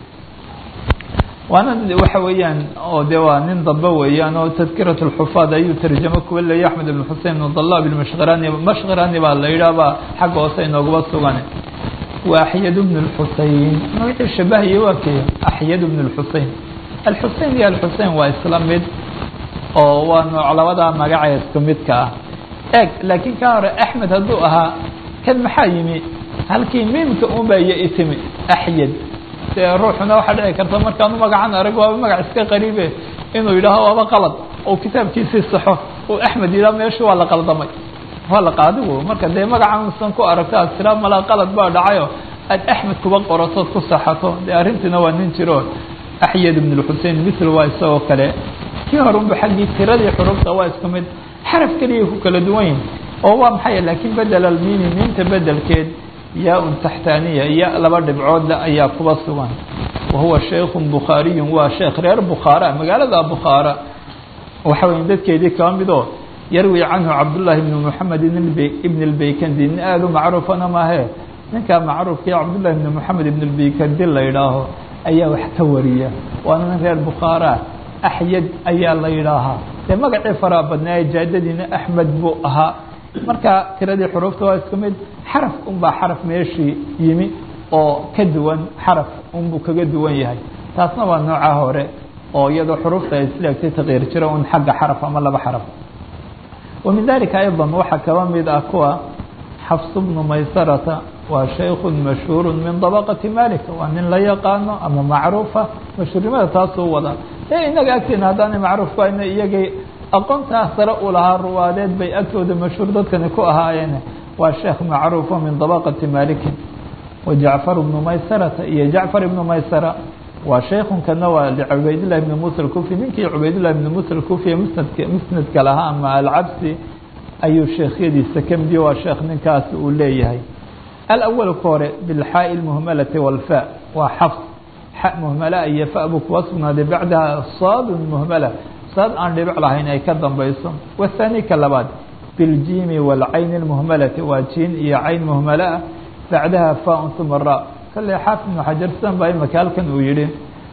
waana waxa weeyaan oo de waa nin dambe weeyaan oo tadkirat اlxufaad ayuu tarjamo kuwa leeyay axmed ibn xusein ibn dalab mashkirani mashkirani baa la yidhaahba xagga hoose inooguba sugan waa axyad bn اlxusein magacii shabahaya waa kee axyad bn اlxusein alxusein iyo alxusein waa isla mid oo waa nooc labadaa magacee isku midka ah eeg laakiin ka hore axmed hadduu ahaa kan maxaa yimi halkii miimka unba iyo itimi axyad dee ruuxuna waxaa dhici karta markaanu magacan arag waaba magac iska qariibe inuu yidhaaho waaba qalad oo kitaabkiisii saxo oo axmed yidhaha meeshu waa la qaldamay waa la qaadigu marka dee magacanusan ku aragto aad tiraa malaa qalad baa dhacayo aad axmed kuba qoratood ku saxato dee arrintiina waa nin jiro axyad ibn اlxusein mitl waa isagoo kale kii horunba xaggii tiradii xurufta waa isku mid xaraf keliyay ku kala duwan yihin oo waa maxay laakiin bedel almimi miinta bedelkeed yaa-un taxtaaniya ya laba dhibcoodle ayaa kuba sugan wahuwa shaykun bukhaariyun waa sheekh reer bukhaara magaalada bukhaara waxa weya dadkeedii kaba midoo yarwi canhu cabdullaahi ibn moxamed ibn اlbeykandi nin aada u macruufana maahe ninkaa macruufkii cabdullahi ibn moxamed ibn اlbeykandi la yidhaaho ayaa wax ka wariya waana nin reer bukhaara axyad ayaa la yidhaahaa dee magacii faraa badnaaye jaadadiina axmed buu ahaa marka tiradii xuruufta waa isku mid xaraf unbaa xaraf meeshii yimi oo ka duwan xaraf unbuu kaga duwan yahay taasna waa nooca hore oo iyadoo xuruufta ay isleegtay takyiir jira un xagga xaraf ama laba xaraf wa min dalika ayضa waxaa kaba mid ah kuwa xafs bnu maysarata waa shayku mashhuur min dabaqati malik waa nin la yaqaano ama macruufa mashhuurnimada taasuu wada e inaga agteena haddaanay macruuf ku hayna iyagay aqoontaa sare u lahaa ruwaadeed bay agtooda mashhuur dadkani ku ahaayeen waa sheekh macruufo min dabaqati malikin wa jacfar bnu maysarata iyo jacfar ibnu maysara waa shaykunkana waa licubaydillahi bni musa alkufi ninkii cubaydillahi bni musa alkufi musnadka musnadka lahaa ama alcabsi ayuu sheekhyadiisa ka midiyo waa sheekh ninkaas uu leeyahay alawal ka hore bilxaaءi اlmuhmalati wاlfa waa xafs xa muhmala iyo fa buu kuwa sugnaaday bacdaha saadun muhmala saad aan dhibic lahayn ay ka dambayso wathani ka labaad biاljiimi wاlcayn اlmuhmalati waa jiin iyo cayn muhmala ah bacdaha faun uma ra kale xaafid ibnu xajar sidan baa imaka halkan uu yihi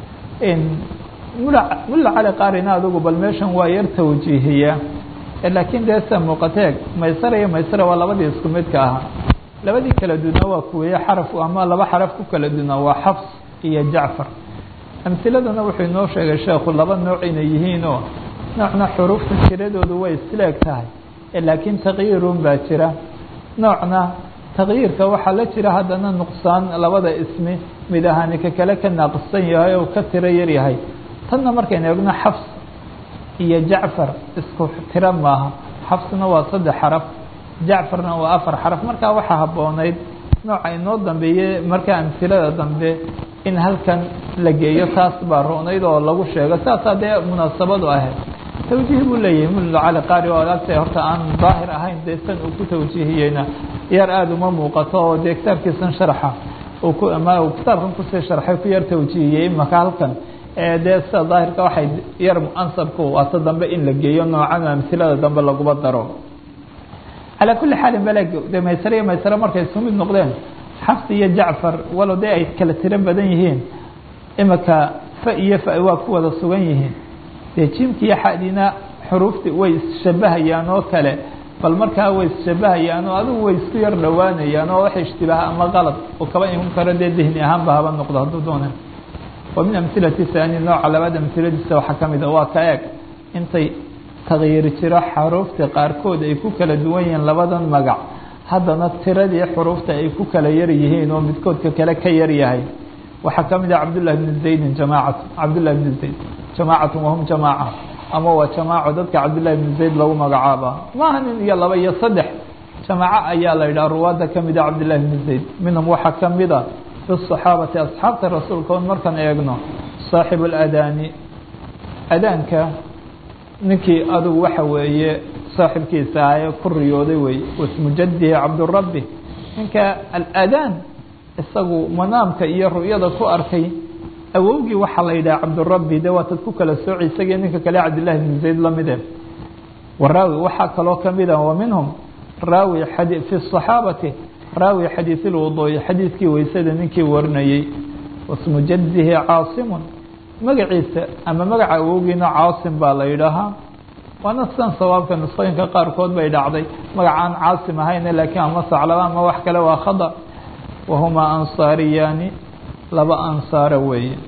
mulla cali qaarina adugu bal meeshan waa yar tawjiihiya laakiin dee sida muuqateeg maysara iyo maysara waa labadii isku midka ahaa labadii kala duwnaa waa kuweeye xaraf ama laba xaraf ku kala duwnaa waa xafs iyo jacfar amhiladana wuxuu inoo sheegay sheekhu laba nooc inay yihiinoo noocna xuruufta tiradoodu way isleeg tahay laakiin takyiirun baa jira noocna takyiirka waxaa la jira haddana nuqsaan labada ismi mid ahaani ka kale ka naaqisan yahay oo ka tiro yar yahay tanna markaynu eegno xafs iyo jacfar isku tiro maaha xafsna waa saddex xaraf jacfarna waa afar xaraf markaa waxaa habboonayd nooca inoo dambeeye markaa amhilada dambe in halkan la geeyo taas baa roonayd oo lagu sheego saasaa dee munaasabadu ahayd tawjiih buu leeyahay mulla cali qaari oo agta horta aan daahir ahayn dee san uu ku tawjiihiyeyna yar aada uma muuqato oo dee kitaabkiisan sharxa uu ku ama uu kitaabkan kusii sharxay ku yar tawjiihiyey imaka halkan dee sida daahirka waxay yar ansabku waata dambe in la geeyo noocan amhilada dambe laguma daro calaa kuli xaalin baleg de maysare iyo maysare markay isku mid noqdeen xafs iyo jacfar walow dee ay kala tiro badan yihiin imika fa iyo fa waa ku wada sugan yihiin dee jimki iyo xadina xuruufti way isshabahayaan oo kale bal markaa way isshabahayaan oo adigu way isku yar dhowaanayaan oo wax ishtibaah ama qalad oo kaba iman karo dee dihni ahaanba haba noqdo hadduu doona wa min amhilati haani nooca labaad amhiladiisa waxaa ka mid a waa ka eeg intay takyiir jiro xaruufta qaarkood ay ku kala duwan yihiin labadan magac haddana tiradii xuruufta ay ku kala yar yihiin oo midkoodka kale ka yar yahay waxaa ka mid ah cabdullahi bni zaydin jamaacatu cabdullahi bni zayd jamaacatun wahum jamaaca ama waa jamaaco dadka cabdullahi bni zayd lagu magacaaba maaha nin iyo laba iyo saddex jamaaco ayaa la yidhaha ruwaadda ka mid a cabdullahi bni zayd minhum waxaa ka mid a fi saxaabati asxaabta rasuulka on markaan eegno saaxibu اladaani adaanka ninkii adugu waxa weeye saaxibkiisa ahaye ku riyooday wey wasmu jadihi cabdurabi ninka aladaan isagu manaamka iyo ru'yada ku arkay awowgii waxaa la yidhaha cabdurabi de waatad ku kala sooci isagii ninka kale cabdillahi bn zayd lamide waraawi waxaa kaloo kamid a wa minhum raawi fi الصaxaabati raawi xadiiث اlwuduuءi xadiidkii weysada ninkii warinayey wasmu jadihi caasimu magaciisa ama magaca awowgiina caasim baa la yidhaahaa waana sidan sawaabka nusqooyinka qaarkood bay dhacday magacaan caasim ahayne laakiin ama saclaba ama wax kale waa khada wahumaa ansaariyaani laba ansaara weeye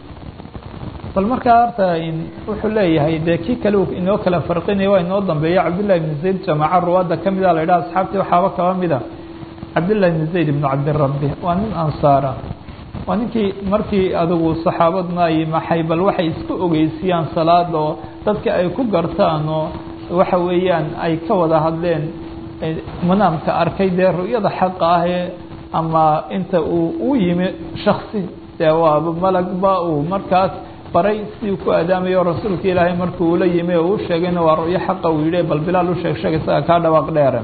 bal markaa horta wuxuu leeyahay dee kii kale inoo kala farqinaya waa inoo dambeeya cabdillahi bn zayd jamaaca ruwaadda ka mida la yidhaha asxaabtii waxaaba kaba mida cabdillahi bn zayd ibnu cabdirabi waa nin ansaara waa ninkii markii adigu saxaabadna ay maxay bal waxay isku ogeysiyaan salaada oo dadka ay ku gartaan oo waxa weeyaan ay ka wada hadleen manaamka arkay dee ru'yada xaqa ahee ama inta uu u yimi shaksi dee waaba malagba uu markaas baray sidii ku adaamayo rasuulka ilaahay markii uula yimi oo u sheegayna waa ru'yo xaqa uu yidhi bal bilaal u sheeg sheeg isaga kaa dhawaaq dheere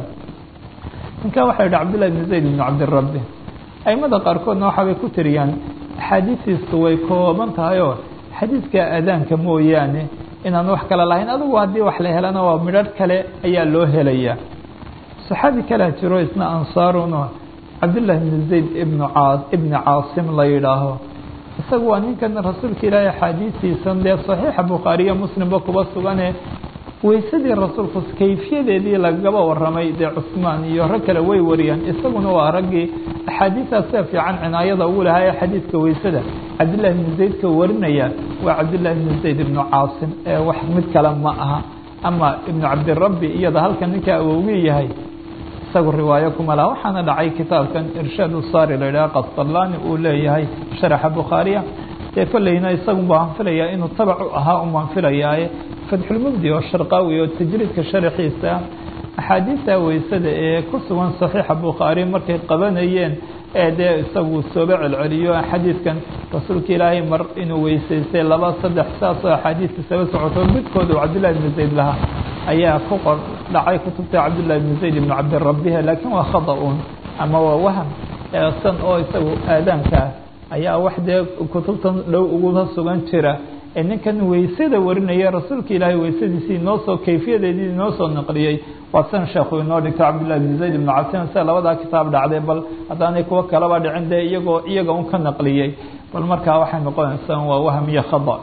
ninkan waxa yidhi cabdillahi bn zayd ibnu cabdirabi aimada qaarkoodna waxaabay ku tiriyaan axaadiistiisu way kooban tahay oo xadiidka aadaanka mooyaane inaan wax kale lahayn adigu haddii wax la helana waa midharh kale ayaa loo helayaa saxaabi kalea jiro isna ansaaruno cabdillahi bn zayd ibn caa ibni caasim la yidhaaho isagu waa ninkan rasuulka ilaahay axaadiistiisan dee saxiixa bukhaariya muslimba kuba sugane weysadii rasuulku kayfiyadeedii lagaba waramay dee cusmaan iyo rag kale way wariyaan isaguna waa raggii axaadiistaas sida fiican cinaayada ugu lahaa ee xadiidka weysada cabdillahi bni zaydka warinaya waa cabdillahi bni zayd ibnu caasim ee wax mid kale ma aha ama ibnu cabdirabbi iyada halkan ninka awowgii yahay isagu riwaayo kuma laha waxaana dhacay kitaabkan irshaad usaari la yidhaha qasdalaani uu leeyahay sharaxa bukhaariya dee kolleyna isagun baan filayaa inuu tabac u ahaa umaan filayaaye fatxulmubdi oo sharqaawi oo tajriidka sharaxiisa axaadiista weysada ee ku sugan saxiixa bukhaari markay qabanayeen ee dee isagu sooba celceliyo xadiidkan rasuulka ilaahay mar inuu weysaystay laba saddex saasoo axaadiista saba socoto midkooda uu cabdillahi bni zayd lahaa ayaa ku qor dhacay kutubta cabdillahi bni zayd ibnu cabdirabiha laakiin waa khada un ama waa waham san oo isagu aadaankaa ayaa wax dee kutubtan dhow uguba sugan jira ee ninkan weysada warinaya rasuulka ilaahay weysadiisii inoo soo kayfiyadeedii inoo soo naqliyey waa san sheekhu inoo dhigto cabdillahi bn zayd ibnu cabsin sida labadaa kitaab dhacday bal haddaanay kuwo kalaba dhicin dee iyagoo iyaga un ka naqliyey bal markaa waxay noqonaysaa waa wahm iyo khada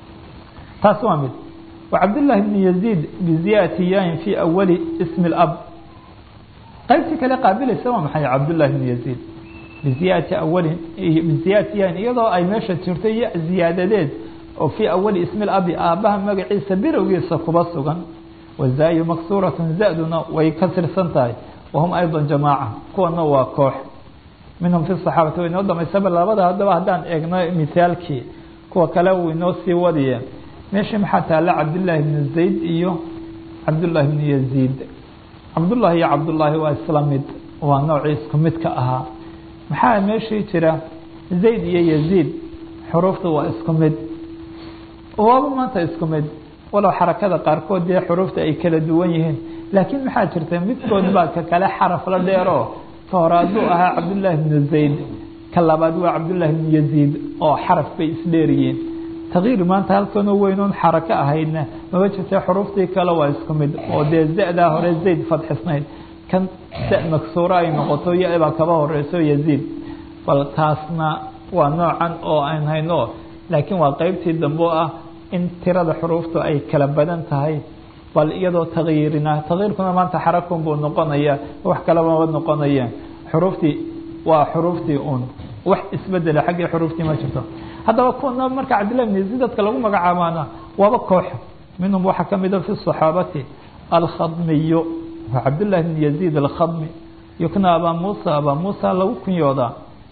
taas waa mid wa cabdillahi bni yaziid biziyati yain fi awali ismi اlab qaybtii kale qaabilaysa waa maxay cabdullahi bni yaziid biziyati awalin biziyati yain iyadoo ay meesha jirto iyo ziyaadadeed oo fii awali ismi labi aabbaha magaciisa birowgiisa kuba sugan wazaayu maksuuratun zaduna way ka tirsan tahay wahum ayضa jamaaca kuwana waa koox minhum fi صaxaabati way inoo damaysaba labada haddaba haddaan eegno mithaalkii kuwa kale uu inoo sii wadiye meeshii maxaa taalla cabdillaahi bni zayd iyo cabdullaahi bni yaziid cabdullahi iyo cabdullaahi waa isla mid waa noocii isku midka ahaa maxaa meeshii jira zayd iyo yaziid xuruufta waa isku mid waaba maanta isku mid walow xarakada qaarkood dee xuruufta ay kala duwan yihiin laakiin maxaa jirta midkood baa ka kale xaraf la dheero ka hore hadduu ahaa cabdullaahi bnu zayd ka labaad waa cabdullaahi bnu yaziid oo xaraf bay isdheeriyiin takyiir maanta halkanoo weynoon xarako ahaydna maba jirta xuruuftii kale waa isku mid oo dee zadaa hore zayd fadxisnayd kan da maksuuro ay noqoto yabaa kaba horeyso yaziid bal taasna waa noocan oo aan hayno laakiin waa qeybtii dambe o ah in tirada xuruuftu ay kala badan tahay bal iyadoo takyiirina takyiirkuna maanta xarakun buu noqonaya wax kalebaba noqonayeen xuruuftii waa xuruuftii un wax isbedela xaggii xuruuftii ma jirto haddaba kuwana marka cabdillahi bn yaziid dadka lagu magacaabaana waaba koox minhum waxaa ka mida fi صaxaabati alkhadmiyu waa cabdillahi bn yaziid alkhadmi yukna abaa muusa abaa muusa lagu kunyoodaa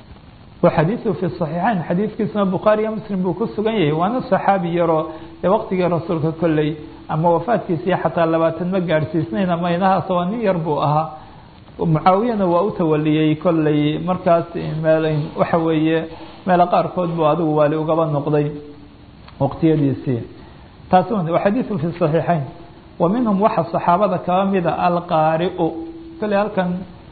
xadiiثu fi صaxiixayn xadiidkiisuna bukhaariya muslim buu ku sugan yahay waana صaxaabi yaroo ee waqtigii rasuulka kolley ama wafaadkiisii xataa labaatan ma gaadhsiisnayn ama inahaas waa nin yar buu ahaa mucaawiyana waa u tawaliyey kolley markaas meel waxa weeye meelo qaarkood buu adigu waali ugaba noqday waqtiyadiisii taas xadiiثu fi صaxiixayn wa minhum waxa صaxaabada kaba mida alqaariu kolley halkan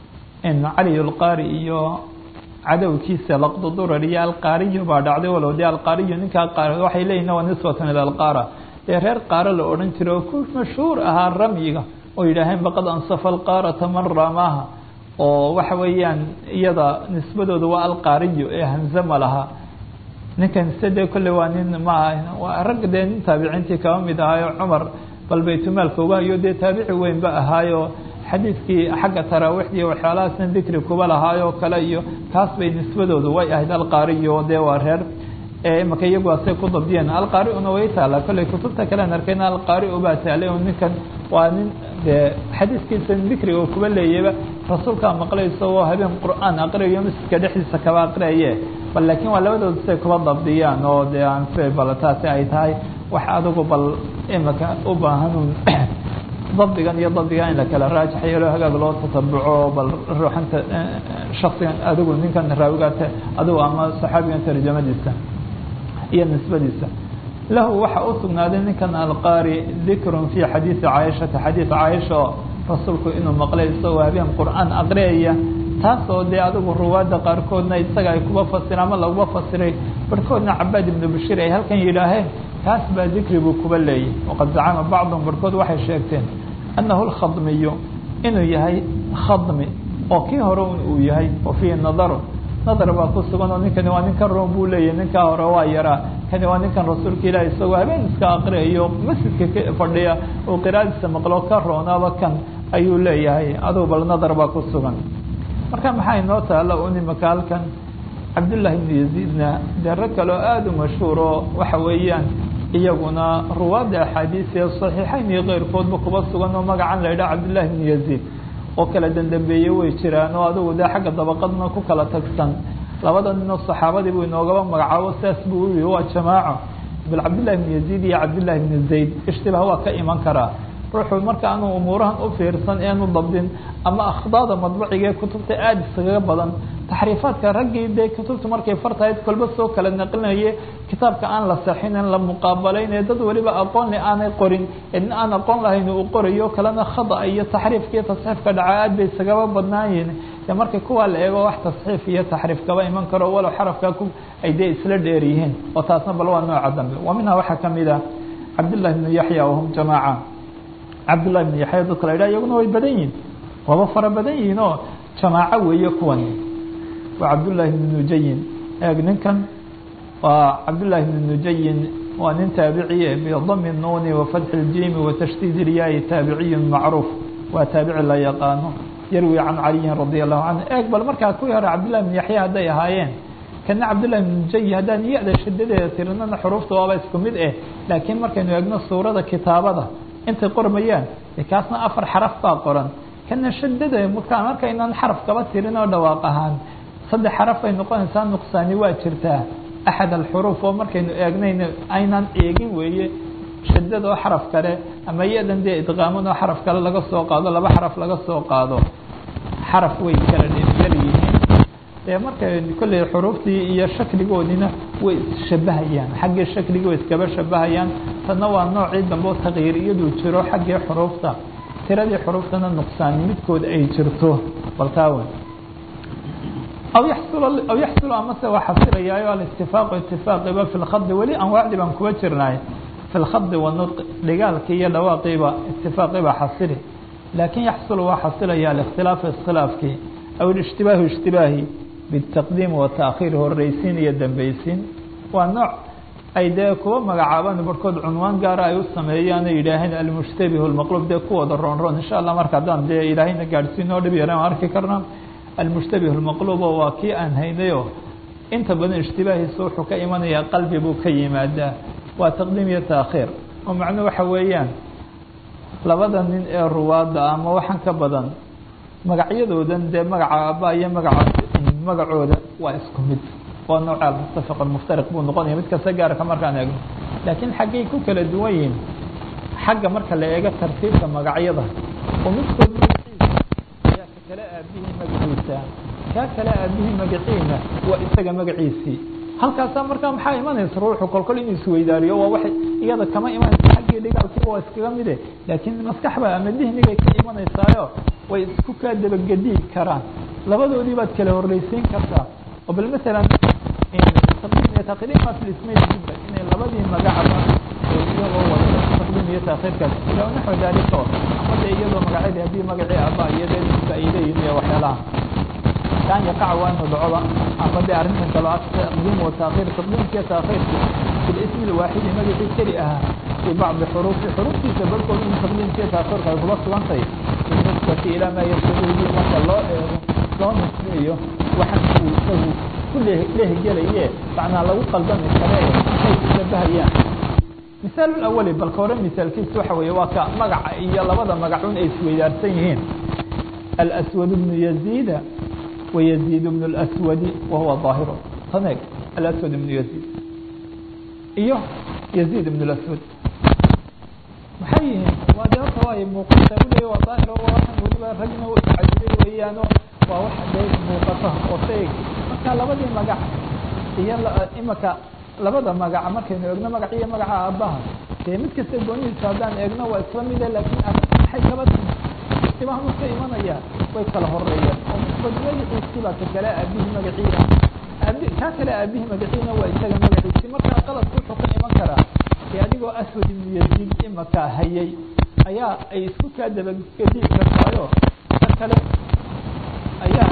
cali اlqaari iyo cadowkiisa laqdudurar iyo alqaariyo baa dhacday walow dee alqaariyo ninkaa qaar waxay leeyihin waa nisbatan ila alqaara dee reer qaaro la odhan jiray oo ku mashhuur ahaa ramyiga oo yidhaaheen baqad ansafa alqaarata man raamaha oo waxa weeyaan iyada nisbadooda waa alqaariyo ee hamze ma laha ninkan se dee kolley waa nin maaha waa rag dee nin taabiciintii kaba mid ahaayo cumar bal baytulmaalka uga hayo dee taabici weynba ahaayo xadiidkii xagga taraawiixdii waxyaalahaasna dikri kuba lahaayoo kale iyo kaas bay nisbadoodu way ahayd alqaariyo dee waa reer imaka iyagu asay ku dabdiyeen alqaari-una way taala kolley kutubta kalean arkayna alqaari-u baa taalay oo ninkan waa nin dee xadiiskiisa dikriga oo kuba leeyaba rasuulkaa maqlay isagoo habeen qur-aan aqriyayo masjidka dhexdiisa kaba aqriyaye bal laakiin waa labadooda say kuba dabdiyaan oo dee aan bal taasi ay tahay wax adigu bal imaka u baahanun dabdigan iyo dabdigan in la kala raajax yeelo hagaag loo tatabuco bal ruuxanta shaksigan adigu ninkan raawigaate adigu ama saxaabigan tarjamadiisa iyo nisbadiisa lahu waxa u sugnaaday ninkan alqaari dikrun fi xadiidi caaishata xadiid caaisha oo rasuulku inuu maqlay isagoo habeen qur-aan aqriyaya taasoo dee adigu ruwaadda qaarkoodna isaga ay kuba fasira ama laguba fasiray barhkoodna cabaad ibnu bashiir ay halkan yidhaaheen kaas baa dikri buu kuba leeyay waqad zacama bacdum barhkood waxay sheegteen annahu lkhadmiyu inuu yahay khadmi oo kii hore uu yahay wa fiihi nadaru nadar baa ku sugan oo ninkani waa ninkan room buu leeyahy ninkaa hore waa yaraa kani waa ninkan rasuulka ilahi isagoo habeen iska aqriyayo masjidka ka fadhiya uu qiraadiisa maqlo ka roonaaba kan ayuu leeyahay adugu bal nadar baa ku sugan marka maxaa inoo taala un imaka halkan cabdullaahi ibnu yaziidna dee rag kaleo aada u mashhuur oo waxa weeyaan iyaguna ruwaadda axaadiis ee saxiixayn iyo keyrkoodba kuba sugan oo magacan la yidhaha cabdullahi ibnu yaziid oo kala dandambeeye way jiraan oo adigu dee xagga dabaqadna ku kala tagsan labada ninoo saxaabadii buu inoogaba magacaabo sidaas buu yihi waa jamaaco bal cabdillahi ibnu yaziid iyo cabdillahi ibnu zayd ishtibaah waa ka iman karaa ruuxuu marka aanu umuurahan u fiirsan eanu dabdin ama akhdaada madbuciga ee kutubta aada iskaga badan taxriifaadka raggii dee kutubta markay fartahayd kolba soo kala naqlinaye kitaabka aan la saxinin la muqaabalayn ee dad weliba aqoonle aanay qorin nin aan aqoon lahayn uu qorayo kalena khada iyo taxriifka iyo tasxiifka dhaca aad bay isagaba badnaayiin de marka kuwaa la eego wax tasxiif iyo taxriif kaba iman karo walow xarafka ku ay dee isla dheer yihiin oo taasna bal waa nooca dambe wa minhaa waxaa kamid ah cabdillahi bnu yaxya wahum jamaaca cabdullahi bn yaxya dadka la yidhaha iyaguna way badan yihin waaba fara badan yihiin oo jamaaco weeye kuwan waa cabdullaahi bn nujayin eeg ninkan waa cabdullaahi bn nujayin waa nin taabiciye bidami nuuni wafatxi اljimi watashdiid ilyahi taabiciyun macruuf waa taabici la yaqaano yarwi can caliyin radia allahu canhu eeg bal markaa kuwii hore cabdullahi bn yaxya hadday ahaayeen kana cabdullahi bn nujayi haddaan ya-da shadadeeda tirinana xuruufta waaba isku mid eh laakiin markaynu eegno suurada kitaabada intay qormayaan kaasna afar xaraf baa qoran kana shadada mka markaynaan xaraf kaba tirin oo dhawaaq ahaan saddex xaraf ay noqonaysaa nuqsaani waa jirtaa axad alxuruuf oo markaynu eegnayn aynaan eegin weeye shadada oo xaraf kale ama yadan dee idqaaman oo xaraf kale laga soo qaado laba xaraf laga soo qaado xaraf way kala dheryar yihiin dee markay kolley xuruuftii iyo shakligoodina way isshabahayaan xaggii shakligii way iskaba shabahayaan tanna waa noocii dambe o takyiir iyaduu jiro xaggii xuruufta tiradii xuruuftana nuqsaani midkood ay jirto baltaawen aw yaxsul aw yaxsulu amase waa xasilaya alistifaaqu itifaaqiba fi lkhadi weli anwaacdii baan kuba jirnay fi lkhadi wanutq dhigaalkii iyo dhawaaqiiba itifaaqiba xasili laakin yaxsulu waa xasilaya alikhtilaafu iskhilaafkii aw ishtibaahu ishtibaahi bitaqdiim wataakhir horeysiin iyo dambeysiin waa nooc ay dee kuwa magacaabaan barhkood cunwaan gaara ay u sameeyaan ay yidhaaheen almushtabih lmaqluub dee kuwooda roon roon insha allah marka haddaan dee ilaahayna gaadhsiin oo dhib yaran arki karnaa almushtabih lmaqluub oo waa kii aan haynayo inta badan ishtibaahiisa wuxuu ka imanayaa qalbi buu ka yimaadaa waa taqdiim iyo taakhiir oo macnuu waxa weeyaan labada nin ee ruwaadda ama waxaan ka badan magacyadoodan dee magaca aaba iyo magaca magacooda waa isku mid waa nooca almutafaq almuftariq buu noqonaya mid kasta gaarka markaan eegno laakiin xaggay ku kala duwan yihiin xagga marka la eego tartiibka magacyada oo midkood magaciisa ayaa ka kale aabihii magaciisa kaa kale aabihii magaciina waa isaga magaciisii halkaasaa markaa maxaa imanaysa ruuxu kolkol inuu isweydaariyo waa waxay iyada kama imanaysa xaggii dhigaalkiiba waa iskaga mide laakiin maskaxba ama dihnigay ka imanaysaayo way isku kaa dabagediyi karaan labadoodii baad kala horreysiin kartaa oo bal masalan taqdiim iyo taqdiim ma fi ismayn jidda inay inay labadii magacba iyagoo wada taqdiim iyo taakhiirkaas jira naxو dalika ama de iyadoo magacyadi haddii magacii aba iyadeedka ay leeyihin iyo waxyaalaha kan yaqac waa inu dhacoba ama de arrintan kalo taqdiim wa taakhiir taqdiimkiiyo taakhiirki fi lismi lwaaxidi magacii keli ahaa fi bacdi xuruufi xuruuftiisa barkood in taqdiimkiiyo taakhiirka ay kuba sugantay binisbati ilaa maa yashabuhu marka loo eego loo nisbeeyo waxan uu isagu ku lehgelaye macnaa lagu qaldami kare ay ishabahayaan misaal awali balka hore misaalkiisa waxa weeye waa ka magaca iyo labada magacun ay isweydaarsan yihiin alswad bnu yaziida wayaziid bnu اlswadi wahuwa ظaahiru taneeg alaswad ibnu yaziid iyo yaziid ibn اlaswad maxay yihiin waa de horta waa muuqata uleey waa daahiro waa waxan weliba ragna cajibay weeyaano waa wax dee muuqata oo shay marka labadii magac iyo imaka labada magaca markaynu eegno magac iyo magaca aabbaha dee mid kasta goonihiisa haddaan eegno waa isla mide laakiin arrinta maxay kaba timi istibahan ka imanaya way kala horeeyaan oo magaciisii baa ka kale aabihii magaciina aabi kaa kale aabihii magaciina waa isaga magaciisi markaa qaladku wuxuu ka iman karaa dee adigoo aswad ibnu yaziid imaka hayay ayaa ay isku kaa dabagediin kartaayo ka kale ayaa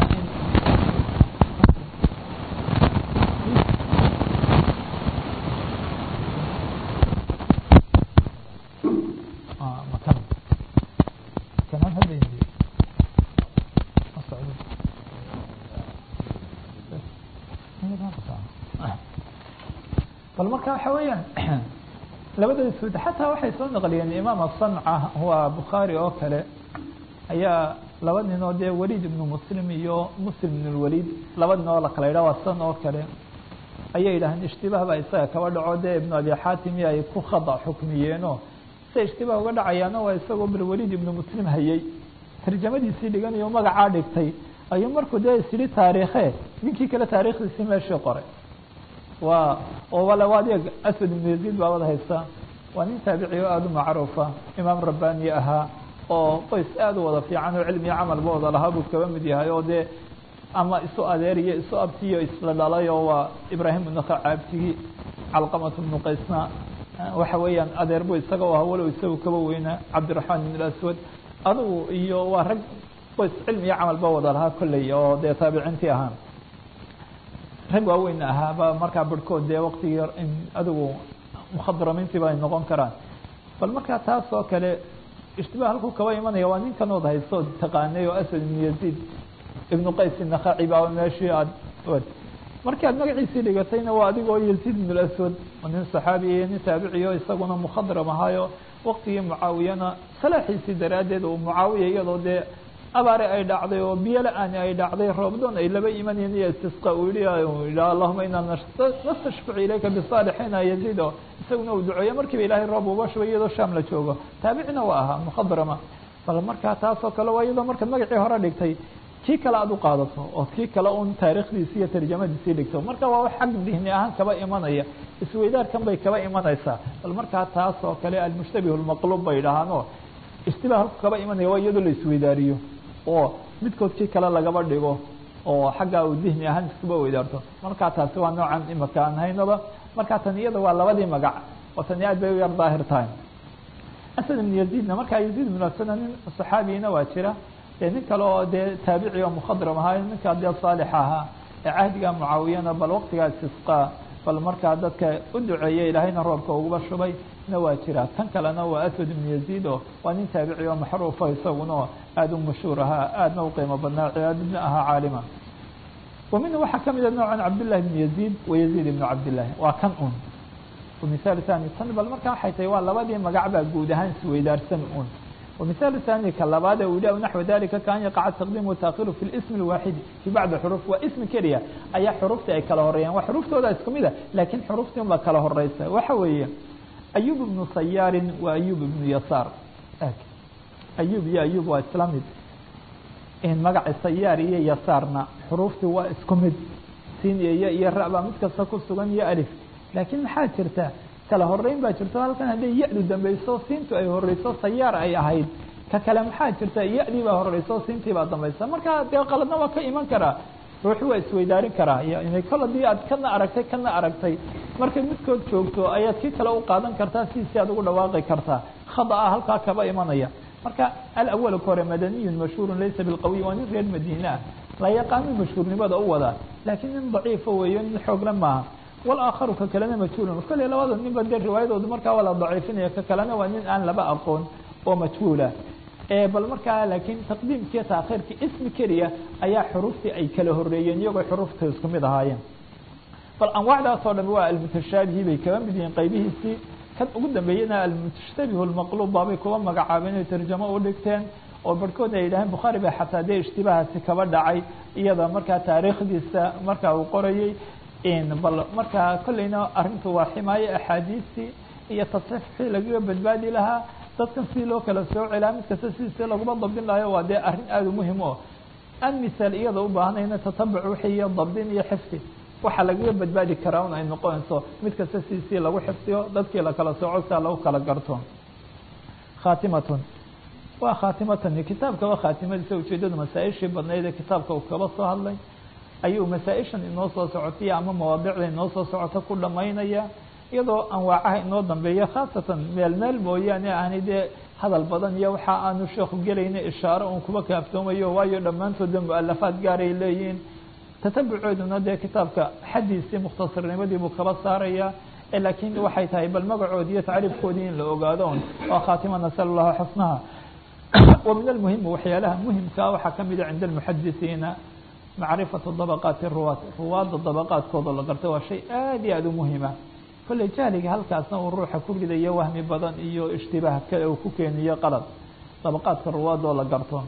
bal marka waxa weeyaan labada sud xataa waxay soo naqliyeen imaam asanca waa bukhaari oo kale ayaa laba nin oo dee waliid ibnu muslim iyo muslim ibn lwaliid laba nin oo lakala yidhah waa san oo kale ayay yidhaaheen ishtibaah baa isaga kaba dhaco dee ibnu abi xaatim iyo ay ku khada xukmiyeenoo sida ishtibaah uga dhacayaana waa isagoo balwaliid ibnu muslim hayay tarjamadiisii dhiganayo magacaa dhigtay ayuu markuu dee isyidhi taariikhe ninkii kale taarikhdiisii meeshii qoray waa oo wala adeeg aswad ibnu yaziid baa wada haysta waa nin taabici oo aada u macruufa imaam rabbaani ahaa oo qoys aada u wada fiican oo cilmiyo camalba wada lahaa buu kaba mid yahay oo dee ama isu adeeriyo isu abtiyo isla dhalay oo waa ibraahim ibnuka caabtigii calqamat ibnu qaysna waxa weeyaan adeer bu isaga u ahaa walow isagu kaba weynaa cabdiraxmaan ibn aswad adugu iyo waa rag qoys cilmiyo camalba wada lahaa kolley oo dee taabiciintii ahaa rag waaweyn ahaaba markaa barhkood dee waktigii adigu mukhadramiintii ba ay noqon karaan bal markaa taas oo kale ishtibaah halkuu kaba imanaya waa ninkan ood haysto taqaanay oo aswad ibnu yaziid ibnu qays inakhaci baa meeshii aad markii aad magaciisii dhigatayna waa adigoo yaziid ibn aswad nin saxaabi iyo nin taabiciyo isaguna mukhadram ahaayo waktigii mucaawiyana salaaxiisii daraaddeed uu mucaawiya iyadoo dee abaare ay dhacday oo biyo la-aani ay dhacday roobdoon ay laba imanayeen iyo istisqa uu yihi yidha allahuma inaa nastashficu ilayka bisaalixiina yaziid oo isaguna uu duceeyo markiiba ilaahay roob uba shubay iyadoo shaam la joogo taabicina waa ahaa mukhadrama bal markaa taasoo kale waa iyadoo marka magacii hore dhigtay kii kale aad u qaadato oo kii kale un taarikhdiisi iyo tarjamadiisii dhigto marka waa wax xag dihni ahaan kaba imanaya isweydaarkan bay kaba imanaysaa bal markaa taas oo kale almushtabih lmaqluub bay dhahaano istiba halku kaba imanaya waa iyadoo la isweydaariyo oo midkood kii kale lagaba dhigo oo xaggaa uu dihni ahaan iskuba weydaarto markaa taasi waa noocan imaka aan haynaba markaa tan iyada waa labadii magac oo tani aad bay u yar daahir tahay asad ibn yaziidna markaa yaziid ibn asad nin saxaabiyina waa jira dee nin kale oo dee taabici oo mukhadram ahaa ninkaa dee saalix ahaa ee cahdiga mucaawiyana bal waktigaa istisqaa bal markaa dadka u duceeya ilaahayna roobka uguba shubay na waa jira kan kalena waa aswad ibnu yaziid oo waa nin taabici oo maxruufa isaguna aada u mashhuur ahaa aadna u qiimo badnaa cibaadadna ahaa caalima wa minhu waxaa kamid a noocan cabdillahi ibnu yaziid wa yaziid ibnu cabdillahi waa kan un mihaal thani tan bal markaa waxay tahay waa labadii magac baa guud ahaan isweydaarsan un ومثال ثاني كلباad u نحو ذلika kan يقع تقديم وتأkير في الاسم الواحد في بعض حروف waa اسم keliya ayaa xrufta ay kala horeeyaan wa xruftooda isku mida lakin xruftii ba kala horeysa waxa weeye أيوب بن صyاar و أيوب بن يسار أيوب iyo أيوب waa isla mid magaca صyاar iyo يساarna xruftii waa isku mid sin iyo y iyo ra baa mid kasta ku sugan iyo alف lakin maxaa jirta kala horeyn baa jirto halkan hadday ya-du dambeyso siintu ay horeyso sayaar ay ahayd ka kale maxaa jirta ya-dii baa horeyso siintii baa dambaysa marka dee qaladna waa ka iman karaa ruuxi waa isweydaarin karaa yani kol haddii aad kana aragtay kana aragtay markay midkood joogto ayaad kii kale u qaadan kartaa sidiisii aad ugu dhawaaqi kartaa khada a halkaa kaba imanaya marka alawal ka hore madaniyun mashhuurun laysa bilqawiy waa nin reer madiine ah la yaqaano mashhuurnimada u wadaa laakiin nin daciifa weeyo nin xoogla maaha walaakharu ka kalena majhuulun kolley labada ninba dee riwaayadoodu markaa waa la daciifinaya ka kalena waa nin aan laba aqoon oo majhuula bal markaa laakiin taqdiimkiiyo taakhiirkii ismi keliya ayaa xuruuftii ay kala horeeyeen iyagoo xuruufta isku mid ahaayeen bal anwaacdaas oo dhami waa almutashaabihi bay kaba mid yihiin qaybihiisii kan ugu dambeeyena almushtabihu lmaqluub baabay kuba magacaabeen inay tarjamo u dhigteen oo barhkood ay yidhaaheen bukhaari ba xataa dee ishtibahaasi kaba dhacay iyada markaa taariikhdiisa markaa uu qorayey bal markaa kolleyna arrintu waa ximaaye axaadiistii iyo tasxiixii lagaga badbaadi lahaa dadkan sidii loo kala soo celaa mid kasta sidiisi laguma dabdin lahayo waa dee arrin aada u muhim o aan misaal iyada u baahanayna tatabuc wixii iyo dabdin iyo xifdi waxaa lagaga badbaadi karaa un ay noqonayso mid kasta sidiisii lagu xifdiyo dadkii lakala sooco sia lagu kala garto khaatimatun waa khaatimatan kitaabkaba khaatimadiisa ujeedadu masaa-ishii badnayd ee kitaabka uu kaba soo hadlay ayuu masaa-ishan inoo soo socotay ama mawaadicda inoo soo socota ku dhamaynaya iyadoo anwaacaha inoo dambeeya khaasatan meel meel mooyaane aanay dee hadal badan iyo waxa aanu sheekhu gelayna ishaaro uun kuba kaaftoomayo waayo dhammaantoodba mu-alafaad gaaray leeyihiin tatabucooduna dee kitaabka xaddiisii mukhtasarnimadii buu kaba saaraya laakiin waxay tahay bal magacoodi iyo tacriifkoodii in la ogaado un waa khaatima nasal allahu xusnaha wa min almuhimi waxyaalaha muhimkaa waxaa kamida cinda almuxadisiina macrifatu dabaqaati ruwaad ruwaadda dabaqaadkooda la garta waa shay aada iyo aada u muhima kolley jahliga halkaasna uu ruuxa ku ridayo wahmi badan iyo ishtibaah kale uu ku keeniyo qalad dabaqaadka ruwaadoo la garto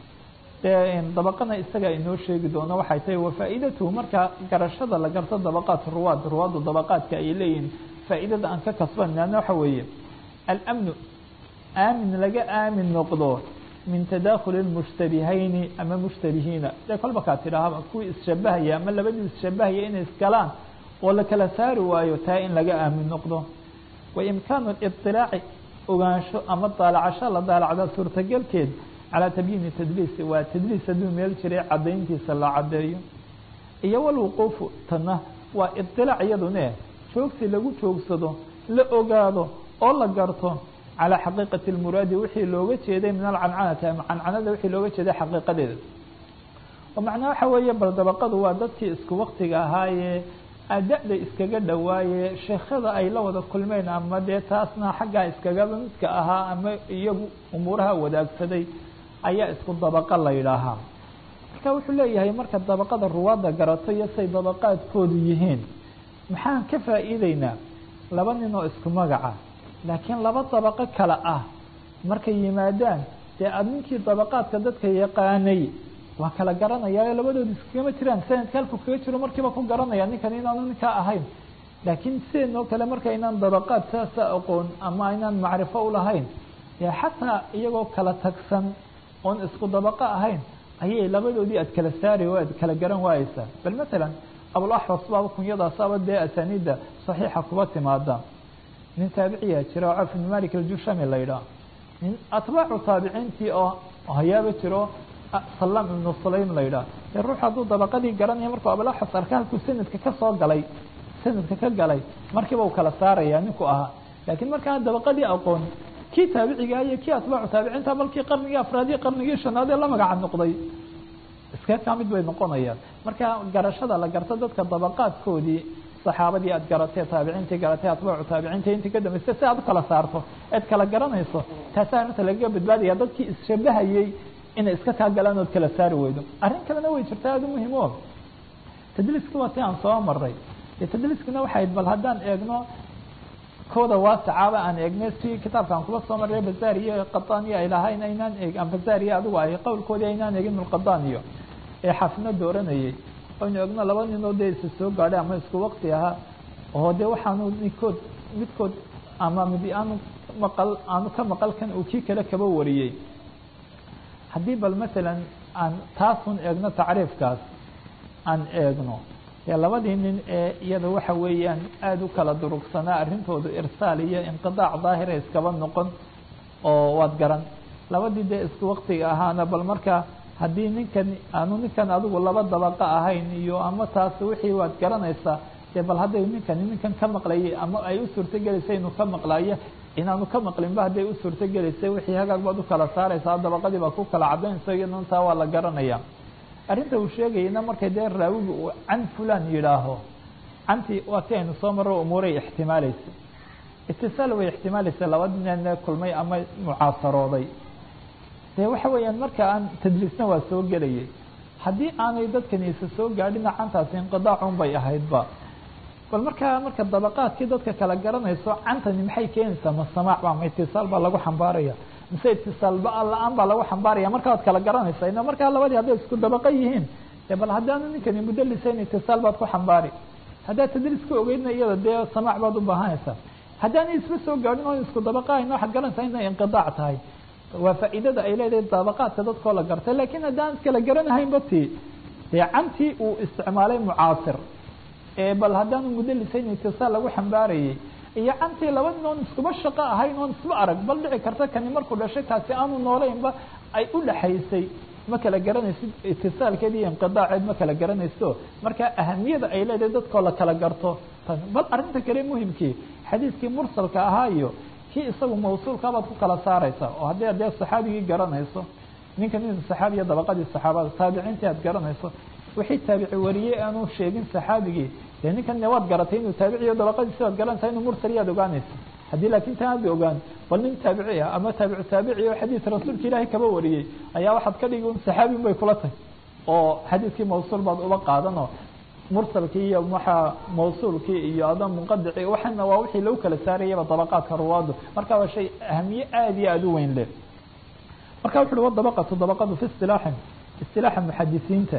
dee dabaqana isaga inoo sheegi doono waxay tahay wafaa-idatuhu marka garashada la garto dabaqaat ruwaad ruwaadda dabaqaadka ay leeyihin faa-idada aan ka kasbanana waxa weeye alamnu aamin laga aamin noqdo min tadakhuli lmushtabihayni ama mushtabihiina dee kolba kaa tidhaahaba kuwii isshabahaya ama labadii isshabahaya inay isgalaan oo la kala saari waayo taa in laga aamin noqdo wa imkaanu liطilaaci ogaansho ama daalacasho la daalacda suurtagelkeed calaa tabyiini tadliis waa tadliis hadduu meel jiray cadayntiisa la cadeeyo iyo walwuquufu tana waa iطilaac iyadune joogsi lagu joogsado la ogaado oo la garto calى xaqiiqati اlmuraadi wixii looga jeeday min alcancanati ama cancanada wixii looga jeeday xaqiiqadeeda oo macnaa waxa weeye bal dabaqadu waa dadkii isku waktiga ahaayee da-da iskaga dhawaaye sheekhada ay la wada kulmeen ama dee taasna xaggaa iskagaba midka ahaa ama iyagu umuuraha wadaagsaday ayaa isku dabaqa la yidhaahaa marka wuxuu leeyahay marka dabaqada ruwaadda garato iyo say dabaqaadkoodu yihiin maxaan ka faa'iideynaa laba nin oo isku magaca laakiin laba dabaqo kale ah markay yimaadaan dee aada ninkii dabaqaadka dadka yaqaanay waa kala garanaya labadooda iskagama jiraan sanadka halku kaga jiro markiiba ku garanaya ninkan inaanu ninkaa ahayn laakiin sideenoo kale markaynaan dabaqaad saasa aqoon ama aynaan macrifo ulahayn dee xataa iyagoo kala tagsan oon isku dabaqo ahayn ayay labadoodii aad kala saari o aad kala garan waayeysaa bal matalan abulaxwas baaba kunyadaasaba dee asaniidda saxiixa kuba timaada nin taabiciyaa jira oo caf ibn malik aljushami la yidhaah nin atbaacu taabiciintii oo hayaaba jiro salam ibnu sulaym la yidhaah dee ruux hadduu dabaqadii garanaya markuu abulaxwas arka halkuu sanadka ka soo galay sanadka ka galay markiiba uu kala saaraya ninku ahaa laakiin markaa dabaqadii aqoon kii taabiciga iyo kii atbaacu taabiciinta balkii qarnigii afraadiyo qarnigii shanaad ee la magaca noqday iska ka mid bay noqonayaan marka garashada la garto dadka dabaqaadkoodii saxaabadii aad garatee taabiciintii garatee atbaacu taabiciinta intii ka dambeysay si aad u kala saarto eed kala garanayso taasaa arrinta lagaga badbaadaya dadkii isshabahayey inay iska kaa galaan ood kala saari weydo arrin kalena way jirta aada u muhiim o tadliiska waa si aan soo maray dee tadliiskana waxay bal haddaan eegno kooda waasacaaba aan eegnay si kitaabkaan kuba soo maray bazaar iyo qadaniyo ay lahayn aynaan eeg bazaar iyo adigu ay qowlkoodii aynaan eegin mulqadaniyo ee xafino dooranayay aynu eegno laba ninoo dee isa soo gaadhay ama isku wakti ahaa oo dee waxaanu midkood midkood ama mid aanu maqal aanu ka maqal kan uu kii kale kaba wariyey haddii bal masalan aan taasun eegno tacriifkaas aan eegno dee labadii nin ee iyada waxa weeyaan aada u kala durugsanaa arrintoodu irsaal iyo inqidaac daahira iskaba noqon oo waad garan labadii dee isku waktiga ahaana bal markaa haddii ninkan aanu ninkan adigu laba dabaqo ahayn iyo ama taas wixii waad garanaysaa dee bal hadday ninkani ninkan ka maqlayay ama ay u suurtogelaysa inuu ka maqlayo inaanu ka maqlinba hadday u suurtogelaysa wixii hagaag baad u kala saaraysaa dabaqadii baa ku kala cadaynaysa iyadana taa waa la garanaya arrinta uu sheegayana markay dee raawiga uu can fulan yidhaaho cantii waa ti aynu soo marro umuuray ixtimaalaysa itisaal way ixtimaalaysa laba nin kulmay ama mucaasarooday dee waxa weeyaan marka aan tadliisna waa soo gelayay haddii aanay dadkaniisa soo gaadhina cantaasi inqidaacun bay ahaydba bal markaa marka dabaqaadkii dadka kala garanayso cantani maxay keenaysaa ma samaac ba ma itisaal baa lagu xambaaraya mise itisaalba la-aan baa lagu xambaaraya marka waad kala garanaysa ina markaa labadii hadday isku dabaqa yihiin dee bal haddaanu ninkani mudalisayn itisaal baad ku xambaari haddaad tadliis ka ogeydna iyada dee samaac baad u baahanaysaa haddaanay isla soo gaadhin oo isku dabaqa ahayn waxaad garanaysaa inay inqidaac tahay waa faa'iidada ay leedahay dabaqaadka dadkoo la gartay laakiin haddaan iskala garanahaynba ti dee cantii uu isticmaalay mucaasir ee bal haddaanu mudalisayn itisaal lagu xambaarayay iyo cantii laba nin oon iskuba shaqo ahayn oon isba arag bal dhici karta kani markuu dhashay kaasi aanu noolaynba ay u dhaxaysay ma kala garanaysid itisaalkeed iyo inqidaaceed ma kala garanayso marka ahamiyada ay leedahay dadkoo la kala garto bal arrinta kale muhimkii xadiiskii mursalka ahaa iyo kii isagu mawsuulka baad ku kala saaraysa oo haddii adee saxaabigii garanayso ninka nin saxaabiya dabaqadii saxaabada taabiciintii aad garanayso wixii taabici wariyey aanu sheegin saxaabigii dee ninkan ne waad garatay inuu taabiciyo dabaqadiisi waad garanaysaa inuu mursal yaad ogaanaysa haddii laakiin tan aada ogaan bal nin taabici ah ama taabicu taabici oo xadiis rasuulka ilaahay kaba wariyey ayaa waxaad ka dhigi un saxaabi un bay kula tahay oo xadiiskii mawsuul baad uba qaadanoo mursalkii iyo waxaa mawsuulkii iyo ada munqadici waxana waa wixii lagu kala saarayaba dabaqaadka ruwaadu marka waa shay ahamiye aada iyo aada u weyn leh marka wuxu uhi wadabaqatu dabaqadu fi istilaaxin istilaaxa muxadisiinta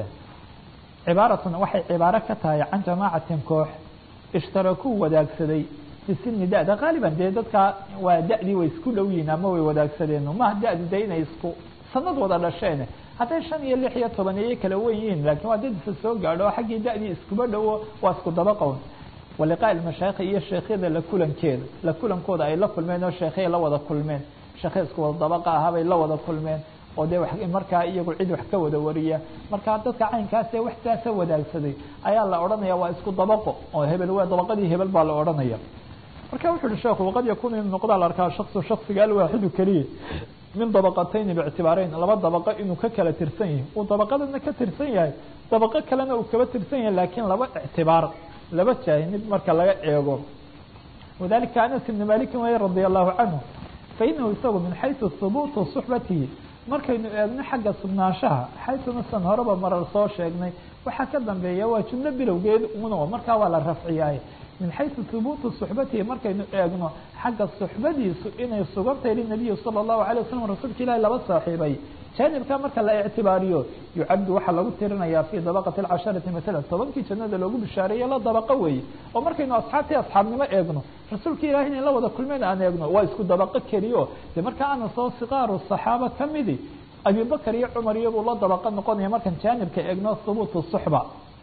cibaaratun waxay cibaaro ka tahay can jamaacatin koox ishtarakuu wadaagsaday fi sini da-da qaaliban dee dadka waa da-dii way isku dhow yihin ama way wadaagsadeen maha da-di de inay isku sanad wada dhasheen hadday shan iyo lix iyo toban ayay kala wen yihiin lakin waa dad isa soo gaadho xaggii da-dii iskuba dhowo waa isku dabaqown waliqaa mashaayikh iyo sheekhyada la kulankeeda la kulankooda ay la kulmeen oo sheekhyay la wada kulmeen sheekhay isku wada dabaqa ahaabay la wada kulmeen oo dee markaa iyagu cid wax ka wada wariya marka dadka caynkaasee wax saasa wadaagsaday ayaa la odhanaya waa isku dabaqo oo hebel waa dabaqadii hebel baa la odhanaya marka wuxu uhi sheekhu waqad yakunu in noqdaa la arkaa shaksu shaksiga alwaaxidu keliya min dabaqatayni biictibaarayn laba dabaqo inuu ka kala tirsan yahay uu dabaqadana ka tirsan yahay dabaqo kalena uu kaba tirsan yahay laakiin laba ictibaar laba jaahimid marka laga eego wadalika anas ibni malikin way radia allahu canhu fainahu isagu min xaysu hubuutu suxbatihi markaynu eegno xagga sugnaanshaha xaytuna san horeba marar soo sheegnay waxaa ka dambeeya waa jumlo bilowgeed uno markaa waa la rafciyaay min xaysu hubuutu suxbatihi markaynu eegno xagga suxbadiisu inay sugantahay linabiyi sala allahu alay wasalam rasuulka ilahi laba saaxiibay jaanibka marka la ictibaariyo yucaddu waxaa lagu tirinayaa fi dabaqati alcasharati masalan tobankii jannada loogu bishaareeye la dabaqo weeye oo markaynu asxaabtii asxaabnimo eegno rasuulka ilahi inay la wada kulmeen aan eegno waa isku dabaqo keliyo de marka ana soo sikaaru saxaaba kamidi abibakar iyo cumar iyabuu la dabaqo noqonaya markaan jaanibka eegno hubuutu suxba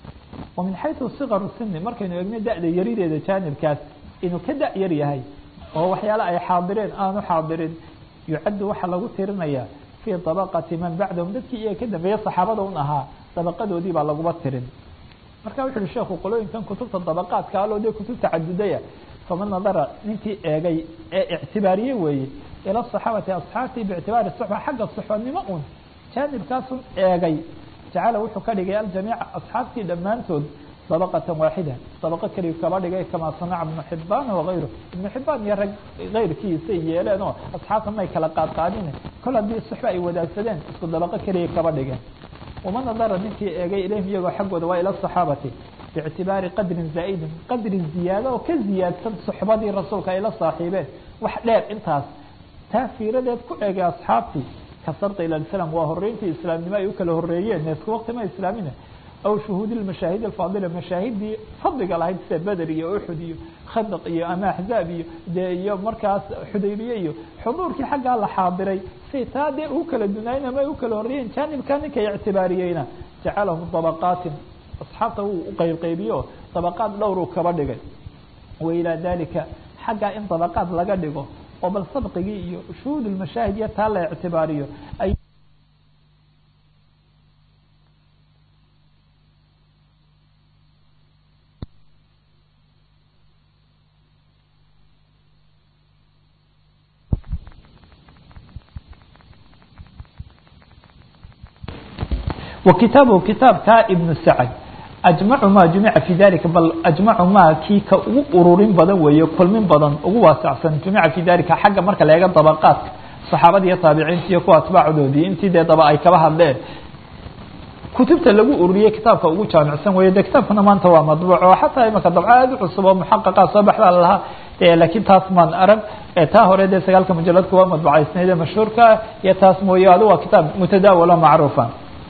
wa min xaysu sikaru sini markaynu eegno da-da yarideeda jaanibkaas inuu ka da- yar yahay oo waxyaale ay xaadireen aanu xaadirin yucaddu waxaa lagu tirinayaa fi dabaqati man bacdahum dadkii iyaga ka dambeeya saxaabada un ahaa dabaqadoodii baa laguba tirin marka wuxu uhi sheekhu qolooyinkan kutubta dabaqaadka aloo dee kutub tacadudaya faman nadara ninkii eegay ee ictibaariye weeye ila saxaabati asxaabtii biictibaari suxba xagga suxbanimo un jaanibkaasun eegay jacala wuxuu ka dhigay aljamiica asxaabtii dhammaantood dabaqatan waaxida dabaqo keliyu kaba dhigay kamaa sanaca ibnu xibaan wagayru ibnu xibaan iyo rag kayrkiisay yeeleen oo asxaabta may kala qaadqaadin kol haddii suxba ay wadaagsadeen isku dabaqo keliya kaba dhigeen waman nadara ninkii eegay ilayhim iyagoo xaggooda waa ila saxaabati biictibaari qadrin zaa'idin qadri ziyaado oo ka ziyaadsan suxbadii rasuulka ay la saaxiibeen wax dheer intaas taa fiiradeed ku eegay asxaabtii ka sarta ila islam waa horeyntii islaamnimo ay u kala horeeyeen isku waqti ma islaamina aw shuhuudi mashaahid alfaadila mashaahidii fadliga lahayd sida beder iyo uxud iyo khandaq iyo ama axzaab iyo dee iyo markaas xudaybiye iyo xuduurkii xaggaa la xaadiray say taa dee u kala dunaayeen ama ay u kala horreeyeen jaanibkaa ninkay ictibaariyeyna jacalahum dabaqaatin asxaabta wuu u qaybqaybiyo dabaqaad dhowruu kaba dhigay wa ilaa dalika xaggaa in dabaqaad laga dhigo oo bal sabqigii iyo shuhuud mashaahid iyo taa la ictibaariyo ay wa kitaabuhu kitaabka ibnu sacd ajmacu ma jumica fi dalika bal ajmacu ma kii ka ugu ururin badan weeye kulmin badan ugu waasacsan jumica fi dalika xagga marka la eega dabaqaadka saxaabada iyo taabiciinta iyo kuwa atbaacodoodii intii dee daba ay kaba hadleen kutubta lagu ururiyey kitaabka ugu jaamicsan weeye de kitaabkuna maanta waa madbuuc oo xataa imaka dabco aada u cusub oo muxaqaqa soo baxdaa lalahaa laakiin taas maan arag taa hore dee sagaalka mujaladka waa madbucaysnayd mashhuurka iyo taas mooye adu waa kitaab mutadaawalo macruufa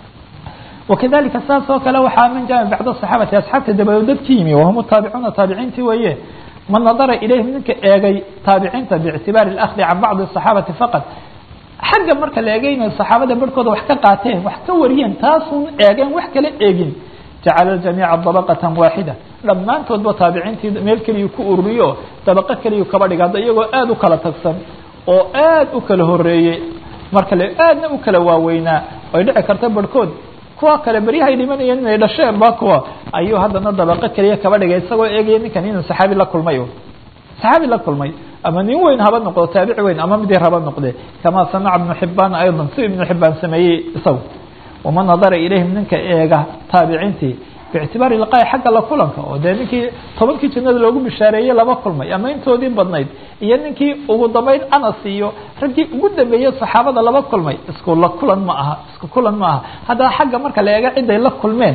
wakadalika saas oo kale waxaa min jami bacd saxaabati asxaabta dabadood dadki yimi wahum taabicuuna taabiciintii weeye man nadara ilayhim ninka eegay taabiciinta biictibaari اlahdi can bacdi الصaxaabati faqad xagga marka la eegaynayo saxaabada barhkooda wax ka qaateen wax ka wariyeen taasun eegeen wax kala eegin jacala jamiica dabaqatan waaxida dhammaantoodba taabiciintii meel keliyu ku ururiyo dabaqo keliyu kaba dhiga hadda iyagoo aada u kala tagsan oo aad u kala horeeyey marka le aadna u kala waaweynaa ay dhici karta barhkood kuwa kale beryahay dhimanayeen inay dhasheen ba kuwa ayuu haddana dabaqo keliya kaba dhigay isagoo eegaya ninkan inuu saxaabi la kulmay saxaabi la kulmay ama nin weyn haba noqdo taabici weyn ama mid yar haba noqde kama sanaca ibnu xibaan ayضa si ibnu xibaan sameeyey isagu waman nadara ilayhim ninka eega taabiciintii biictibaari liqaa'i xagga la kulanka oo dee ninkii tobankii jannada loogu bishaareeyey laba kulmay ama intoodii badnayd iyo ninkii ugu dambayn anas iyo raggii ugu dambeeyey saxaabada laba kulmay isku la kulan ma aha isku kulan ma aha haddaba xagga marka la eega ciday la kulmeen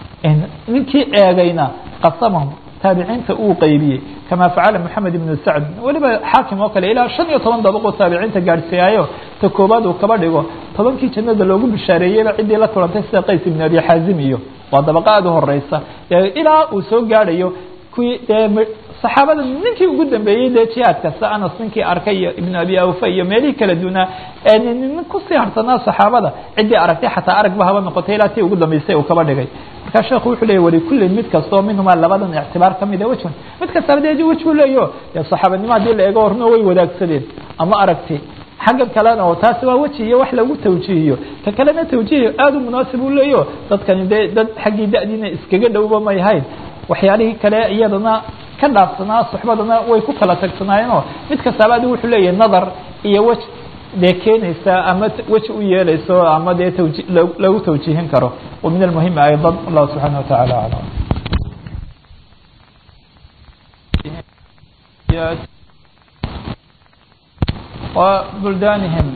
ninkii eegayna qasamahum taabiciinta uu qeybiyey kama facala moxamed ibnu sacd weliba xaakim oo kale ilaa shan iyo toban dabaqoo taabiciinta gaadhsiiyaayo ta koobaad uu kaba dhigo tobankii jannada loogu bishaareeyeyba ciddii la kulantay sida qays ibn abi xaazim iyo waa dabaqa aada u horeysa ilaa uu soo gaadhayo kuwii dee saxaabada ninkii ugu dambeeyey dee jihaad kasta anas ninkii arkay iyo ibnu abi awfa iyo meelihii kala duunaa nin kusii harsanaa saxaabada ciddii aragtay xataa aragba haba noqotay ilaa tii ugu dambeysay uu kaba dhigay markaa sheekhu wuxuu leeyay walikullin mid kastoo minhumaa labadan ictibaar kamida wejhun mid kastaba dee wej buu leeyo dee saxaabanimo haddii la eego horna way wadaagsadeen ama aragti xaggan kalena oo taasi waa weji iyo wax lagu tawjiihiyo ka kalena tawjiih aada u munaasib u leeyo dadkani dee dad xaggii da-diina iskaga dhowba may hayn waxyaalihii kale iyadana ka dhaafsanaa suxbadana way ku kala tagsanaayeenoo mid kastaaba adi wuxuu leeyahay nadar iyo wej dee keenaysa ama weji u yeelayso ama dee tawji lagu tawjiihin karo wa min almuhimi ayضا allahu subxaana wataعala aclam wa buldanihim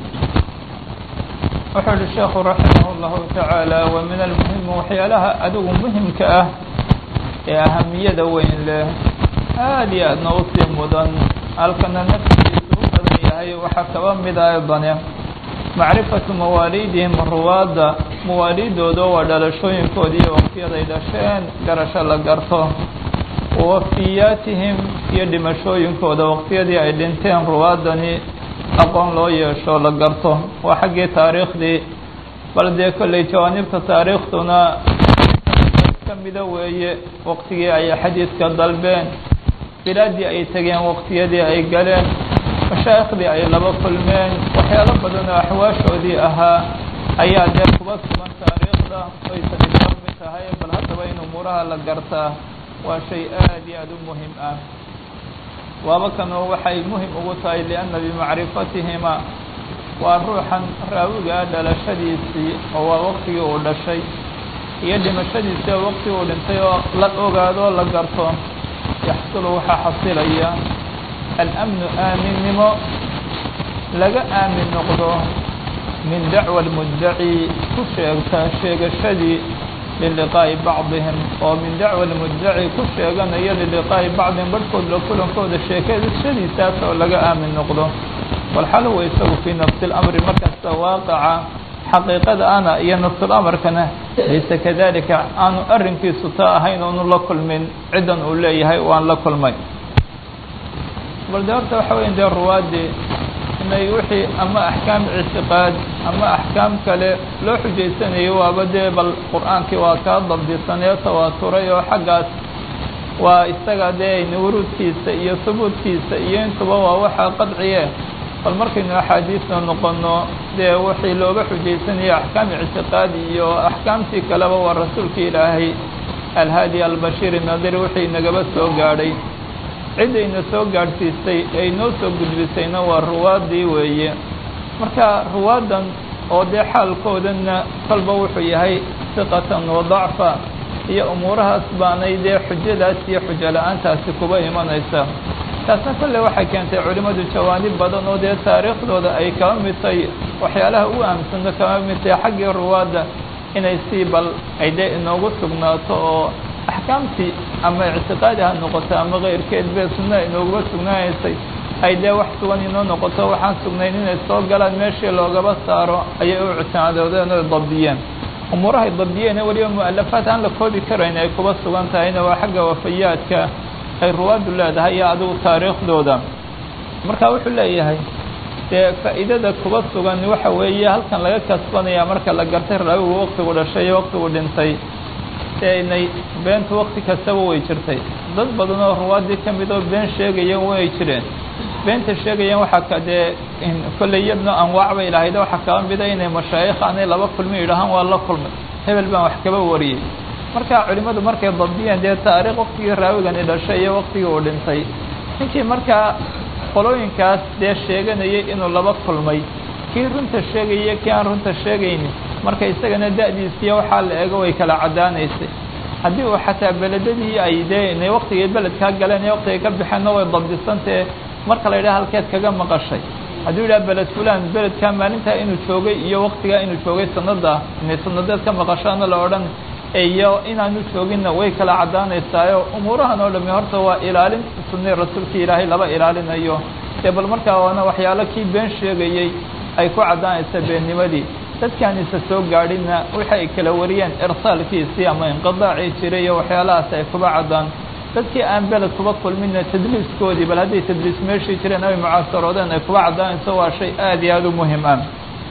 wuxuu uhi sheekhu raximah اllahu taعaalى wa min almuhimi waxyaalaha adigu muhimka ah ee ahamiyada weyn leh aada iyo aadna usii mudan halkana naftigiisu u badan yahay waxaa kaba mida aydane macrifatu mawaaliidihim ruwaadda mawaaliidooda waa dhalashooyinkoodii waqtiyaday dhasheen garasho la garto wawafiyaatihim iyo dhimashooyinkooda waqtiyadii ay dhinteen ruwaaddani aqoon loo yeesho la garto waa xaggii taariikhdii bal dee kolley jawaanibta taariikhduna kamida weeye waqtigii ay xadiidka dalbeen bilaadii ay tegeen waqtiyadii ay galeen mashaayikhdii ay laba kulmeen waxyaalo badan oo axwaashoodii ahaa ayaa dee kuba sugan taariikhda ay tani ka mid tahay bal haddaba in umuuraha la gartaa waa shay aada iyo aada u muhim ah waaba kanoo waxay muhim ugu tahay lianna bimacrifatihima waa ruuxan raawigaa dhalashadiisii oo waa waqtigii uu dhashay iyo dhimashadiisii oo waqti uu dhintay oo la ogaado la garto yaxsulu waxaa xasilaya alamnu aaminnimo laga aamin noqdo min dacwa almuddaci ku sheegta sheegashadii liliqaa'i bacdihim oo min dacwa almuddaci ku sheeganaya liliqaa'i bacdihim barhkood la kulankooda sheekashadiisaas oo laga aamin noqdo walxal huwa isagu fii nafsi اlamri markasta waaqaca xaqiiqada ana iyo nafsul amarkana laysa kadalika aanu arrinkiisu taa ahayn oonu la kulmin ciddan uu leeyahay waan la kulmay bal de horta waxa weya dee ruwaadii inay wixii ama axkaam ictiqaad ama axkaam kale loo xujaysanayo waaba dee bal qur-aankii waa kaa dabdisanee tawaaturay oo xaggaas waa isaga dee wuruudkiisa iyo hubuudkiisa iyo intuba waa waxaa qadciye bal markaynu axaadiisna noqono dee wixii looga xujaysanayo axkaam ictiqaadi iyo axkaamtii kaleba waa rasuulka ilaahay alhaadi albashiir nadiri wixii nagaba soo gaadhay ciddayna soo gaadhsiisay ay noo soo gudbisayna waa ruwaaddii weeye marka ruwaaddan oo dee xaalkoodanna kolba wuxuu yahay siqatan wa dacfa iyo umuurahaas baanay dee xujadaas iyo xujo la-aantaasi kuba imanaysa taasna kolle waxay keentay culimmadu jawaanib badan oo dee taariikhdooda ay kaba mid tahay waxyaalaha u ahamsano kaba mid tahay xaggii ruwaadda inay sii bal ay dee inoogu sugnaato oo axkaamtii ama ictiqaadi ha noqoto ama keyrkeed bee sunna inooguba sugnaanaysay ay dee wax sugan inoo noqoto waxaan sugnayn inay soo galaan meeshii loogaba saaro ayay u ictimaadoodeen oy dabdiyeen umuurahay dabdiyeene weliba mu-alafaad aan la koobi karayn ay kuba sugan tahayna waa xagga wafayaadka ay ruwaaddu leedahay iyo adigu taariikhdooda marka wuxuu leeyahay dee faa'iidada kuba sugan waxa weeye halkan laga kasbanaya marka la gartay raawigu waktigu dhashay iyo waktigu dhintay dee inay beentu wakti kastaba way jirtay dad badan oo ruwaaddii ka mid oo been sheegayan way jireen beenta sheegayaan waxaa ka dee kolley yadna anwaac bay lahayd waxaa kaba mida inay mashaayikh aanay laba kulmi yidhahaan waa la kulmay hebel baan wax kaba wariyey marka culimmadu markay dabdiyeen dee taariikh waktigii raawigani dhashay iyo waktigii uu dhintay ninkii markaa qolooyinkaas dee sheeganayay inuu laba kulmay kii runta sheegaya kii aan runta sheegaynin marka isagana da-diisiiyo waxaa la eego way kala caddaanaysay haddii uu xataa beledadii ay dee inay waktigay beledkaa galeen iyo waktigay ka baxeenna way dabdisantae marka la yidhaha halkeed kaga maqashay hadduu yidhaha beled fulan beledkaa maalintaa inuu joogay iyo waktigaa inuu joogay sanada inay sanadeed ka maqashaana la odhan iyo inaanu jooginna way kala caddaanaysaayo umuurahan oo dhami horta waa ilaalin sunni rasuulkii ilaahay laba ilaalinayo dee bal markaa waana waxyaalo kii been sheegayey ay ku caddaanaysa beennimadii dadkaan isa soo gaadhinna waxa ay kala wariyeen irsaalkiisii ama inqidaacii jiray iyo waxyaalahaas ay kuba caddaan dadkii aan beled kuba kulminna tadliiskoodii bal hadday tadliis meeshii jireen ay mucaasaroodeen ay kuba caddaanayso waa shay aad iyo aada u muhim ah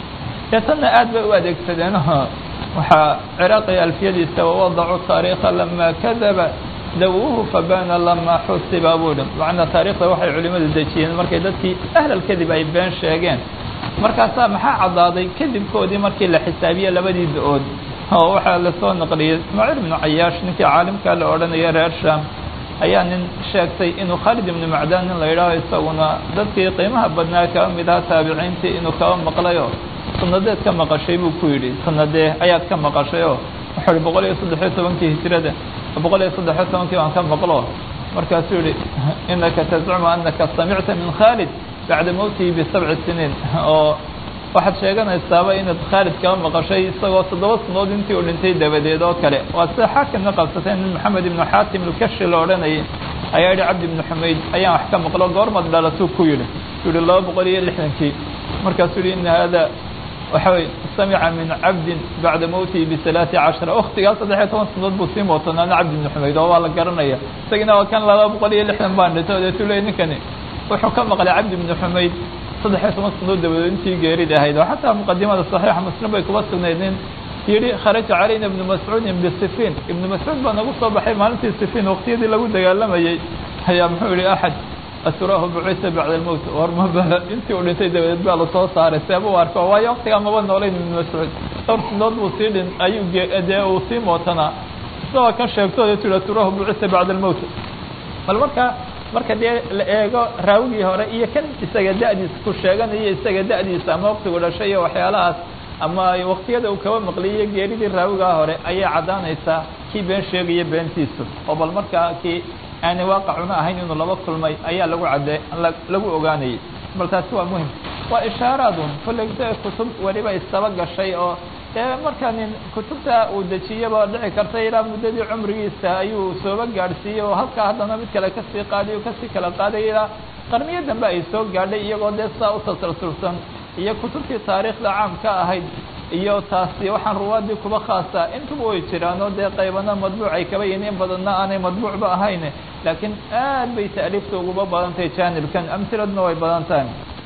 dee tanna aad bay u adeegsadeen waxaa ciraaqi alfiyadiisa wawadacu taariikha lamaa kadaba dawuuhu fabana lamaa xusiba buu dhi macnaa taariikhda waxay culimmadu dejiyeen markay dadkii ahlal kadib ay been sheegeen markaasaa maxaa caddaaday kadibkoodii markii la xisaabiye labadii da-ood oo waxaa lasoo naqliyey ismaaciil ibnu cayaash ninkii caalimkaa la odhanaya reer sham ayaa nin sheegtay inuu khaalid ibnu macdaan nin la yidhaaho isaguna dadkii qiimaha badnaa kaba mid aha taabiciintii inuu kaba maqlayoo sanadeed ka maqashay buu ku yidhi sanadee ayaad ka maqashay oo wuxuu ihi boqol iyo saddexiyo tobankii hijrada boqol iyo saddexiyo tobankii baan ka maqlo markaasuu yihi inaka tazcumu anaka samicta min khaalid bacda mowtihi bisabci siniin oo waxaad sheeganaysaaba inaad khaalid kaba maqashay isagoo toddoba sanood intii uu dhintay dabadeed oo kale waa sida xaakimna qabsatay nin maxamed ibnu xaatim ilkashi la odhanayay ayaa yihi cabdi ibnu xumayd ayaan wax ka maqlo goormad dhalatuu ku yidhi u yihi laba boqol iyo lixdankii markaasuu yihi ina hada waxa wey samica min cabdin bacda mowtihi bisalaati cashara waktigaa saddexiyo toban sanood buu sii mootonaana cabdi ibnu xumayd oo waa la garanaya isagina waa kan laba boqol iyo lixdan baan dhintay odeetuu leey ninkani wuxuu ka maqlay cabdi ibnu xumayd saddexiyo toban sanood dabadeed intii geerid ahayd oo xataa muqadimada saxiixa muslim bay kuba sugnayd nin yidhi kharaja calayna ibnu mascuudin bisifiin ibnu mascuud baa nagu soo baxay maalintii sifiin waqtiyadii lagu dagaalamayey ayaa muxuu yihi axad asuraahu bucisa bacda almowt warmaba intii uu dhintay dabadeed baa lasoo saaray seeba u arko waayo waktigaa maba noolayn ibnu mascuud dhowr sinood buu sii dhin ayuu dee uu sii mootanaa isagoo kan sheegtooda tii asuraahu bucisa bacda almowt bal marka marka dee la eego raawigii hore iyo kan isaga da-diisa ku sheeganayo isaga da-diisa ama waktigu dhashay iyo waxyaalahaas ama waktiyada uu kaba maqliyiyo geeridii raawigaa hore ayay caddaanaysaa kii been sheegaya beentiisu oo bal markaa kii aanay waaqacuna ahayn inuu laba kulmay ayaa lagu cadde lagu ogaanayay bal taasi waa muhim waa ishaaraadun kolley kutub weliba isaba gashay oo dee marka nin kutubta uu dejiyaba dhici karta ilaa muddadii cumrigiisa ayuu sooba gaadhsiiyey oo halkaa haddana mid kale kasii qaadiy o kasii kala qaaday ilaa qarniyo dambe ay soo gaadhay iyagoo dee saa u tasalsulsan iyo kutubtii taariikhda caamka ahayd iyo taasi waxaan ruwaadii kuba khaasa intuba way jiraan oo dee qaybana madbuuc ay kaba yihiin in badanna aanay madbuucba ahayn laakiin aad bay ta'liifta uguba badan tahay janibkan amhiladna way badan tahay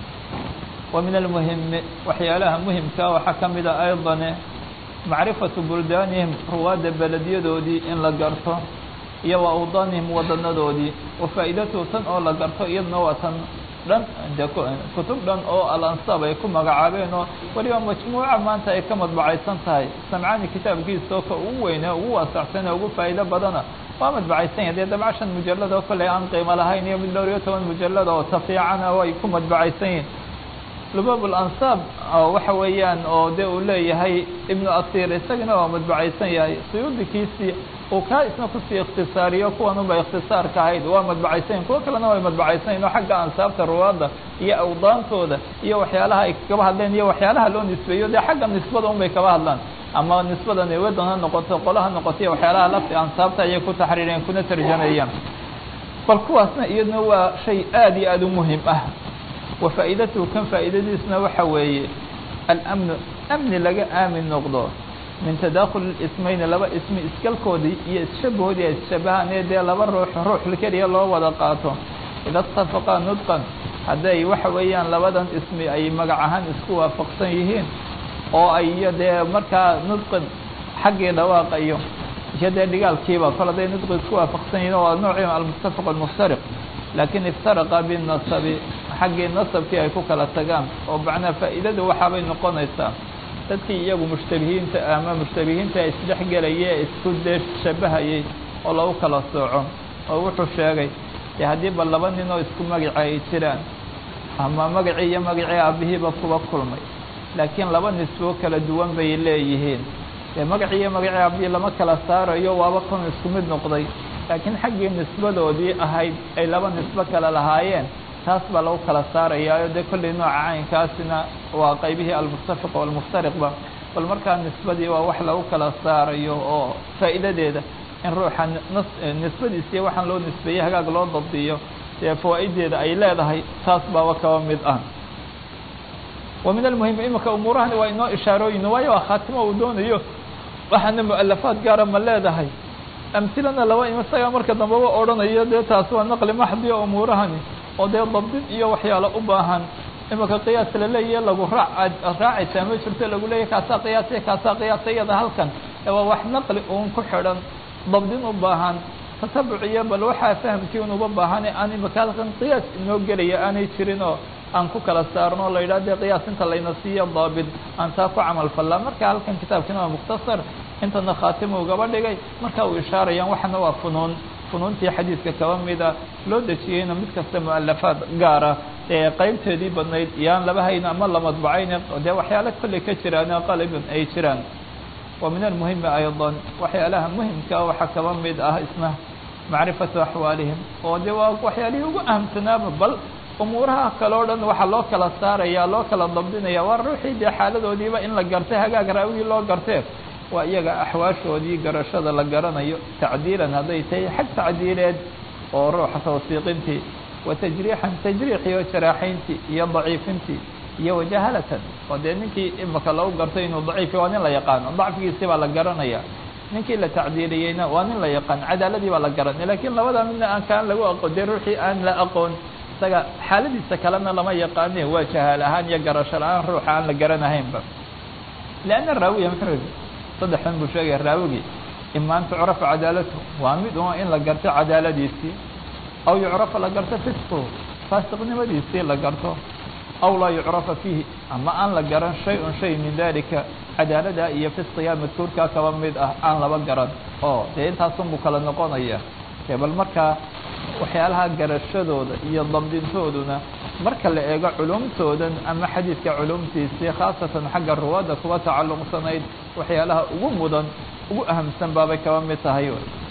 wa min almuhimi waxyaalaha muhimkaa waxaa ka mida aydane macrifatu buldaanihim ruwaadda beledyadoodii in la garto iyo wa awdaanihim wadanadoodii wa faa'iidatuhu tan oo la garto iyadna waa tan dhan de kutub dhan oo alansaab ay ku magacaabeen oo weliba majmuuca maanta ay ka madbacaysan tahay samcaani kitaabkiisa oo ka ugu weyne ugu waasacsan ugu faa'iido badana waa madbacaysan yahay dee dabca shan mujalad oo kale aan qiimo lahayn iyo mid dhowr iyo toban mujalad oo tafiicana oo ay ku madbacaysan yihin lubaab alansaab waxa weeyaan oo de uu leeyahay ibnu asiir isagana waa madbacaysan yahay suyuudikiisii uu kaa isna kusii ikhtisaariyo kuwan unba ikhtisaarka ahayd waa madbacaysanyahin kuwo kalena way madbacaysanyahin oo xagga ansaabta ruwaadda iyo awdaantooda iyo waxyaalaha ay kaba hadleen iyo waxyaalaha loo nisbeeyo dee xagga nisbada un bay kaba hadlaan ama nisbada newadan ha noqoto qola ha noqoto iyo waxyaalaha lafti ansaabta ayay ku taxriireen kuna tarjameeyaan bal kuwaasna iyaduna waa shay aada iyo aada u muhim ah wa faa'iidatuhu kan faa'iidadiisna waxa weeye alamnu amni laga aamin noqdo min tadakhul ismayni laba ismi iskalkoodii iyo isshabahoodii ay isshabahaan ee dee laba ruux ruux keliya loo wada qaato ida itafaqaa nudqan hadday waxa weeyaan labadan ismi ay magac ahaan isku waafaqsan yihiin oo ay iyo dee markaa nudqan xaggii dhawaaqa iyo iyo dee dhigaalkiiba kol hadday nudqi isku waafaqsan yihiin waa noocii almuttafaq almuftariq laakiin iftaraqa binasabi xaggii nasabkii ay ku kala tagaan oo macnaa faa'iidadu waxaabay noqonaysaa dadkii iyagu mushtabihiinta ama mushtabihiinta isdhex gelaya ee isku dee shabahayay oo lagu kala sooco oo wuxuu sheegay dee haddii ba laba nin oo isku magaci ay jiraan ama magacii iyo magacii aabihiiba kuba kulmay laakiin laba nisboo kala duwan bay leeyihiin dee magacii iyo magacii aabihii lama kala saarayo waaba kun isku mid noqday laakiin xaggii nisbadoodii ahayd ay laba nisbo kale lahaayeen taas baa lagu kala saarayaayo dee kollay nooca caynkaasina waa qaybihii almuttafiq walmuftariqba bal markaa nisbadii waa wax lagu kala saarayo oo faa'iidadeeda in ruuxa nas nisbadiisiiyo waxaan loo nisbeeyey hagaag loo dabdiyo dee fawaa'ideeda ay leedahay taas baaba kaba mid ah wa min almuhim imika umuurahani waa inoo ishaarooyin waayo waa khaatimo uu doonayo waxaana mu'alafaad gaara ma leedahay amhilana laba im isagaa marka dambeba odhanayo dee taas waa naqli maxdiyo umuurahani oo dee dabdin iyo waxyaalo u baahan imika qiyaas laleeyahe lagu raac raacaysaa ma jirto lagu leeyahy kaasaa qiyaasaya kaasaa qiyaasa iyada halkan waa wax naqli uun ku xidhan dabdin u baahan tatabuc iyo bal waxaa fahamkii unuba baahan aan imika halkan qiyaas inoo gelaya aanay jirin oo aan ku kala saarno la yidhah dee qiyaas inta layna siiyo daabit aan taa ku camal fallaa marka halkan kitaabkiina waa mukhtasar intana khaatima ugaba dhigay marka uu ishaarayaan waxana waa funuun funuuntii xadiidka kaba mida loo dejiyeyna mid kasta mu'alafaad gaara ee qaybteedii badnayd iyaan laba hayn ama la madbacayne dee waxyaalo kolley ka jiraan qaliban ay jiraan wa min almuhimi aydan waxyaalaha muhimkaa waxaa kaba mid ah isna macrifatu axwaalihim oo dee waa waxyaalihii ugu ahamsanaaba bal umuuraha kale o dhan waxaa loo kala saaraya loo kala dabdinaya waa ruuxii dee xaaladoodiiba in la gartay hagaag raawigii loo gartee waa iyaga axwaashoodii garashada la garanayo tacdiilan hadday tahay xag tacdiileed oo ruuxa tawsiiqintii wa tajriixan tajriixii oo jaraaxayntii iyo daciifintii iyo wajahalatan oo dee ninkii imika lagu gartay inuu daciifi waa nin la yaqaano dacfigiisii baa la garanaya ninkii la tacdiiliyeyna waa nin la yaqaan cadaaladii baa la garanaya lakiin labada midna aan kaan lagu aqoon dee ruuxii aan la aqoon isaga xaaladiisa kalena lama yaqaane waa jahaal ahaan iyo garasho la-aan ruuxa aan la garanahaynba lianna raawiya muxuu saddexdan buu sheegaya raawigii ima an tucrafa cadaalatu waa mid un in la garto cadaaladiisii aw yucrafa la garto fisquhu faasiqnimadiisii la garto aw laa yucrafa fiihi ama aan la garan shay-un shay min dalika cadaalada iyo fisqiga madkuurkaa kaba mid ah aan laba garan oo dee intaasunbuu kala noqonaya e bal markaa waxyaalaha garashadooda iyo dabdintooduna marka la eego culumtoodan ama xadiidka culumtiisii khaasatan xagga ruwaadda kuwa tacalluqsanayd waxyaalaha ugu mudan ugu ahamsan baabay kaba mid tahay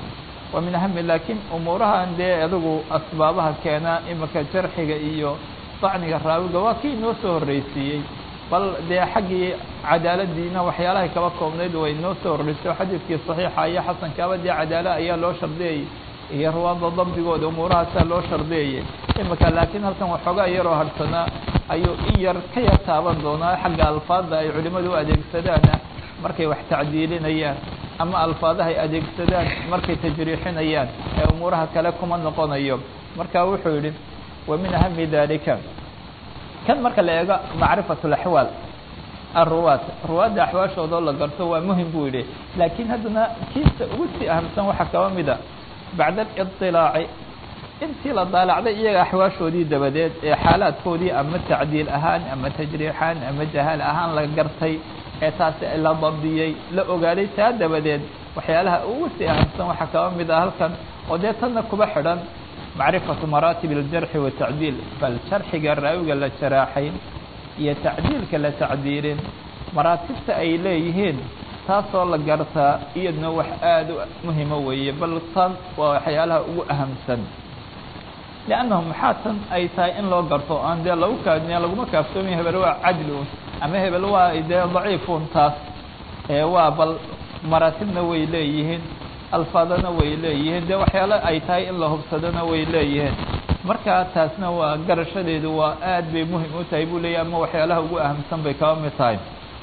wa min ahami laakiin umuurahan dee adigu asbaabaha keena imika jarxiga iyo dacniga raawiga waa kii inoo soo horreysiiyey bal dee xaggii cadaaladiina waxyaalahay kaba koobnayd way inoo soo horreysay oo xadiidkii saxiixa iyo xasankaaba dee cadaala ayaa loo shardiyayay iyo ruwaadda dabdigooda umuurahaasaa loo shardeeyay imika laakiin halkan waxoogaa yaroo harsanaa ayuu in yar ka yar taaban doonaa xagga alfaadda ay culimmadu u adeegsadaana markay wax tacdiilinayaan ama alfaadaha ay adeegsadaan markay tajriixinayaan ee umuuraha kale kuma noqonayo marka wuxuu yidhi wa min ahami dalika kan marka la eego macrifatu alaxwaal aruwaad ruwaadda axwaashoodao la garto waa muhim buu yidhi laakiin haddana kiisa ugu sii ahamsan waxaa kaba mida bacda alidilaaci intii la daalacday iyaga axwaashoodii dabadeed ee xaalaadkoodii ama tacdiil ahaan ama tajriixaan ama jahaal ahaan la gartay ee taasi la dabdiyey la ogaaday taa dabadeed waxyaalaha ugu sii ahamsan waxaa kaba mid ah halkan oo dee tanna kuba xidhan macrifatu maraatib aljarxi watacdiil bal jarxiga raawiga la jaraaxayn iyo tacdiilka la tacdiilin maraatibta ay leeyihiin taasoo la gartaa iyadna wax aada u muhimo weeye bal tan waa waxyaalaha ugu ahamsan liannahu maxaa tan ay tahay in loo garto aan dee lagu kaadniya laguma kaaftoomiya hebel waa cadli un ama hebel waa dee daciifun taas ee waa bal maraatibna way leeyihiin alfaadana way leeyihiin dee waxyaalo ay tahay in la hubsadona way leeyihiin markaa taasna waa garashadeedu waa aad bay muhim u tahay buu leeyahy ama waxyaalaha ugu ahamsan bay kaba mid tahay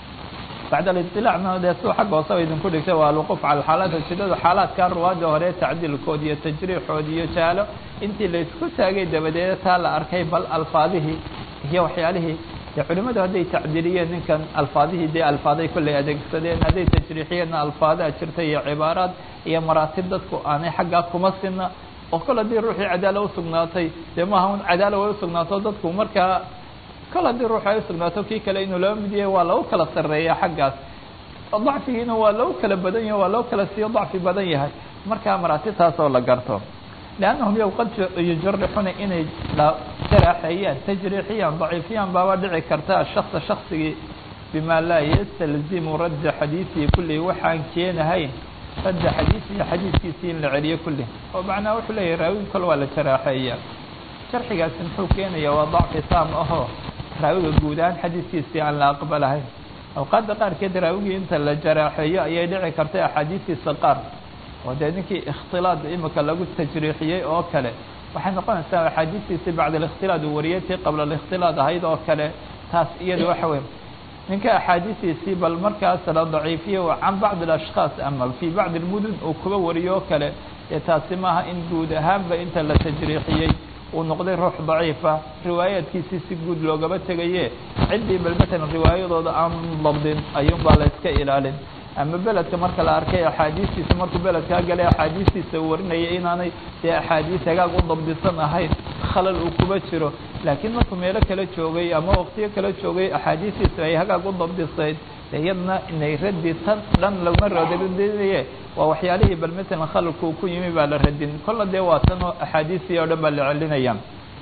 bacd aliطilacna dee suu xagga hoose ba idinku dhigtay waa alwuquuf cala xaalaat ujeedada xaalaadka ruwaadda hore tacdiilkood iyo tajriixood iyo jaalo intii la isku taagay dabadeed taa la arkay bal alfaadihii iyo waxyaalihii dee culimadu hadday tacdiiliyeen ninkan alfaadihii dee alfaaday kollay adeegsadeen hadday tajriixiyeenna alfaadaa jirta iyo cibaaraad iyo maraatib dadku aanay xaggaa kuma sina oo kol haddii ruuxii cadaala usugnaatay dee maaha un cadaala way usugnaato dadku markaa kol haddii ruux ay usugnaato kii kale inuu laba mid yahay waa lagu kala sarreeya xaggaas dacfigiina waa lagu kala badan yahay waa lagu kala siiyo dacfi badan yahay markaa maraatibtaas oo la garto liannahum yow qad yujarixuna inay jaraaxeeyaan tajriixiyaan daciifiyaan baaba dhici karta shaksa shaksigii bima laa yastalzimu radda xadiisihi kullihi waxaan keenahayn radda xadiisihi xadiiskiisii in la celiyo kulli oo macnaha wuxuu leeyahay raawigi kol waa la jaraaxeeya jarxigaasi muxuu keenaya waa dacfi taam ahoo raawiga guud ahaan xadiiskiisii aan la aqbalahayn awqaadda qaarkeed raawigii inta la jaraaxeeyo ayay dhici kartay axaadiistiisa qaar oo dee ninkii ikhtilaad imika lagu tajriixiyey oo kale waxay noqonaysaa axaadiistiisii bacda alikhtilaad uu wariyay tii qabla alikhtilaad ahayd oo kale taas iyada waxa weye ninka axaadiistiisii bal markaas la daciifiyo can bacdi alashkhaas ama fii bacdi almudun uu kuba wariyo oo kale dee taasi maaha in guud ahaanba inta la tajriixiyey uu noqday ruux daciifa riwaayaadkiisii si guud loogaba tegaye ciddii bal matalan riwaayadooda aan dabdin ayuunbaa la iska ilaalin ama beledka marka la arkay axaadiistiisa markuu beledkaa galay axaadiistiisa uu warinaya inaanay dee axaadiis hagaag u dabdisan ahayn khalal uu kuba jiro laakiin markuu meelo kala joogay ama waqtiyo kala joogay axaadiistiisa ay hagaag u dabdisayd iyadna inay raddi tan dhan laguma radinaye waa waxyaalihii bal matalan khalalku ku yimi baa la radin kolla dee waa tan oo axaadiistii oo dhan baa la celinaya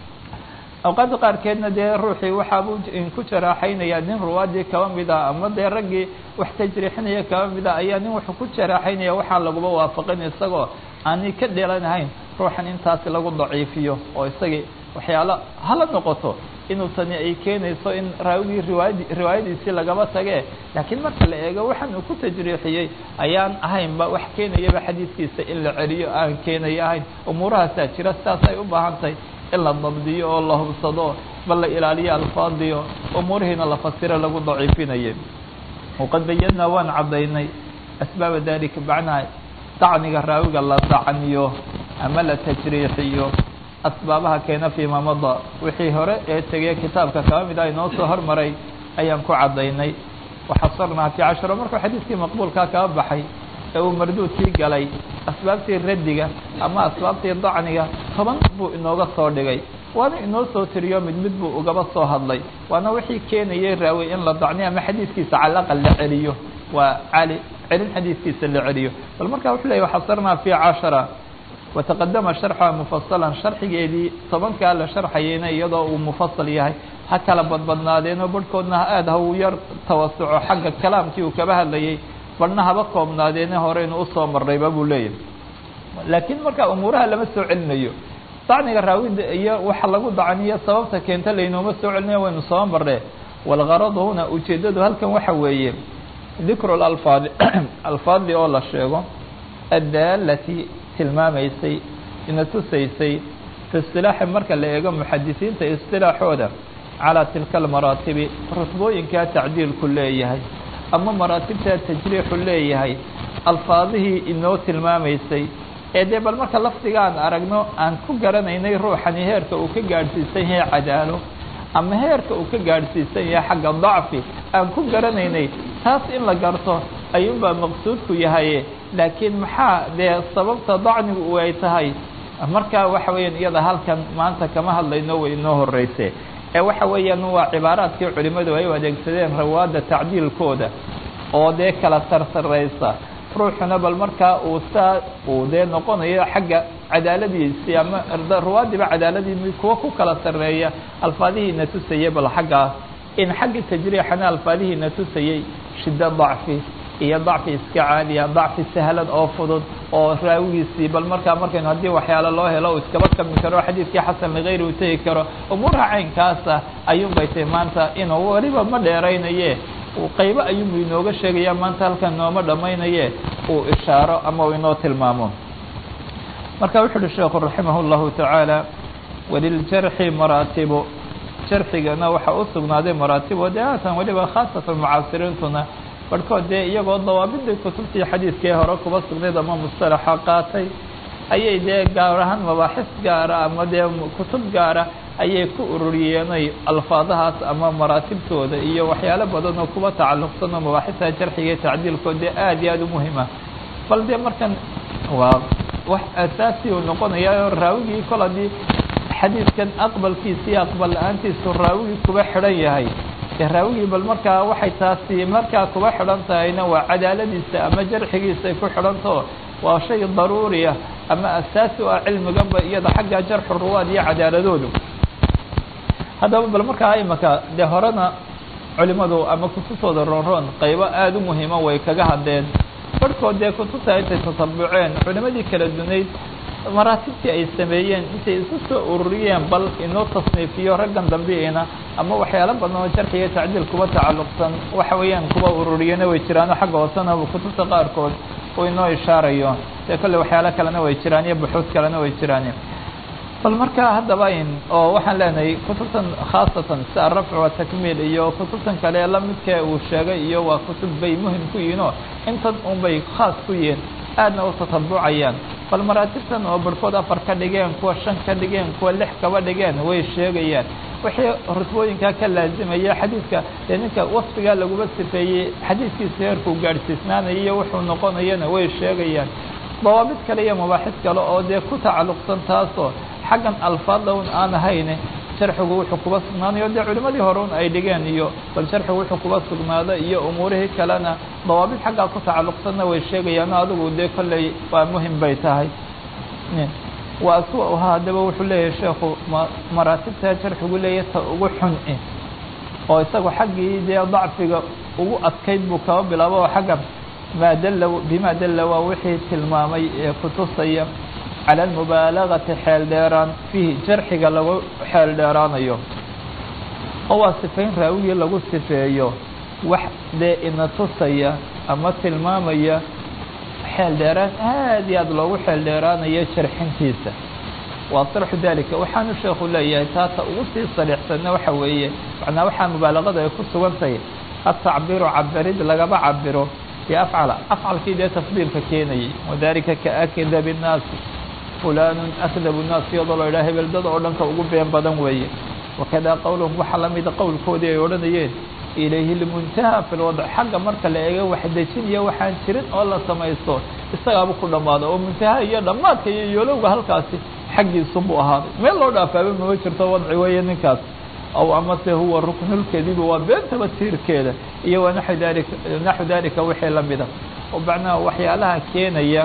awqaadda qaarkeedna dee ruuxii waxaabuu ku jaraaxaynaya nin ruwaadii kaba mid ah ama dee raggii wax tajriixinaya kaba mid ah ayaa nin wuxuu ku jaraaxaynaya waxaan laguba waafaqin isagoo aanay ka dhelanahayn ruuxan intaasi lagu daciifiyo oo isagii waxyaalo hala noqoto inuu tani ay keenayso in raawigii riwaayad riwaayadiisii lagaba tage laakiin marka la eego waxaan uu ku tajriixiyey ayaan ahaynba wax keenayaba xadiiskiisa in la celiyo aan keenaya ahayn umuurahaasaa jira sidaasay u baahan tahay in la dabdiyo oo la hubsado bal la ilaaliyo alfaadiyo umuurihiina la fasiro lagu daciifinayay waqad bayadnaa waan caddaynay asbaaba dalika macnaha dacniga raawiga la dacniyo ama la tajriixiyo asbaabaha keena fii ma mada wixii hore ee tegey kitaabka kaba mid ah inoo soo hormaray ayaan ku caddaynay waxasarnaa fi casharo markuu xadiiskii maqbuulkaa kaba baxay ee uu marduudkii galay asbaabtii raddiga ama asbaabtii dacniga toban buu inooga soo dhigay waana inoo soo tiriyo mid mid buu ugaba soo hadlay waana wixii keenayay raawi in la dacniyo ama xadiiskiisa calaqal la celiyo waa cali celin xadiiskiisa la celiyo bal markaa wuxuu leeyay waxasarnaa fi cashara wataqadama sharxuha mufasalan sharxigeedii tobankaa la sharxayeyna iyadoo uu mufasal yahay ha kala badbadnaadeenoo barhkoodna aada ha uu yar tawasuco xagga kalaamkii uu kaba hadlayay barhna haba koobnaadeene horeynu usoo marnayba buu leeyahay laakiin marka umuuraha lama soo celinayo dacniga raawida iyo waxa lagu dacniyo sababta keenta laynooma soo celinayo waynu soo marnee walgaradu huna ujeeddadu halkan waxa weeye dikru lalfaadi alfaadli oo la sheego addaalati tilmaamaysay ina tusaysay fi istilaaxi marka la eego muxadisiinta istilaaxooda calaa tilka almaraatibi rutbooyinkaa tacdiilku leeyahay ama maraatibtaa tajriixu leeyahay alfaadihii inoo tilmaamaysay ee dee bal marka lafdigaan aragno aan ku garanaynay ruuxani heerka uu ka gaadhsiisan yahay cadaalo ama heerka uu ka gaadhsiisan yahay xagga dacfi aan ku garanaynay taas in la garto ayuunbaa maqsuudku yahaye laakiin maxaa dee sababta dacnigu u ay tahay markaa waxa weeyaan iyada halkan maanta kama hadlayno way inoo horeyse ee waxa weeyaan waa cibaaraadkii culimadu ay u adeegsadeen rawaadda tacdiilkooda oo dee kala sarsaraysa ruuxuna bal markaa uu saa uu dee noqonayo xagga cadaaladiisii ama ruwaadiba cadaaladii kuwa ku kala sarreeya alfaadihiina tusaya bal xaggaas in xaggii tajriixana alfaadihiina tusayey shiddo dacfi iyo dacfi iska caadiya dacfi sahlan oo fudud oo raawigiisii bal markaa markaynu haddii waxyaalo loo helo uu iskaba kami karo xadiidkii xasan ligayri uu tegi karo umuuraha caynkaasa ayuun bay tahy maanta inuu weliba ma dheeraynaye qaybo ayuunbu inooga sheegaya maanta halkan nooma dhammaynaye uu ishaaro ama uu inoo tilmaamo marka wuxu uhi sheekhu raximah اllahu tacaala waliljarxi maraatibu jarxigana waxaa u sugnaaday maraatibo dee haatan weliba khaasatan mucaasiriintuna barhkood dee iyagoo dawaabidii kutubtii xadiidkee hore kuba sugnayd ama mustalaxa qaatay ayay dee gaar ahaan mabaaxis gaara ama dee kutub gaara ayay ku ururiyeenay alfaadahaas ama maraatibtooda iyo waxyaalo badan oo kuba tacalluqsan oo mabaaxista jarxiga iyo tacdiilkood dee aad iyo aada u muhima bal dee markan waa wax asaasi uu noqonayaa raawigii kol haddii xadiidkan aqbalkiisa iyo aqbal la-aantiisu raawigii kuba xidhan yahay dee raawigii bal markaa waxay taasi markaa kuba xidhan tahayna waa cadaaladiisa ama jarxigiisa ay ku xidhantaho waa shay daruuriya ama asaasi u ah cilmiganba iyada xagga jarxu ruwaad iyo cadaaladoodu haddaba bal markaa imaka dee horena culimadu ama kutubtooda roonroon qaybo aada u muhiima way kaga hadleen barhkood dee kutubta intay tasabuceen culimadii kala dunayd maraatibtii ay sameeyeen intay isu soo ururiyeen bal inoo tasniifiyo raggan dambiina ama waxyaalo badan oo jarxiga tacdiil kuba tacalluqsan waxa weeyaan kuba ururiyana way jiraano xagga hoosena kutubta qaarkood uu inoo ishaarayo dee kolle waxyaalo kalena way jiraan iyo buxuud kalena way jiraan bal markaa haddaba in oo waxaan leenahay kutubtan khaasatan si arafc wa takmiil iyo kutubtan kale lamidkee uu sheegay iyo waa kutub bay muhim ku yihiin oo intan un bay khaas ku yihiin aadna u tatabucayaan bal maraatibtan oo barhkood afar ka dhigeen kuwa shan ka dhigeen kuwa lix kaba dhigeen way sheegayaan wixii rutbooyinkaa ka laazimaya xadiidka dee ninka wasfigaa laguma sifeeyey xadiidkiisa heerkuu gaadhsiisnaanaya iyo wuxuu noqonayana way sheegayaan dawaabid kale iyo mabaaxis kale oo dee ku tacalluqsan taasoo xaggan alfaadda un aan ahayne jarxigu wuxuu kuba sugnaanayo dee culimadii hore un ay dhigeen iyo bal jarxigu wuxuu kuba sugnaada iyo umuurihii kalena dawaabid xaggaa ku tacalluqsanna way sheegayaan adigu dee kolley waa muhim bay tahay waa aswa haddaba wuxuu leeyahay sheekhu maraatibtaa jarxigu leeyahy ta ugu xun oo isagu xaggii dee dacfiga ugu adkayd buu kaba bilaabo oo xagga maa dalla bima dalla waa wixii tilmaamay ee kutusaya cala almubaalagati xeel dheeraan fiihi jarxiga lagu xeel dheeraanayo oo waa sifayn raawigii lagu sifeeyo wax dee ina tusaya ama tilmaamaya xeel dheeraan aad iyo aad loogu xeel dheeraanayo jarxintiisa waa sarxu dalika waxaanu sheekhu leeyahay taata ugu sii sariixsanna waxa weeye macnaa waxaa mubaalagada ay ku sugan tahay atacbiru cabirid lagaba cabiro biafcala afcalkii dee tafdiilka keenayay wadalika kaakdabi nnaasi fulanun akdabu nnaas iyadoo la idhaha hebel dad oo dhanka ugu been badan weeye wakadaa qowluhum waxaa la mida qowlkoodii ay odhanayeen ilayhi lmuntaha fi lwadc xagga marka la eego wax dejiniyo waxaan jirin oo la samaysto isagaaba ku dhammaada oo muntaha iyo dhammaadka iyo yoolowga halkaasi xaggiisu buu ahaaday meel loo dhaafaaba mama jirto wadci weeye ninkaas aw amase huwa ruknulkadibi waa beentaba tiirkeeda iyo wa naxu dalika naxu dalika wixii lamida oo macnaha waxyaalaha keenaya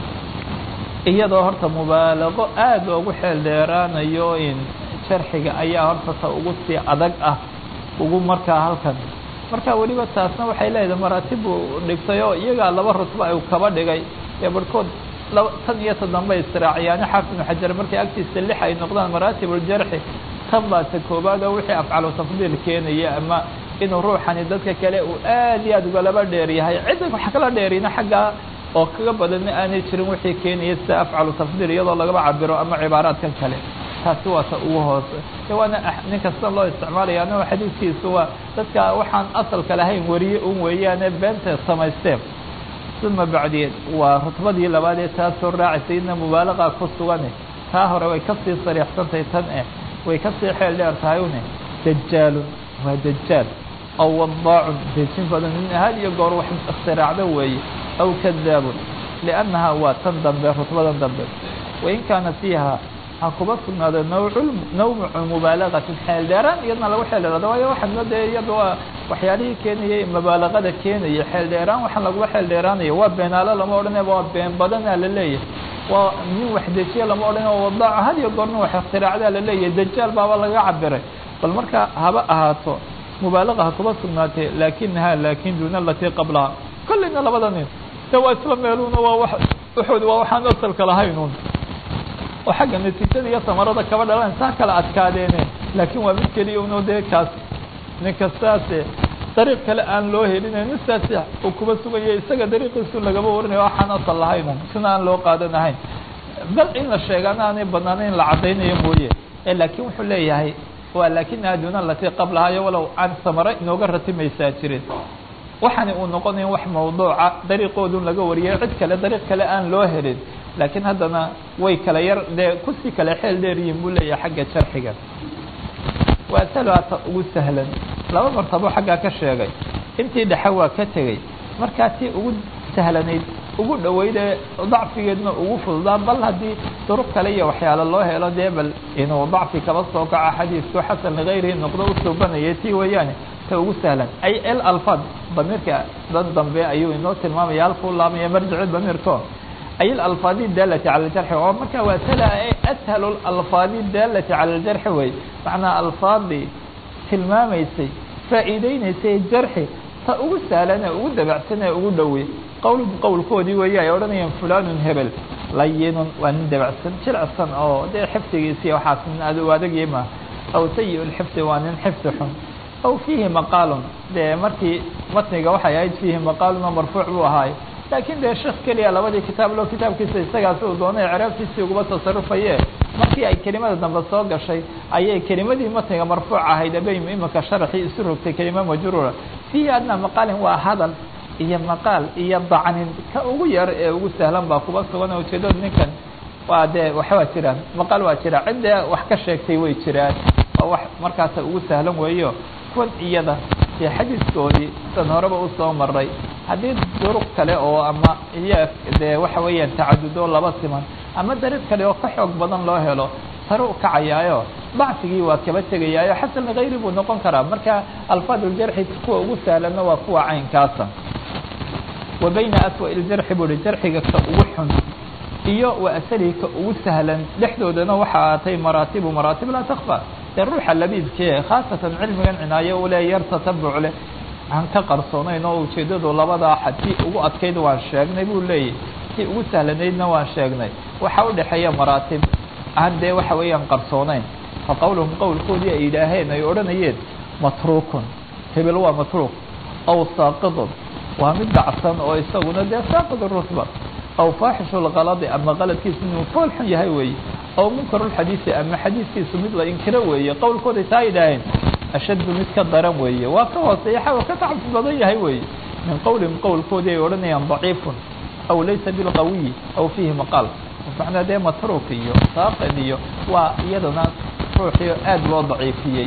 iyadoo horta mubaalago aad loogu xeel dheeraanayo in jarxiga ayaa horta ta ugu sii adag ah ugu markaa halkan marka weliba taasna waxay leedahay maraatib buu dhigtay oo iyagaa laba rutba ay kaba dhigay ee barhkood laba tan iyo ta dambe israaciyaani xaafid ibnu xajar markay agtiisa lix ay noqdaan maraatibuljarxi tan baa ta koobaad oo wixii afcalu tafdiil keenaya ama inuu ruuxani dadka kale uu aad iyo aad ugalaba dheer yahay cidda wax kala dheerina xaggaa oo kaga badanna aanay jirin wixii keenaya sida afcalu tafdiil iyadoo lagaba cabiro ama cibaaraadkan kale taasi waa ta ugu hoose de waana nin kasta loo isticmaalaya anagoo xadiidkiisu waa dadka waxaan asalka lahayn wariye un weeyaane beenta samaysteen uma bacdiyeed waa rutbadii labaad ee taa soo raacaysa idna mubaalaqa ku sugane taa hore way kasii sariixsantahay tan eh way kasii xeel dheer tahay une dajaalun waa dajaal aw wadaacun dejin badan nin ahaad iyo goor wax ikhtiraacdo weeye aw kadaabun liannaha waa tan dambe rutbadan dambe wain kaana fiiha ha kuba sugnaado nawcu nawcu mubaalagatin xeel dheeraan iyadna lagu xeel dheeraado waayo waxaadna dee iyada waa waxyaalihii keenayay mubaalagada keenaya xeel dheeraan waxaan lagula xeel dheeraanayo waa beenaalo lama odhanaya waa been badanaa la leeyahay waa nin wax dejiye lama odhanaya waa wadaaco had iyo goor nin wax ikhtiraacdaa la leeyahay dajaal baaba laga cabiray bal marka haba ahaato mubaalaqa ha kuba sugnaatee laakinaha laakin duuna alatii qablaha kolleyna labada nin de waa isla meeluuna waa wa uxud waa waxaan asalka lahaynuun oo xagga natiijada iyo samarada kaba dhalan saa kala adkaadeene laakiin waa mid keliya uno dee kaas ninka saase dariiq kale aan loo helin nin saasi uu kuba sugaya isaga dariiqiisu lagaba warinayo waxaan asal lahaynan sina aan loo qaadanahayn bal in la sheegaana aanay banaana in la caddaynayo mooye e laakiin wuxuu leeyahay waa laakinaha duuna alatii qablahayo walow aan samare inooga ratimaysaa jirin waxaani uu noqonayn wax mawduuca dariiqoodun laga wariyay cid kale dariiq kale aan loo helin laakiin haddana way kala yar dee kusii kale xeel dheeryihin buu leeyahay xagga jarxiga waa talaata ugu sahlan laba martabo xaggaa ka sheegay intii dhexe waa ka tegey markaa tii ugu sahlanayd ugu dhoweyd ee dacfigeedna ugu fududaa bal haddii duruq kale iyo waxyaalo loo helo dee bal inuu dacfi kaba soo kaco xadiisku xasan ligayrihi noqdo u suubanaya tii weeyaane ta ugu sahlan ay el alfaad damiirka dan dambe ayuu inoo tilmaamaya halkuu laamaya marjici damiirko ay alalfaadi daalati cala aljarxi oo marka waa tala ashalu alfaadi daalati cala aljarxi wey macnaa alfaadii tilmaamaysay faa'iideynaysay jarxi ta ugu sahlan ee ugu dabacsan ee ugu dhowey qowl qowlkoodii weeye ay odhanayaan fulanun hebel layinun waa nin dabacsan jilicsan oo dee xifdigiisii waxaas nin aad u adagyi ma aw sayi lxifdi waa nin xifdi xun aw fiihi maqaalun dee markii matniga waxay ahayd fiihi maqaalun oo marfuuc buu ahaay laakiin dee sheekh keliya labadii kitaab lo kitaabkiisa isagaas uu doonay ciraabtiisii uguba tasarufaye markii ay kelimada dambe soo gashay ayay kelimadii matniga marfuuc ahayd abay imika sharaxii isu rogtay kelima majruura fiihi adna maqaalin waa hadal iyo maqaal iyo dacnin ka ugu yar ee ugu sahlan baa kuba sugan ujeedada ninkan waa dee waxbaa jiraan maqaal waa jira ciddee wax ka sheegtay way jiraan waa wax markaasa ugu sahlan weeyo kuwan iyada dee xadiiskoodii san horeba usoo maray haddii duruq kale oo ama iyo dee waxa weeyaan tacadudo laba siman ama dariiq kale oo ka xoog badan loo helo sare u kacayaayo dacfigii waa kaba tegayaayo xasan ligayri buu noqon karaa marka alfaad uljarxi kuwa ugu sahlanna waa kuwa caynkaasa wa bayna aswa iljarxi buu hi jarxiga ka ugu xun iyo wa asalihi ka ugu sahlan dhexdoodana waxa aatay maraatibu maraatib laa takfa dee ruuxa labiidkee khaasatan cilmigan cinaayo ule yar tatabuc leh aan ka qarsoonayn oo ujeeddadu labadaa xad tii ugu adkayd waan sheegnay buu leeyahy tii ugu sahlanaydna waan sheegnay waxaa u dhexeeya maraatib aan dee waxa weeyaan qarsoonayn fa qowluhum qowlkoodii ay yidhaaheen ay odhanayeen matruukun hebel waa matruuk aw saaqidun waa mid dhacsan oo isaguna dee saaqid rutba aw faaxishu lkaladi ama qaladkiisu inuu fool xun yahay weeye aw munkarulxadiisi ama xadiiskiisu mid la inkiro weeye qowlkooday taa yidhaaheen ashaddu mid ka daran weeye waa ka hooseeya xawa ka tacabsi badan yahay weeye min qowlihim qowlkoodii ay odhanayaan daciifun aw laysa bilqawiyi aw fiihi maqaal macnaa dee matruuk iyo saaqid iyo waa iyadana ruuxii aad loo daciifiyey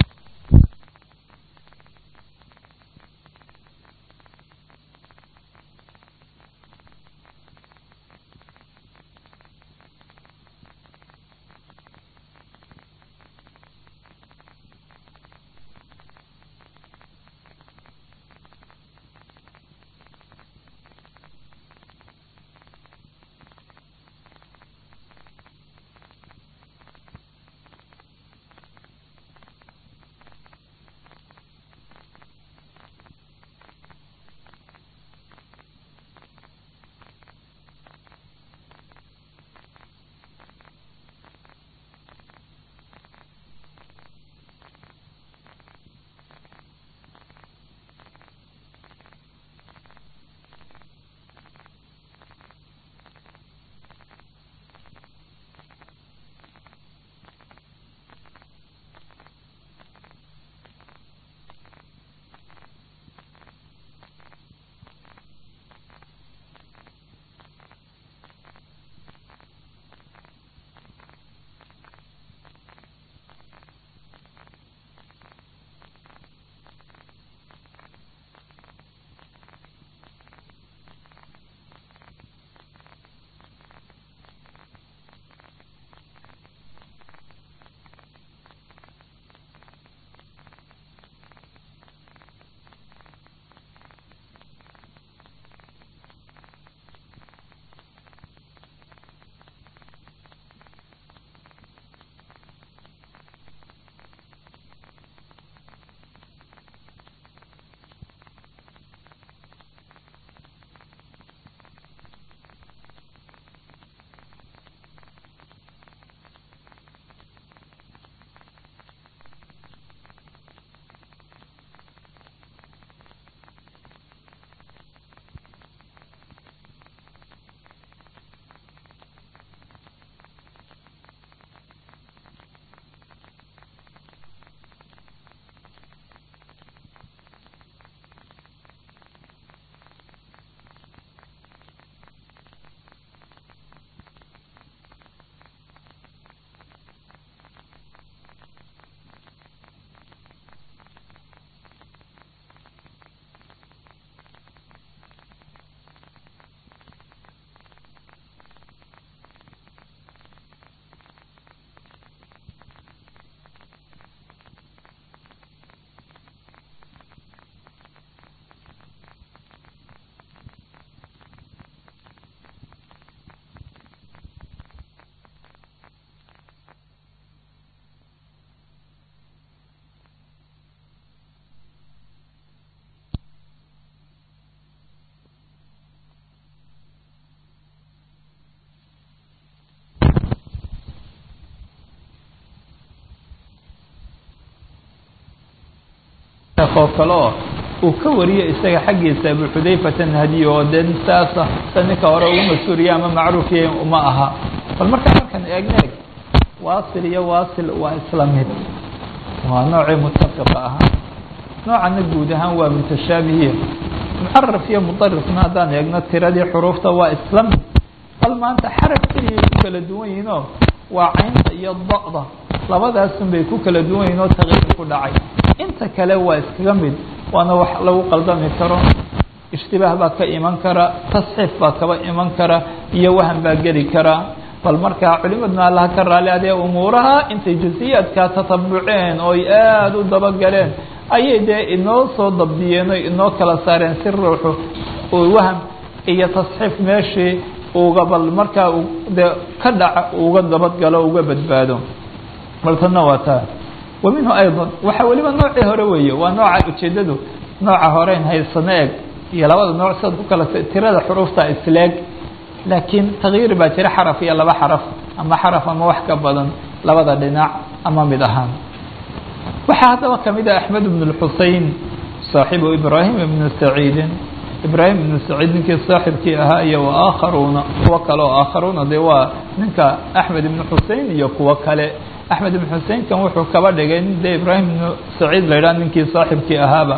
sheekh oo kale oo uu ka wariyo isaga xaggiisa abu xudayfata nahdiy oo dee saasa sa ninka hore ugu mas-uuliya ama macruufiya uma aha bal markaa markan eegna eg waasil iyo waasil waa isla mid waa noocii mutafiqa ahaa noocana guud ahaan waa mutashaabihiya mucaraf iyo mudarifna haddaan eegno tiradii xuruufta waa isla mid bal maanta xaraf keliyay ku kala duwan yihiin oo waa caynta iyo da-da labadaasun bay ku kala duwan yihin oo takyiir ku dhacay inta kale waa iskaga mid waana wax lagu qaldami karo ishtibaah baa ka iman kara tasxiif baa kaba iman kara iyo wahan baa geli kara bal markaa culimaduna allaha ka raali adee umuuraha intay jusiyaadkaa tatabuceen oo ay aada u dabagaleen ayay dee inoo soo dabdiyeen o inoo kala saareen si ruuxu waham iyo tasxiif meeshii uga bal markaa dee ka dhaca uga dabadgalo uga badbaado bal tanna waa taa wa minhu ayضa waxa weliba noocii hore weeye waa nooca ujeedadu nooca horeyn haysano eg iyo labada nooc siad ku kala tirada xuruufta isleeg laakiin takyiir baa jira xaraf iyo laba xaraf ama xaraf ama wax ka badan labada dhinac ama mid ahaan waxaa haddaba kamid ah axmed bn اxusein saaxibu ibrahim ibnu saciidin ibrahim ibnu saciid ninkii saaxibkii ahaa iyo waakharuuna kuwo kale oo aakharuuna de waa ninka axmed ibnu xusein iyo kuwo kale axmed ibn xuseinkan wuxuu kaba dhigay nin dee ibrahim ibnu saciid la yidhaha ninkii saaxibkii ahaaba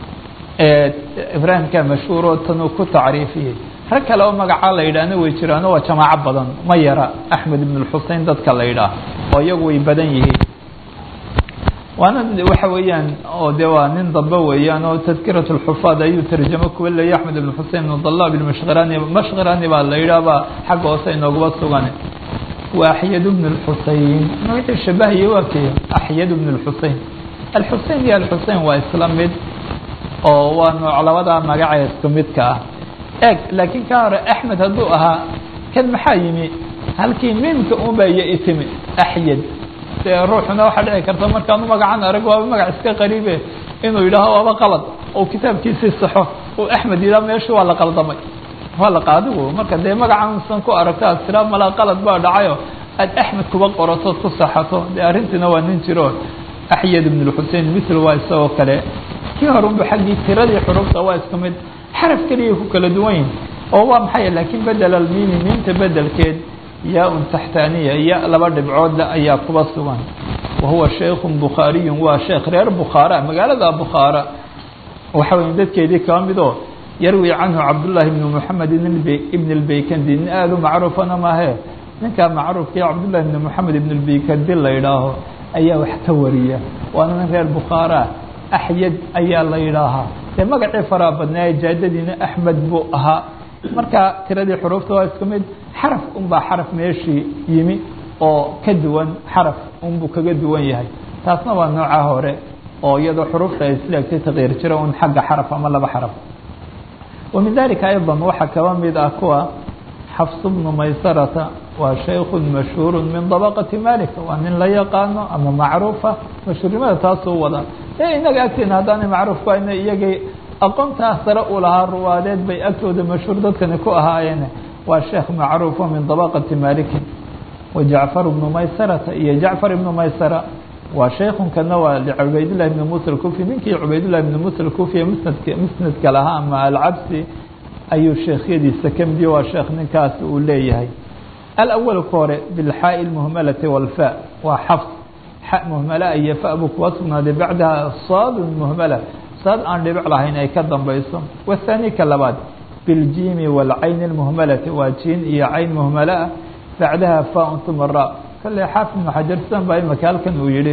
ibraahimka mashhuuro tanuu ku tacriifiyey rag kale oo magacaa la yidhaahna way jiraano waa jamaaco badan ma yara axmed ibn xusein dadka la yidhaah oo iyagu way badan yihiin waana waxa weeyaan oo de waa nin dambe weeyaan oo tadkirat اlxufaad ayuu tarjamo kuwa leeyay axmed ibn xusein ibn dalab ilmashkirani mashkirani baa la yidhaahba xagga hoose inooguba sugan wa axyad bn اlxusein magacii shabahiye waa kee axyad bn اlxusein alxusein iyo alxusein waa isla mid oo waa nooc labadaa magacee isku midka ah eg laakiin ka hore axmed hadduu ahaa kan maxaa yimi halkii miimka unba iyo itimi axyad dee ruuxuna waxaa dhici karta markaanu magacan arag waaba magac iska qariibe inuu yidhaaho waaba qalad oo kitaabkiisii saxo oo axmed yidhaha meesha waa la qaldamay waa la qaadigu marka dee magacansan ku aragto aad tiraa malaa qalad baa dhacayo aad axmed kuba qoratood ku saxato dee arrintiina waa nin jiro axyad ibn lxusein mitl waa isagoo kale kii horunba xaggii tiradii xurufta waa isku mid xaraf keliyay ku kala duwan yihin oo waa maxay laakiin bedel almiimi miimta bedelkeed yaa-un taxtaaniya ya laba dhibcoodle ayaa kuba sugan wa huwa sheikhun bukhaariyun waa sheekh reer bukhaara magaalada bukhaara waxa weya dadkeedii kaba midoo yarwi canhu cabdullaahi ibnu moxamed ibn lbeykandi nin aada u macruufana maahe ninkaa macruufkii cabdullahi ibn moxamed ibn lbeykandi la yidhaaho ayaa wax ka wariya waana nin reer bukhaara axyad ayaa la yidhaahaa dee magacii faraa badnaaye jaadadiina axmed buu ahaa marka tiradii xuruufta waa isku mid xaraf unbaa xaraf meeshii yimi oo ka duwan xaraf unbuu kaga duwan yahay taasna waa nooca hore oo iyadoo xuruufta ay isleegtay takyiir jira un xagga xaraf ama laba xaraf wa min dalika ayضa waxaa kaba mid ah kuwa xafs bnu maysarata waa shayku mashhuuru min dabaqati malik waa nin la yaqaano ama macruufa mashhuurnimada taasuu wada e inaga agteena haddaanay macruuf ku hayna iyagay aqoontaa sare u lahaa ruwaadeed bay agtooda mashhuur dadkani ku ahaayeen waa sheekh macruufo min dabaqati malikin wa jacfar bnu maysarata iyo jacfar ibnu maysara waa shaykunkana waa cubaydillahi ibni musa alkufi ninkii cubaydillahi ibni musa alkufi musnadka musnadka lahaa ama alcabsi ayuu sheekhyadiisa ka midiyo waa sheekh ninkaas uu leeyahay alawalka hore bilxaaءi اlmuhmalati walfa waa xafs xa muhmala iyo fa buu kuwa sugnaaday bacdaha saadun muhmala saad aan dhibic lahayn ay ka dambayso wathani ka labaad biاljiimi wاlcayn اlmuhmalati waa jiin iyo cayn muhmala ah bacdaha faun uma ra kale xaafid ibnu xajar sidan baa imaka halkan uu yihi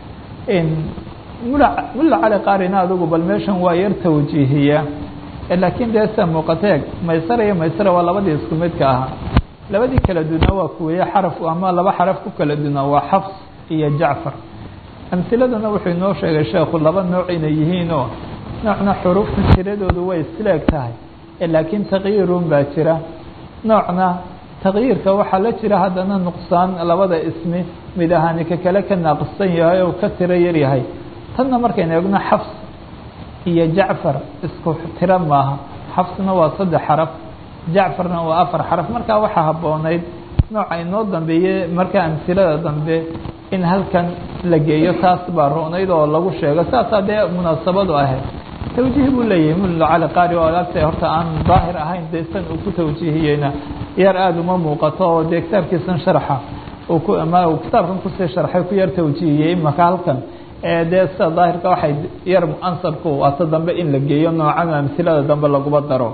mulla cali qaarina adugu bal meeshan waa yar tawjiihiya laakiin dee sida muuqateeg maysara iyo maysara waa labadii isku midka ahaa labadii kala dunaa waa kuweeye xaraf ama laba xaraf ku kala dunaa waa xafs iyo jacfar amhiladana wuxuu inoo sheegay sheekhu laba nooc inay yihiinoo noocna xuruufta tiradoodu way isleeg tahay laakiin takyiirun baa jira noocna takyiirka waxaa la jira haddana nuqsaan labada ismi mid ahaani ka kale ka naaqsan yahay oo ka tiro yar yahay tanna markaynu eegno xafs iyo jacfar isku tiro maaha xafsna waa saddex xaraf jacfarna waa afar xaraf markaa waxaa habboonayd nooca inoo dambeeye markaa amhilada dambe in halkan la geeyo taas baa roonayd oo lagu sheego saasaa dee munaasabadu ahayd tawjiih buu leeyahay mullo cali qaari oo agta horta aan daahir ahayn dee san uu ku tawjiihiyeyna yar aada uma muuqato oo dee kitaabkiisan sharxa uu ku ama uu kitaabkan kusii sharxay ku yar tawjiihiyey imaka halkan dee sida daahirka waxay yar ansabku waata dambe in la geeyo noocan amhilada dambe laguba daro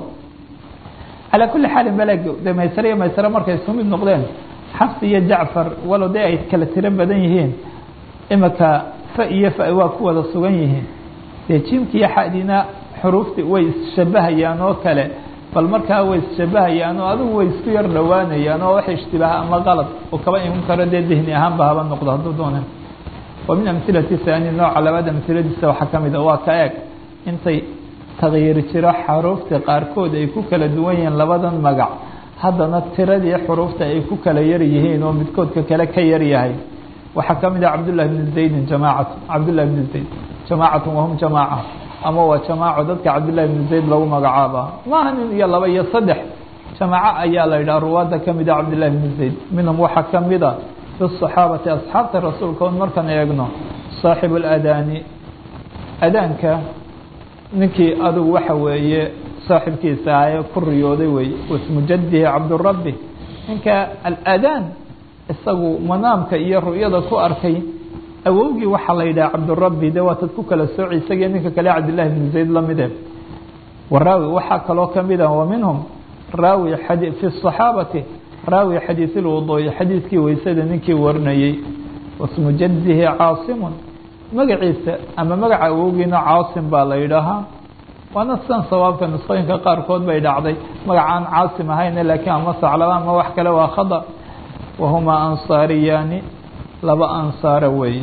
calaa kulli xaalin beleg de maysare iyo maysare markay isku mid noqdeen xafs iyo jacfar walow dee ay kala tiro badan yihiin imika fa iyo fa waa ku wada sugan yihiin dee jiimka iyo xadina xuruufti way isshabahayaan oo kale bal markaa way isshabahayaan oo adigu way isku yar dhowaanayaan oo wax ishtibaaha ama qalad oo kaba iman karo dee dihni ahaanba haba noqdo hadduu doona wa min amhilati haani nooca labaad amhiladiisa waxaa ka mid a waa ka eeg intay takyiir jiro xaruufta qaarkood ay ku kala duwan yihiin labadan magac haddana tiradii xuruufta ay ku kala yar yihiin oo midkoodka kale ka yar yahay waxaa ka mid ah cabdullahi bni zaydin jamaacatu cabdullahi bni zayd jamaacatun wahum jamaaca ama waa jamaaco dadka cabdullahi bni zayd lagu magacaaba maaha nin iyo laba iyo saddex jamaaco ayaa la yidhaha ruwaadda ka mid a cabdullahi bni zayd minhum waxaa ka mid a fi saxaabati asxaabta rasuulka on markaan eegno saaxibu ladaani adaanka ninkii adugu waxa weeye saaxibkiisa ahaye ku riyooday weeye wasmu jadihi cabdurabi ninka aladaan isagu manaamka iyo ru'yada ku arkay awowgii waxaa la yidhaha cabdurabi de waatad ku kala sooci isagiyo ninka kale cabdillahi bni zayd lamide waraawi waxaa kaloo kamid ah wa minhum raawi fi صaxaabati raawi xadiiث اlwuduu'i xadiidkii weysada ninkii warinayey wasmu jadihi caasimun magaciisa ama magaca awowgiina caasim baa la yidhaahaa waana sidan sawaabka nusqooyinka qaarkood bay dhacday magacaan caasim ahayne laakiin ama saclaba ama wax kale waa khada wahumaa ansaariyaani laba ansaara weeye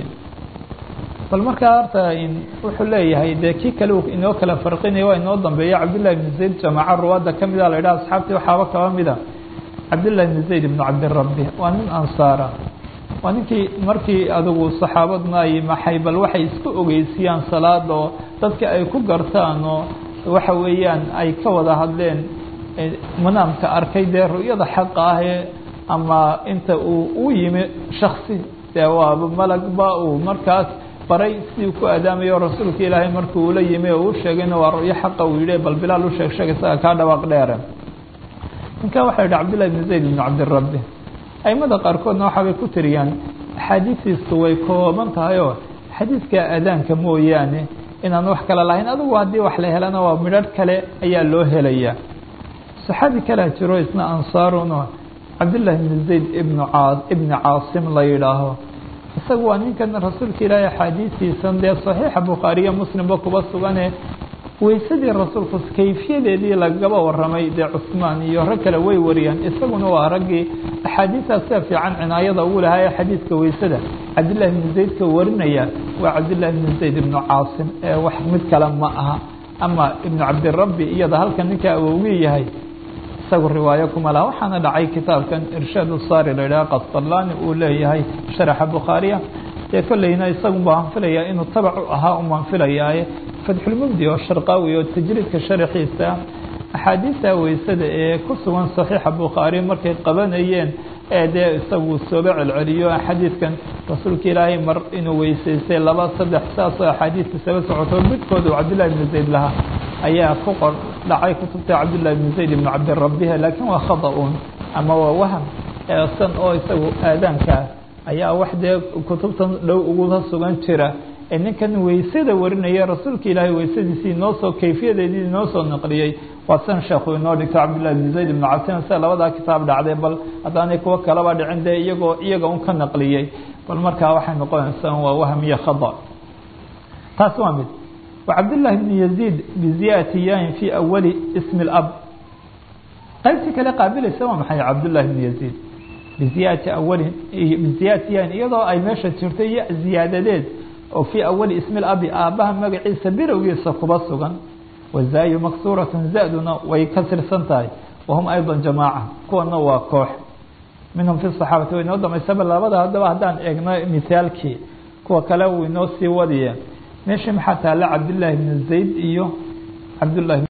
bal markaa horta wuxuu leeyahay dee kii kale inoo kala farqinaya waa inoo dambeeya cabdillahi bni zayd jamaaca ruwaadda ka mida la yidhaha asxaabtii waxaaba kaba mida cabdillahi bni zayd ibnu cabdirabi waa nin ansaara waa ninkii markii adigu saxaabadna ay maxay bal waxay isku ogeysiyaan salaada oo dadka ay ku gartaan oo waxa weeyaan ay ka wada hadleen manaamka arkay dee ru'yada xaqa ah ee ama inta uu u yimi shaksi dee waaba malagba uu markaas baray sidii ku adaamayo rasuulka ilaahay markii uula yimi oo u sheegayna waa ru'yo xaqa uu yihi bal bilaal u sheeg sheeg isaga kaa dhawaaq dheere ninka waxaa yidhi cabdillahi bni zayd ibnu cabdirabi aimada qaarkoodna waxaabay ku tiriyaan axaadiistiisu way kooban tahay oo xadiidka adaanka mooyaane inaan wax kale lahayn adigu haddii wax la helana waa midharh kale ayaa loo helayaa saxaabi kalea jiro isna ansaaruno cabdillahi bni zayd ibnu caa ibni caasim la yidhaaho isagu waa ninkan rasuulka ilaahay axaadiistiisan dee saxiixa bukhaariya muslimba kuba sugane weysadii rasuulku kayfiyadeedii lagaba waramay dee cusmaan iyo rag kale way wariyaan isaguna waa raggii axaadiistaas sida fiican cinaayada ugu lahaa ee xadiidka weysada cabdillahi bni zaydka warinaya waa cabdillahi bni zayd ibnu caasim ee wax mid kale ma aha ama ibnu cabdirabi iyada halkan ninka awowgii yahay isagu riwaayo kuma laha waxaana dhacay kitaabkan irshaad usaari la yidhaha qasطalaani uu leeyahay sharaxa bukhaariya dee kolleyna isagun baan filayaa inuu tabac u ahaa umaan filayaaye fatxulmubdi oo sharqaawi oo tajriidka sharaxiisa axaadiista weysada ee ku sugan saxiixa bukhaari markay qabanayeen ee dee isagu sooba celceliyo xadiidkan rasuulka ilaahay mar inuu weysaystay laba saddex saasoo axaadiista saba socoto midkooda uu cabdillahi bni zayd lahaa ayaa ku qor dhacay kutubta cabdillahi bni zayd ibnu cabdirabiha laakiin waa khada-un ama waa waham san oo isagu aadaankaa ayaa wax dee kutubtan dhow uguga sugan jira ee ninkan weysada warinaya rasuulka ilaahay weysadiisii inoo soo kayfiyadeedii inoo soo naqliyey waa san sheekhu inoo dhigto cabdillahi bni zayd ibnu cabdin sida labadaa kitaab dhacday bal haddaanay kuwo kalaba dhicin dee iyagoo iyaga un ka naqliyey bal markaa waxay noqonaysaa waa wahm iyo khada taas waa mid wacabdillahi bni yaziid biziyati yain fi awali ismi اlab qaybtii kale qaabilaysa waa maxay cabdullahi bni yaziid biziyati awalin biziyati yain iyadoo ay meesha jirto ya ziyaadadeed oo fii awali ismi labi aabbaha magaciisa birowgiisa kuba sugan wazaayu maksuuratun zaduna way ka tirsan tahay wahum ayضa jamaaca kuwana waa koox minhum fi صaxaabati way inoo damaysaba labada haddaba haddaan eegno mithaalkii kuwa kale uu inoo sii wadiye meeshii maxaa taala cabdillaahi bni zayd iyo cabdullahi